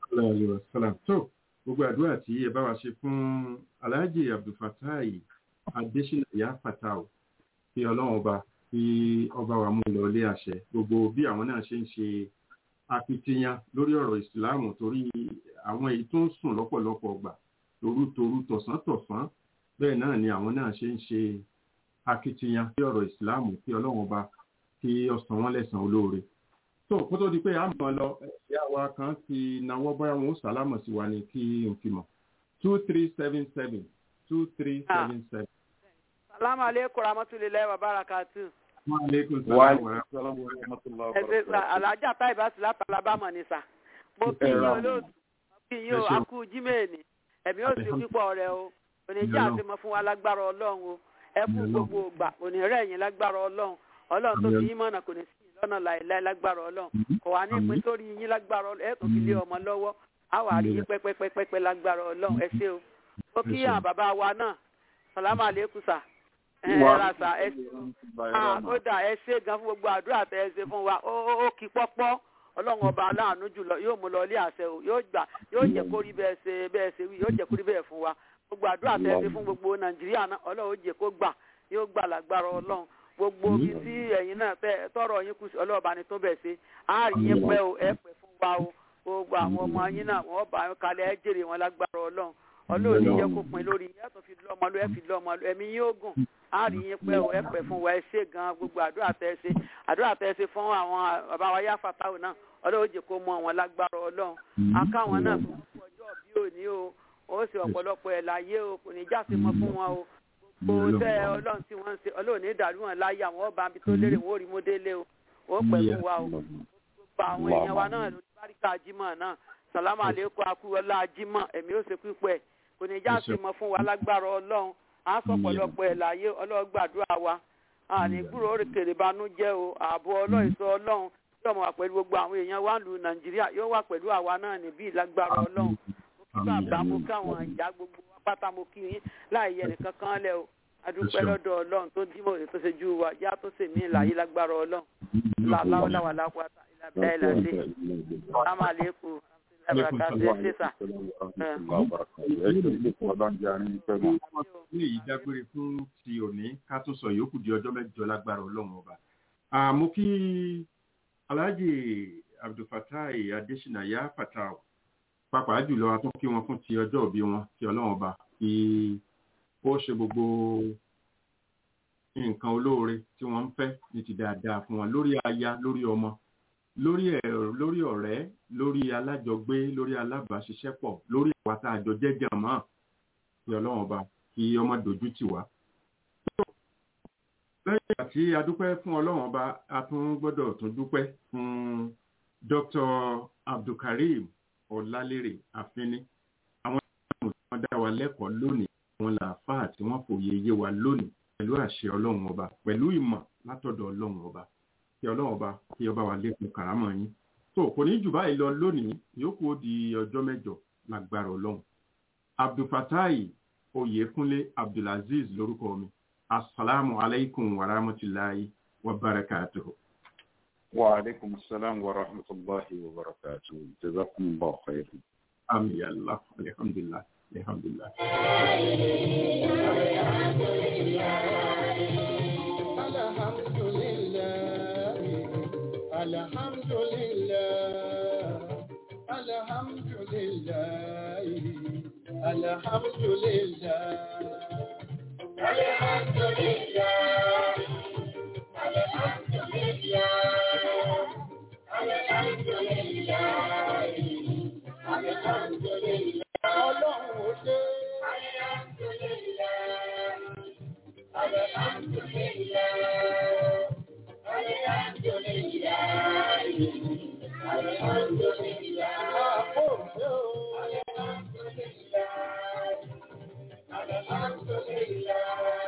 tó gbogbo àdúrà tí ẹ bá wa ṣe fún aláàjì abdulfatai adésínà ìyá fatao kí ọlọ́run ọba kí ọba wa mú lọ ilé àṣẹ gbogbo bí àwọn náà ṣe ń ṣe akitiyan lórí ọ̀rọ̀ ìsìláàmù torí àwọn èyí tó ń sùn lọ́pọ̀lọpọ̀ gbà torútorú tọ̀sán-tọ̀sán bẹ́ẹ̀ náà ni àwọn náà ṣe ń ṣe akitiyan lórí ọ̀rọ̀ ìsìláàmù kí ọlọ́run ọba kí ó san wọ́n lẹ́san olóore tó kó tó di pé a mọ̀ lọ ẹ̀yà wa kan ti nawọ́ bóyá wọn ó sàlámọ̀ sí wa ní kí n fi mọ̀ two three seven seven two three seven seven. salamu aleykum rahmatulahi wa barakatu. wa aleykum salaam wa rahmatulah. ẹsẹ sa alájà táìbà sí láti alábàmọ ni sa mo kí yín olóòtú mo kí yín o akú jímẹ̀ẹ̀nì ẹ̀mí ò sí pípọ̀ rẹ o oníjà àti mọ fún wa lágbára ọlọ́run o ẹ kú gbogbo ògbà òní rẹ̀ yín lágbára ọlọ́run ọlọ́run tó fi yín mọ̀nà kò ní sí lọ́nà láìláì lágbára ọlọ́run kò wá ní ìpín sórí yín lágbára ọlọ́run ẹ̀ tó fi lé ọmọ lọ́wọ́ á wà rí yín pẹ́pẹ́pẹ́pẹ́ lágbára ọlọ́run ẹ ṣé o ó kí àwọn bàbá wa náà sàlámà lẹ́kùn sà ẹ ra sà ẹ ó dà ẹ ṣé gan fún gbogbo àdúrà tẹ ẹ ṣe fún wa ó kí pọ́pọ́ ọlọ́run ọba aláàánú jùlọ yóò mú lọ ilé àṣẹ o yóò gbà yóò jẹ́ kó rí bẹ́ẹ̀ ṣe bẹ́ẹ̀ ṣe wí yóò jẹ́ kó rí bẹ́ẹ̀ fún wa gbogbo àdúrà tẹ ẹ ṣe fún gbogbo nàìjíríà náà ọlọ́run ó jẹ́ kó gbà yóò gbà lágbára ọlọ́run gbogbo ibi tí ẹ̀yin náà fẹ́ tọrọ yín kù sí ọlọ́ọ̀bá ni tó bẹ̀ sí á rí yín pẹ́ o ẹ pẹ́ fún wa o gbogbo àwọn ọmọ yín náà wọ́n bá yín kalẹ̀ ẹ jèrè wọn lágbára ọlọ́run ọlọ́run ní jẹ́ kó pin lórí ẹ tó fi lọ́mọ ló ẹ fi lọ́mọ ló ẹ̀mí yín ó gùn á rí yín pẹ́ o ẹ pẹ́ fún wa ẹ ṣe gan gbogbo àdúrà tẹ́ ẹ ṣe àdúrà tẹ́ ẹ ṣe fún àwọn bàbá wa yá fatawu náà ọlọ́run jẹ́ kó mọ wọn lágbára ọlọ́run akáwọn náà tó ń fọjọ́ bí òní o ó sì ọ̀pọ̀lọpọ̀ ẹ̀ láyé o kò ní jáse mọ́ fún wọn o gbogbo tẹ ọlọ́run tí wọ́n ń ṣe ọlọ́run ní ìdàlú wọn láyé àwọn ọba àbí tó lérè wọ́n rí mọ́délé o ó pẹ́ fún wa o gbogbo àwọn èèyàn wa náà lórí báríkà jímọ̀ náà sàlámù àlékún akúrọ̀lá jímọ̀ ẹ̀mí ó ṣe pípẹ́ kò ní jáse mọ́ fún wa lágbára ọlọ́run á sọ ọ̀pọ̀lọpọ̀ ẹ̀ láyé ọlọ́run gbàdúrà wa àní gbúrò òrèkèrè banújẹ́ o ààbò ọlọ́run ìsọ ọlọ́run yóò mọ̀ wá pẹ̀lú gbogbo àwọn èèyàn wa lù nàìjíríà yóò wà pẹ̀lú àwa náà níbí lágbára ọlọ́run mo kí bàbá mo káwọn ìyá gbogbo wa pátá mo kí yín láì yẹ nìkan kan lẹ o adúpẹ́ lọ́dọ̀ ọlọ́run tó dímọ̀ ètò ṣe ju wa yá tó ṣe mí láyé lágbára ọlọ́run láwọláwà lápáta ìlàbíà ìlàdé amálékù abúlé ṣèṣà. ní èyí dágbére fún ti òní ká tún sọ yòókù di ọjọ́ mẹ́jọ lágbára ọlọ́run ọba àmọ́ kí alhaji abdulfatai adesina ya fatau pàápàá jùlọ a tún kí wọn fún ti ọjọ́ òbí wọn kí ọlọ́run ọba kí ó ṣe gbogbo nǹkan olóore tí wọ́n ń fẹ́ ní ti dáadáa fún wọn lórí aya lórí ọmọ lórí lórí ọ̀rẹ́ lórí alájọgbé lórí alábàáṣiṣẹ́pọ̀ lórí àwa tá a jọ jẹ́jẹ́ mọ́ kí ọlọ́run ọba kí ọmọ dojú tì wá. lẹ́yìn àti adúpẹ́ fún ọlọ́run ọba a tún gbọ́dọ̀ tún dúpẹ́ fún Dr. Abdulkareem Ọlálérè Àfínní àwọn ìgbà tí wọ́n dá wa lẹ́kọ̀ọ́ lónìí àwọn làáfàá tí wọ́n fòye yé wa lónìí pẹ̀lú àṣẹ ọlọ́run ọba pẹ̀lú ìmọ̀ látọ̀dọ̀ ọlọ́run ọba kí ọlọ́run ọba kí ọba wa lékun kàrámọ̀ yín tó kò ní jù báyìí lọ lónìí yòókù ó di ọjọ́ mẹ́jọ lágbára ọlọ́run abdulfatai oyèkúnlé abdulaziz lórúkọ mi asalaamu alaykum wa rahmatulahi wa barakatuhu. wa aleykum salaam wa rahmatulahi wa barakatuhu jazakumullahu khairan. ami yàlla alhamdulilah alhamdulilah. الحمد لله الحمد لله الحمد لله الحمد لله الحمد لله الحمد لله الحمد لله ọlọ́run ṣe الحمد لله الحمد لله. الحمد لله الحمد لله الحمد لله الحمد لله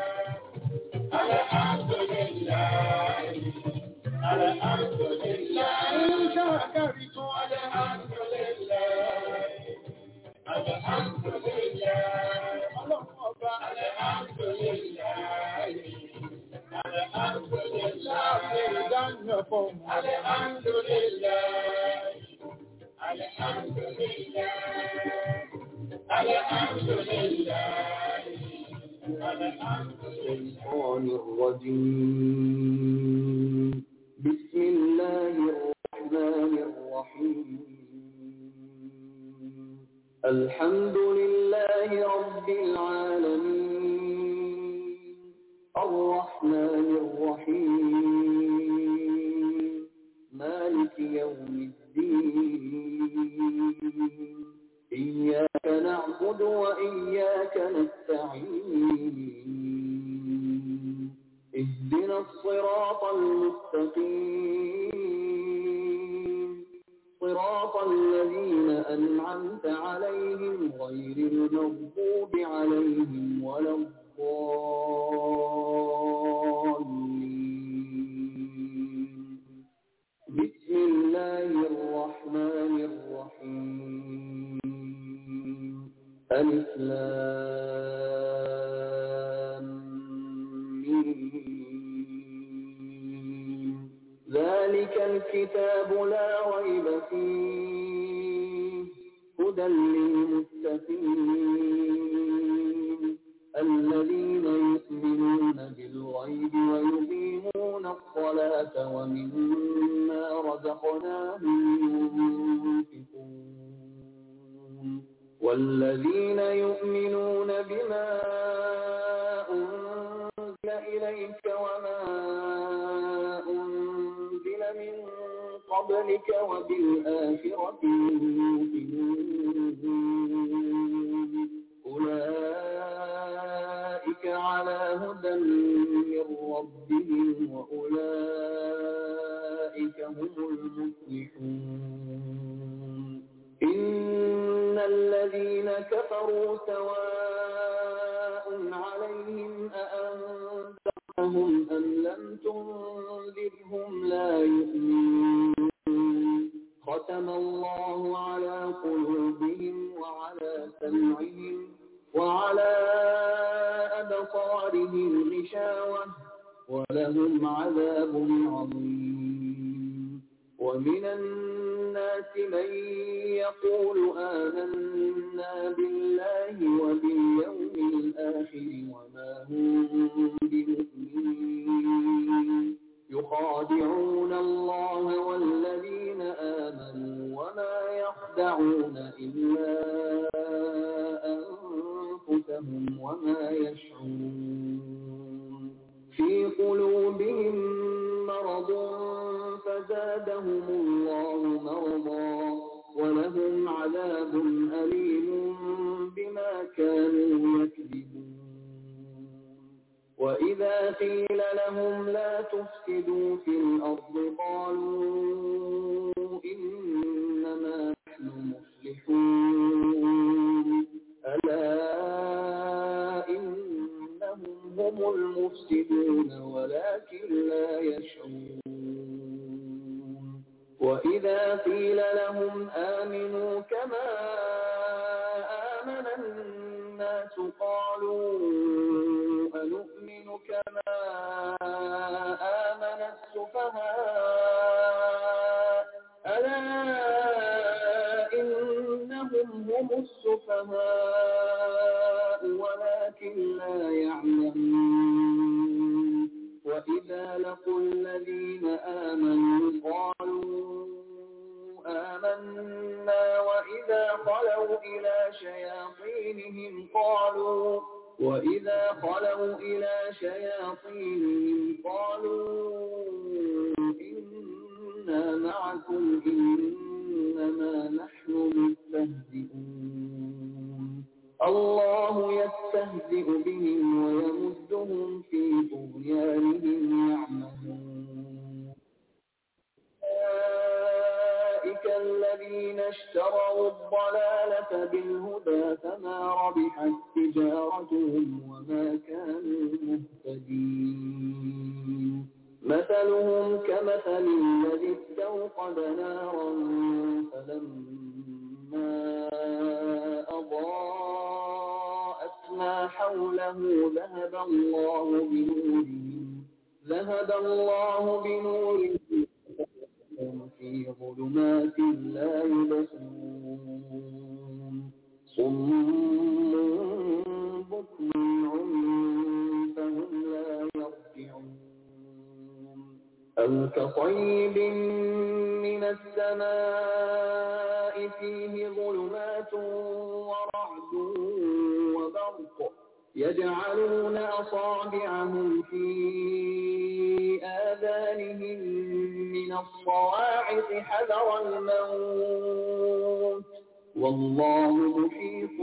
الحمد لله الحمد لله إن شكرتم الحمد لله الحمد لله اللهم الحمد لله الحمد لله دنكم الحمد لله الحمد لله الحمد لله الشيطان الرجيم بسم الله الرحمن الرحيم الحمد لله رب العالمين الرحمن الرحيم مالك يوم الدين إياك نعبد وإياك نستعين اهدنا الصراط المستقيم صراط الذين أنعمت عليهم غير المغضوب عليهم ولا الضالين بسم الله الرحمن الرحيم ألف لام ميم. ذلك الكتاب لا ريب فيه هدى للمتقين الذين يؤمنون بالغيب ويقيمون الصلاة ومما رزقناهم ينفقون والذين يؤمنون بما أنزل إليك وما أنزل من قبلك وبالآخرة يوقنون أولئك على هدى من ربهم وأولئك هم المفلحون إن الذين كفروا سواء عليهم أأنذرتهم أم لم تنذرهم لا يؤمنون ختم الله على قلوبهم وعلى سمعهم وعلى أبصارهم غشاوة ولهم عذاب عظيم ومن الناس من يقول آمنا بالله وباليوم الآخر وما هم بمؤمنين يخادعون الله والذين آمنوا وما يخدعون إلا أنفسهم وما يشعرون في قلوبهم مرض فزادهم الله مرضا ولهم عذاب أليم بما كانوا يكذبون وإذا قيل لهم لا تفسدوا في الأرض قالوا إنما نحن مصلحون ألا إنهم هم المفسدون ولكن لا يشعرون وإذا قيل لهم آمنوا كما آمن الناس قالوا أنؤمن كما آمن السفهاء ألا إنهم هم السفهاء ولكن لا يعلمون وإذا لقوا الذين آمنوا قالوا آمنا وإذا خلوا إلى شياطينهم قالوا وإذا خلوا إلى شياطينهم قالوا إنا معكم إنما نحن مستهزئون الله يستهزئ بهم ويمدهم في طغيانهم يعمهون أولئك الذين اشتروا الضلالة بالهدى فما ربحت تجارتهم وما كانوا مهتدين مثلهم كمثل الذي استوقد نارا فلما أضاءت ما حوله ذهب الله بنورهم ذهب الله بنورهم في ظلمات لا يبصرون صم بكم عمي فهم لا يرجعون أو كطيب من السماء فيه ظلمات ورعد وبرق يجعلون أصابعهم في آذانهم من الصواعق حذر الموت والله محيط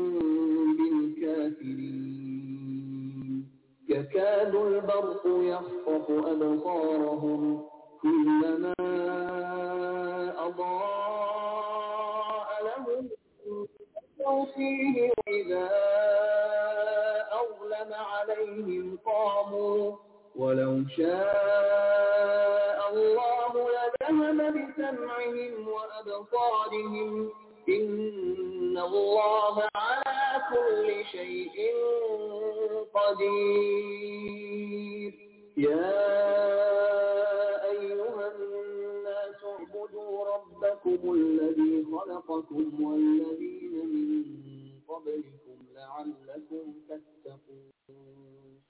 بالكافرين يكاد البرق يخطف أبصارهم كلما أضاء لهم فيه وإذا أظلم عليهم قاموا ولو شاء الله لذهب بسمعهم وأبصارهم إن الله على كل شيء قدير يا أيها الناس اعبدوا ربكم الذي خلقكم والذين من قبلكم لعلكم تتقون